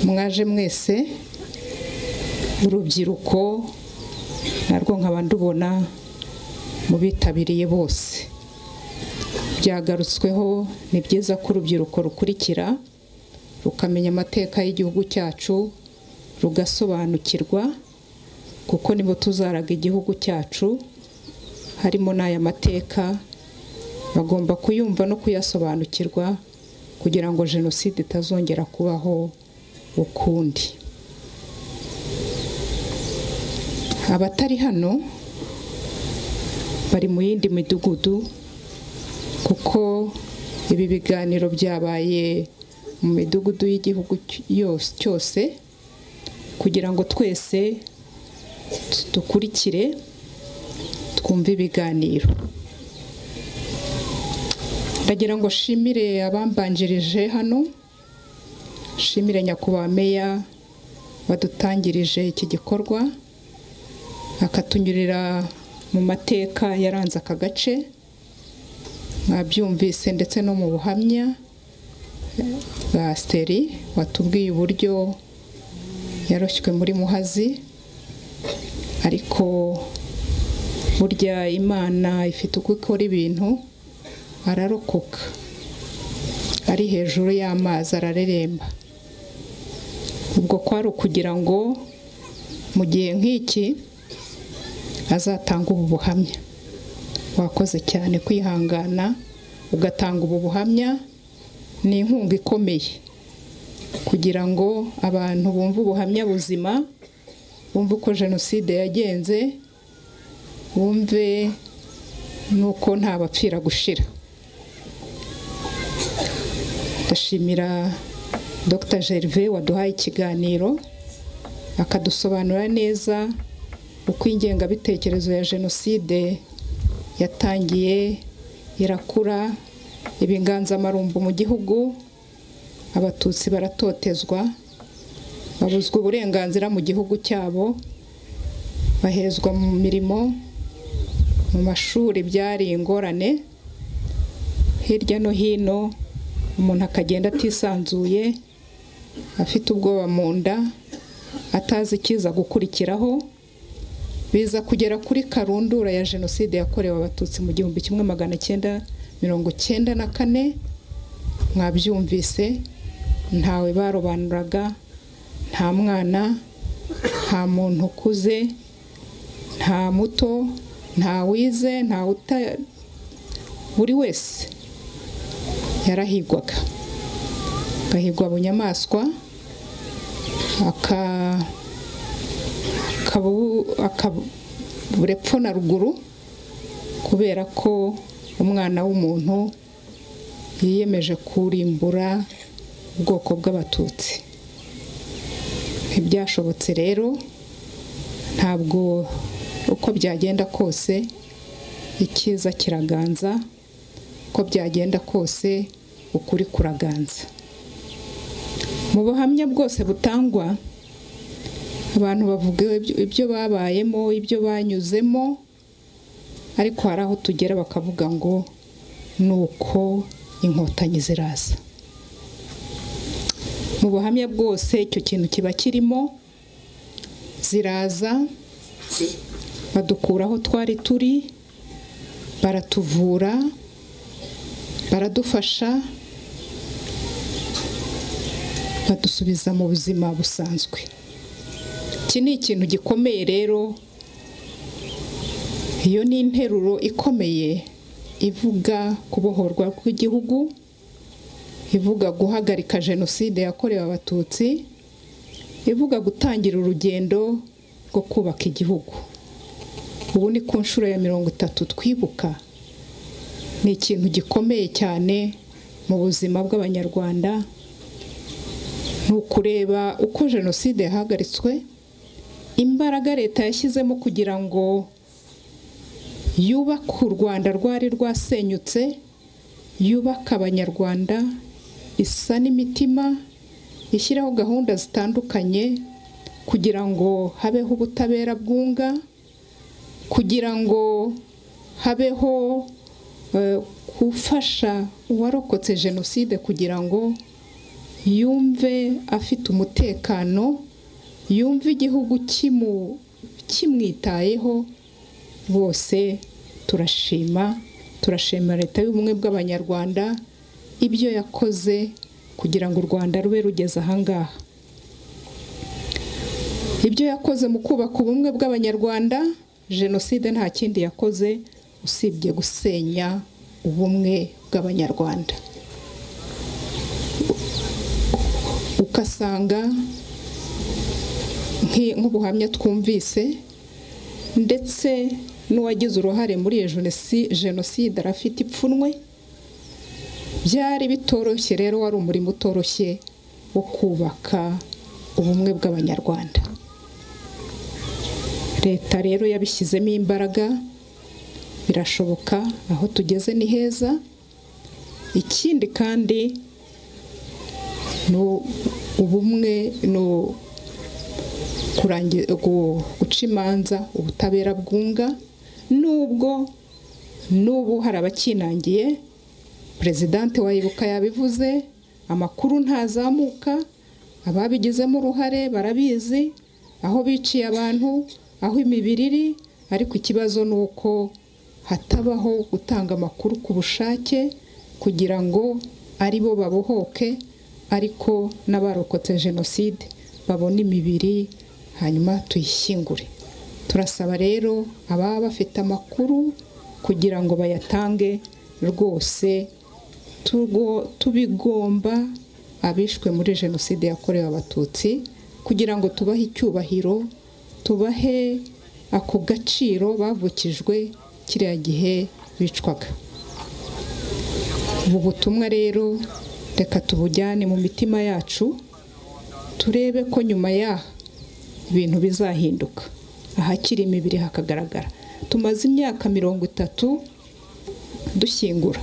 mwaje mwese urubyiruko narwo nkaba ndubona mu bitabiriye bose byagarutsweho ni byiza ko urubyiruko rukurikira rukamenya amateka y'igihugu cyacu rugasobanukirwa kuko nibo tuzaraga igihugu cyacu harimo n'aya mateka bagomba kuyumva no kuyasobanukirwa kugira ngo jenoside itazongera kubaho ukundi abatari hano bari mu yindi midugudu kuko ibi biganiro byabaye mu midugudu y'igihugu cy- yose cyose kugira ngo twese tu- dukurikire twumve ibiganiro ndagira ngo nshimire abambanjirije hano nshimire nyakubahwa meya wadutangirije iki gikorwa akatunyurira mu mateka yaranze aka gace mwabyumvise ndetse no mu buhamya bwa siteri watubwiye uburyo yaroshywe muri muhazi ariko burya imana ifite uko ikora ibintu ararokoka ari hejuru y'amazi arareremba ubwo kwari ukugira ngo mu gihe nk'iki azatanga ubu buhamya wakoze cyane kwihangana ugatanga ubu buhamya ni inkunga ikomeye kugira ngo abantu bumve ubuhamya buzima bumve uko jenoside yagenze bumve n'uko nta bapfira gushira ndashimira dr gervais waduhaye ikiganiro akadusobanurira neza uko ingengabitekerezo ya jenoside yatangiye irakura ibiganzamarumbu mu gihugu abatutsi baratotezwa babuzwa uburenganzira mu gihugu cyabo bahezwa mu mirimo mu mashuri byari ingorane hirya no hino umuntu akagenda atisanzuye afite ubwoba mu nda atazi ikiza gukurikiraho biza kugera kuri karundura ya jenoside yakorewe abatutsi mu gihumbi kimwe magana cyenda mirongo cyenda na kane mwabyumvise ntawe barobanuraga nta mwana nta muntu ukuze nta muto nta wize nta uta buri wese yarahigwaga agahigwa bunyamaswa akabura epfo na ruguru kubera ko umwana w'umuntu yiyemeje kurimbura ubwoko bw'abatutsi ntibyashobotse rero ntabwo uko byagenda kose icyiza kiraganza uko byagenda kose ukuri kuraganza mu buhamya bwose butangwa abantu bavuga ibyo babayemo ibyo banyuzemo ariko hari aho tugera bakavuga ngo ni uko inkotanyi ziraza mu buhamya bwose icyo kintu kiba kirimo ziraza badukura aho twari turi baratuvura baradufasha badusubiza mu buzima busanzwe iki ni ikintu gikomeye rero iyo ni interuro ikomeye ivuga kubohorwa kw'igihugu ivuga guhagarika jenoside yakorewe abatutsi ivuga gutangira urugendo rwo kubaka igihugu ubu ni ku nshuro ya mirongo itatu twibuka ni ikintu gikomeye cyane mu buzima bw'abanyarwanda ni ukureba uko jenoside yahagaritswe imbaraga leta yashyizemo kugira ngo yubake u rwanda rwari rwasenyutse yubake abanyarwanda isa n'imitima ishyiraho gahunda zitandukanye kugira ngo habeho ubutabera bwunga kugira ngo habeho gufasha uwarokotse jenoside kugira ngo yumve afite umutekano yumve igihugu kimwitayeho bose turashima turashima leta y'ubumwe bw'abanyarwanda ibyo yakoze kugira ngo u rwanda rube rugeze ahangaha ibyo yakoze mu kubaka ubumwe bw'abanyarwanda jenoside nta kindi yakoze usibye gusenya ubumwe bw'abanyarwanda ugasanga nk'ubuhamya twumvise ndetse n'uwagize uruhare muri iyo jenoside arafite ipfunwe byari bitoroshye rero wari umurimo utoroshye wo kubaka ubumwe bw'abanyarwanda leta rero yabishyizemo imbaraga birashoboka aho tugeze ni heza ikindi kandi ni ubumwe ni guca imanza ubutabera bwunga n'ubwo n'ubu hari abakinangiye perezidante wayibuka yabivuze amakuru ntazamuka ababigizemo uruhare barabizi aho biciye abantu aho imibiri iri ariko ikibazo ni uko hatabaho gutanga amakuru ku bushake kugira ngo ari bo babohoke ariko n'abarokotse jenoside babone imibiri hanyuma tuyishyingure turasaba rero ababa bafite amakuru kugira ngo bayatange rwose tugo- tubigomba abishwe muri jenoside yakorewe abatutsi kugira ngo tubahe icyubahiro tubahe ako gaciro bavukijwe kiriya gihe bicwaga ubu butumwa rero reka tubujyane mu mitima yacu turebe ko nyuma yaha ibintu bizahinduka ahakiri imibiri hakagaragara tumaze imyaka mirongo itatu dushyingura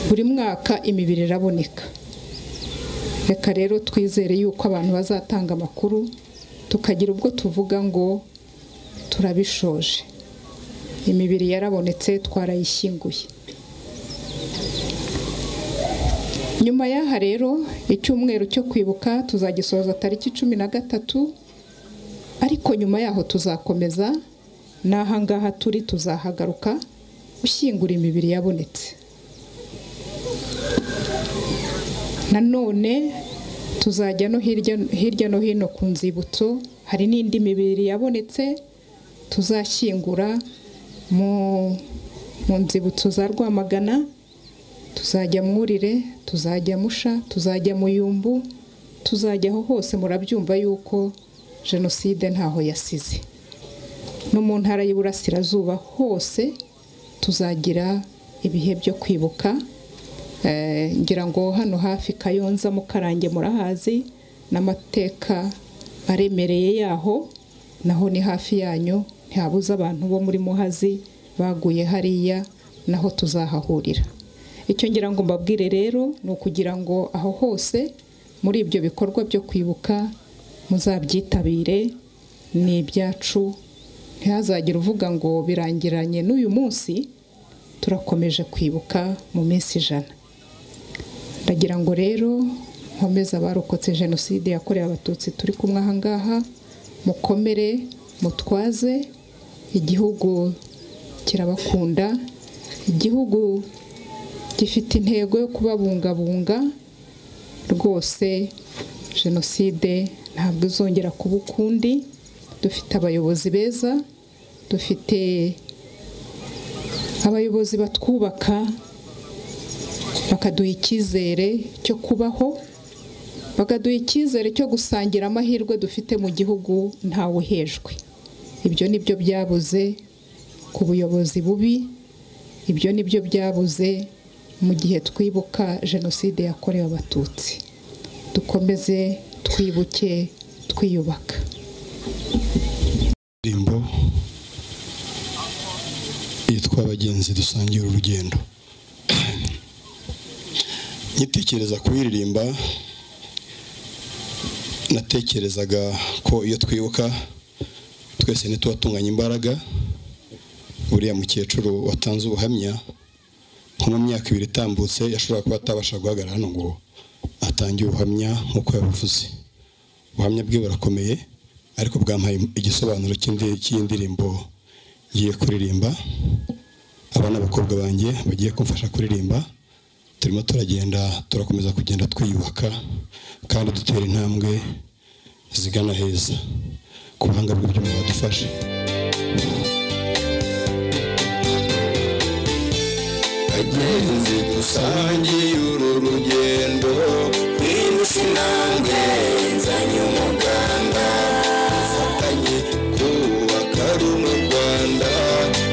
buri mwaka imibiri iraboneka reka rero twizere yuko abantu bazatanga amakuru tukagira ubwo tuvuga ngo turabishoje imibiri yarabonetse twarayishyinguye nyuma y'aha rero icyumweru cyo kwibuka tuzagisoza tariki cumi na gatatu ariko nyuma yaho tuzakomeza n'aha ngaha turi tuzahagaruka ushyingura imibiri yabonetse nanone tuzajya no hirya hirya no hino ku nzibutso hari n'indi mibiri yabonetse tuzashyingura mu mu nzibutso za rwamagana tuzajya mwurire tuzajya musha tuzajya muyumbu tuzajya aho hose murabyumva yuko jenoside ntaho yasize no mu ntara y'iburasirazuba hose tuzagira ibihe byo kwibuka Eh, ngira ngo hano hafi kayonza mukarange murahazi n'amateka aremereye yaho naho ni hafi yanyu ntihabuze abantu bo muri muhazi baguye hariya naho tuzahahurira icyo ngira ngo mbabwire rero ni ukugira ngo aho hose muri ibyo bikorwa byo kwibuka muzabyitabire ni ibyacu ntihazagire uvuga ngo birangiranye n'uyu munsi turakomeje kwibuka mu minsi ijana ndagira ngo rero nkomeze abarokotse jenoside yakorewe abatutsi turi kumwe aha ngaha mukomere mutwaze igihugu kirabakunda igihugu gifite intego yo kubabungabunga rwose jenoside ntabwo izongera kuba ukundi dufite abayobozi beza dufite abayobozi batwubaka bakaduha icyizere cyo kubaho bakaduha icyizere cyo gusangira amahirwe dufite mu gihugu ntawe uhejwe ibyo ni byo byabuze ku buyobozi bubi ibyo ni byo byabuze mu gihe twibuka jenoside yakorewe abatutsi dukomeze twibuke twiyubaka indirimbo yitwa abagenzi dusangira urugendo nyitekereza kuyiririmba natekerezaga ko iyo twibuka twese ntituba tunganya imbaraga buriya mukecuru watanze ubuhamya nko mu myaka ibiri itambutse yashobora kuba atabasha guhagarara hano ngo atange ubuhamya nk'uko yabivuze ubuhamya bwe burakomeye ariko bwampaye igisobanuro cy'indi- cy'indirimbo ngiye kuririmba aba ni abakobwa banjye bagiye kumfasha kuririmba turimo turagenda turakomeza kugenda twiyubaka kandi dutera intambwe zigana heza ku buhanga bw'ibyuma badufashe bagenzi dusangiye uru rugendo twirushe intambwe nzanye umuganda dufatanye kubaka rumwe u rwanda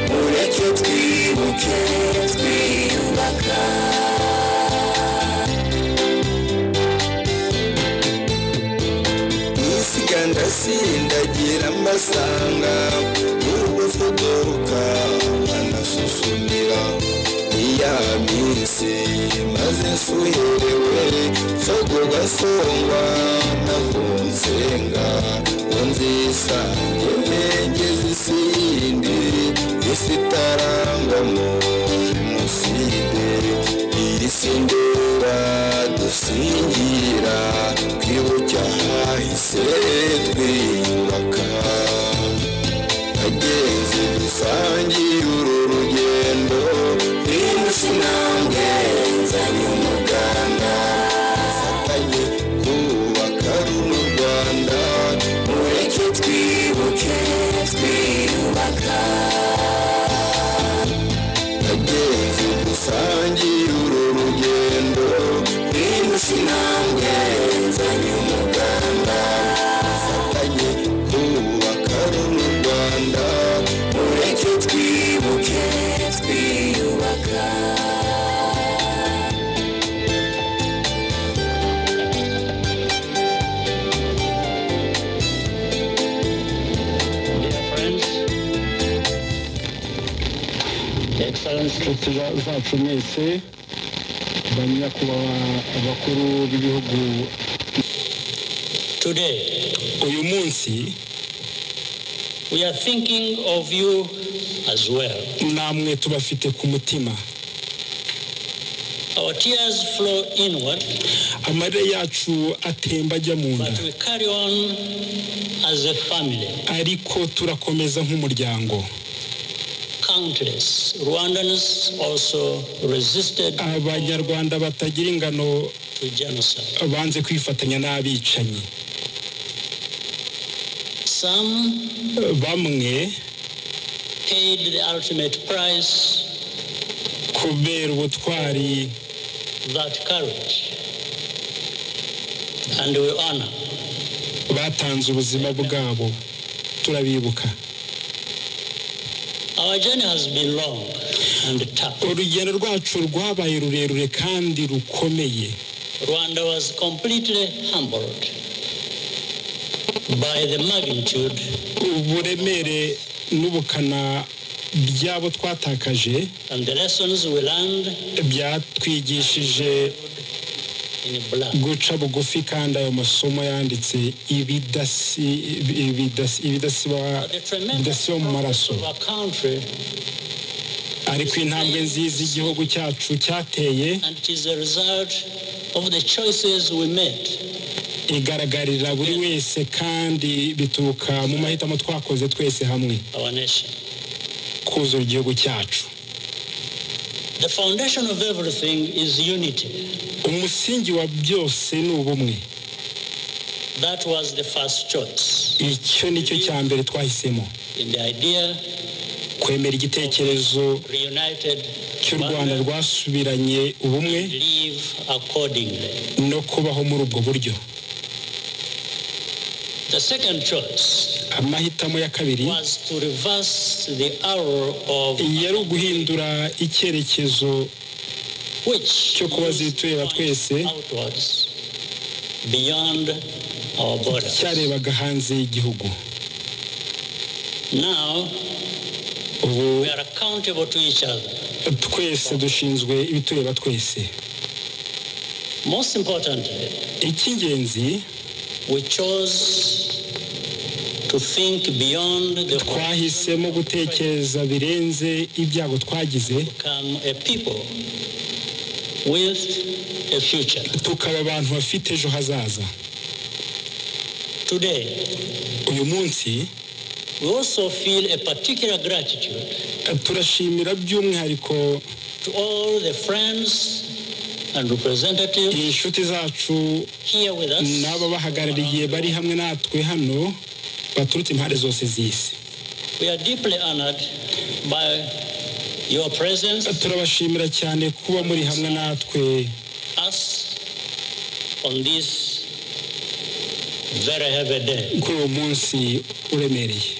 mureke twibuke twiyubaka isiga ndasindagira mbasanga urwo tugaruka banasuzumira iya minsi maze nsuherewe sogo gasongwa nakunsenga unzi isange ngeze isi yindi isi itarangwamo jenoside iyi si ndeba dusingira twibuke ahahise twiyubaka ageze dusangiye uru rugendo twirushe intambwe nzanye umuganda dufatanye kubaka rumwe u rwanda mureke twibuke twiyubaka ageze dusangiye uru inshuti zacu mwese ba nyakubahwa abakuru b'ibihugu Today, uyu munsi we are thinking of you as well. namwe tubafite ku mutima Our tears flow inward, amarira yacu atemba ajya mu nda but we carry on as a family. ariko turakomeza nk'umuryango Countless Rwandans also resisted abanyarwanda batagira ingano to genocide. banze kwifatanya n'abicanyi bamwe Paid the ultimate price, kubera ubutwari that courage, and we honor batanze ubuzima bwabo turabibuka Our journey has been long and tough. urugendo rwacu rwabaye rurerure kandi rukomeye Rwanda was completely humbled by the magnitude uburemere n'ubukana by'abo twatakaje and the lessons we learned byatwigishije in blood. guca bugufi kandi ayo masomo yanditse ibidasi ibidasi ibidasiba bidasiba mu maraso Our country ariko intambwe nziza igihugu cyacu cyateye and it is a result of the choices we made. igaragarira buri wese kandi bituruka mu mahitamo twakoze twese hamwe Our nation. kuzura igihugu cyacu The foundation of everything is unity. umusingi wa byose ni ubumwe That was the first choice icyo ni cyo cya mbere twahisemo in the idea kwemera igitekerezo reunited cy'u rwanda rwasubiranye ubumwe accordingly. no kubaho muri ubwo buryo The second choice amahitamo ya kabiri was to reverse the arrow of yari uguhindura icyerekezo cyo kuba zitureba twese beyond our borders. cyarebaga hanze y'igihugu Now we are accountable to each other. twese dushinzwe ibitureba twese Most importantly, icy'ingenzi we chose to think beyond the twahisemo gutekereza birenze ibyago twagize become a people with a future. tukaba abantu bafite ejo hazaza Today, uyu munsi we also feel a particular gratitude turashimira by'umwihariko to all the friends and representatives inshuti zacu here with us n'aba bahagarariye bari hamwe natwe hano baturutse impande zose z'isi We are deeply honored by your presence, turabashimira cyane kuba muri hamwe natwe us, on this very heavy day. kuri uwo munsi uremereye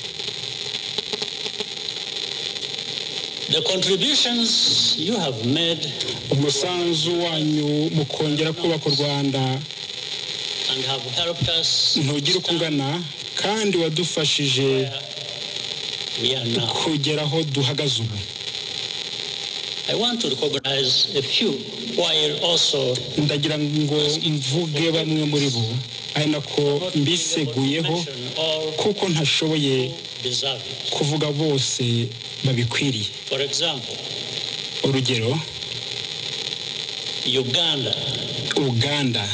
The contributions you have made umusanzu wanyu mu kongera kubaka u rwanda and have helped us, ntugire uko ungana kandi wadufashije we are now. kugera aho duhagaze ubu I want to recognize a few while also ndagira ngo mvuge bamwe muri bo ari nako mbiseguyeho kuko ntashoboye deserve it. kuvuga bose babikwiriye For example, urugero Uganda, uganda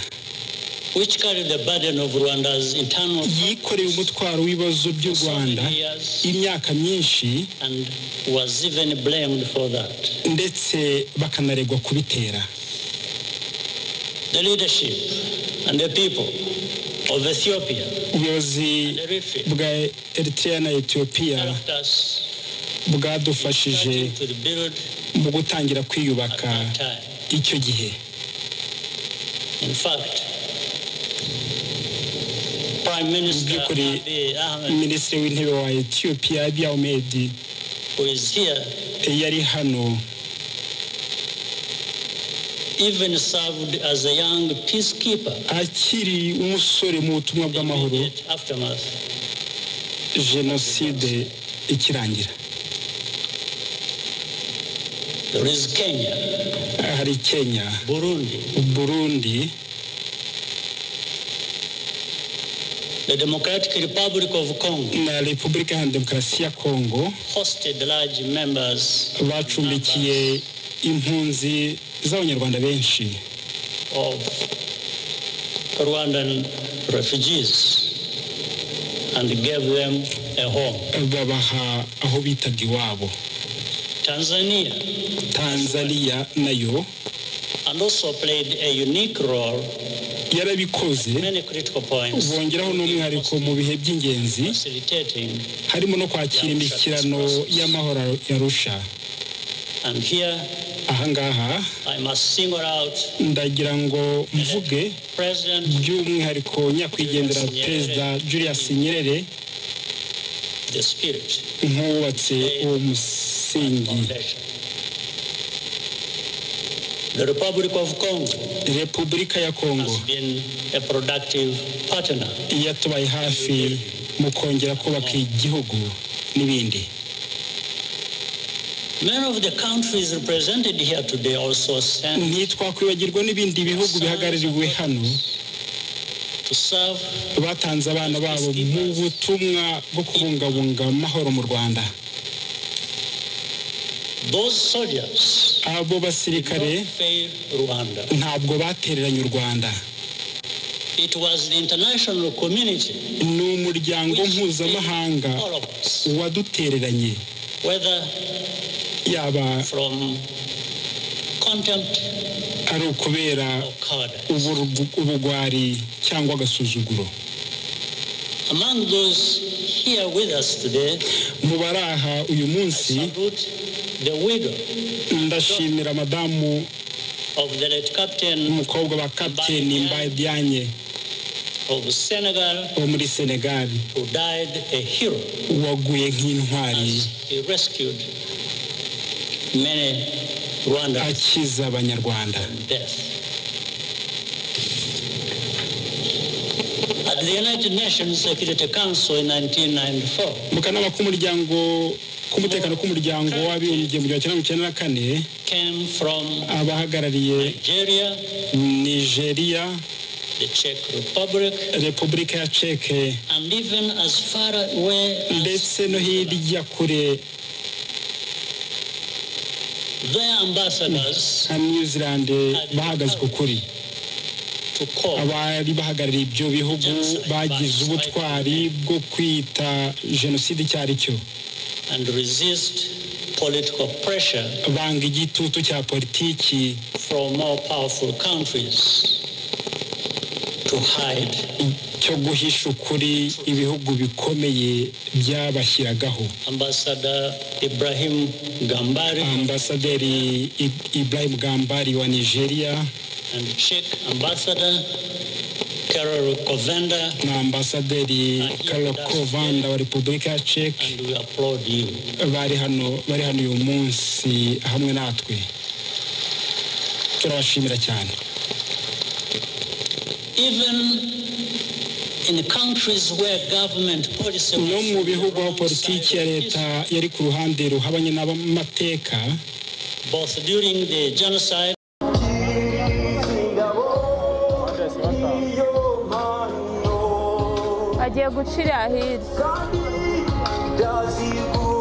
which carried the burden of Rwanda's internal yikoreye umutwaro w'ibibazo by'u rwanda imyaka myinshi and was even blamed for that. ndetse bakanaregwa kubitera The leadership and the people of Ethiopia ubuyobozi bwa eritrea na etiyopiya helped us bwadufashije to rebuild mu gutangira kwiyubaka time. icyo gihe In fact, Prime Minister By'ukuri, Abiy Ahmed, minisitiri w'intebe wa etiyopiya abiy ahmed who is here, yari hano even served as a young peacekeeper akiri umusore mu butumwa bw'amahoro aftermath. jenoside ikirangira There is Kenya. hari kenya Burundi. burundi The Democratic Republic of Congo na repubulika iharanira demokarasi ya kongo hosted large members bacumbikiye impunzi z'abanyarwanda benshi of Rwandan refugees and gave them a home. babaha aho bitabye iwabo Tanzania tanzania nayo and also played a unique role yarabikoze many critical points bongeraho n'umwihariko mu bihe by'ingenzi facilitating harimo no kwakira imishyikirano y'amahoro yarusha and here ahangaha I must single out ndagira ngo mvuge by'umwihariko nyakwigendera perezida julius nyerere the spirit nk'uwubatse uwo musingi The Republic of Congo repubulika ya kongo been a productive partner. yatubaye hafi mu kongera kubaka igihugu n'ibindi Many of the countries represented here today also sent ntitwakwibagirwa n'ibindi bihugu bihagarariwe hano to serve batanze abana babo mu butumwa bwo kubungabunga amahoro mu rwanda those soldiers abo basirikare fail Rwanda. ntabwo batereranye u rwanda It was the international community, ni umuryango mpuzamahanga wadutereranye whether yaba contempt ari ukubera uburugu- ubugwari cyangwa agasuzuguro among those here with us today, mu bari aha uyu munsi the widow ndashimira madamu of the late captain umukobwa wa kapiteni mbadianye of Senegal wo muri senegal who died a hero. waguye nk'intwari He rescued many Rwandans akiza abanyarwanda from death. At the United Nations Security Council in 1994, mu kanama k'umuryango k'umutekano k'umuryango w'abibumbye mu gihumbi kimwe magana cyenda mirongo icyenda na kane came from abahagarariye Nigeria, nigeria the Czech Republic, repubulika ya ceke and even as far away ndetse no hirya kure their ambassadors nka new zealand bahagaze ku kuri to call abari bahagarariye ibyo bihugu bagize ubutwari bwo kwita jenoside icyo ari cyo and resist political pressure banga igitutu cya politiki from more powerful countries to hide cyo guhisha ukuri ibihugu bikomeye byabashyiragaho Ambassador Ibrahim Gambari ambasaderi I- ibrahim gambari wa nigeria and Czech Ambassador Carol Covenda. na ambasaderi karol kovanda wa repubulika ya ceke We applaud you. bari hano bari hano uyu munsi hamwe natwe turabashimira cyane Even in countries where government policy no mu bihugu aho politiki ya leta yari ku ruhande ruhabanye n'amateka both during the genocide agiye gucira hirya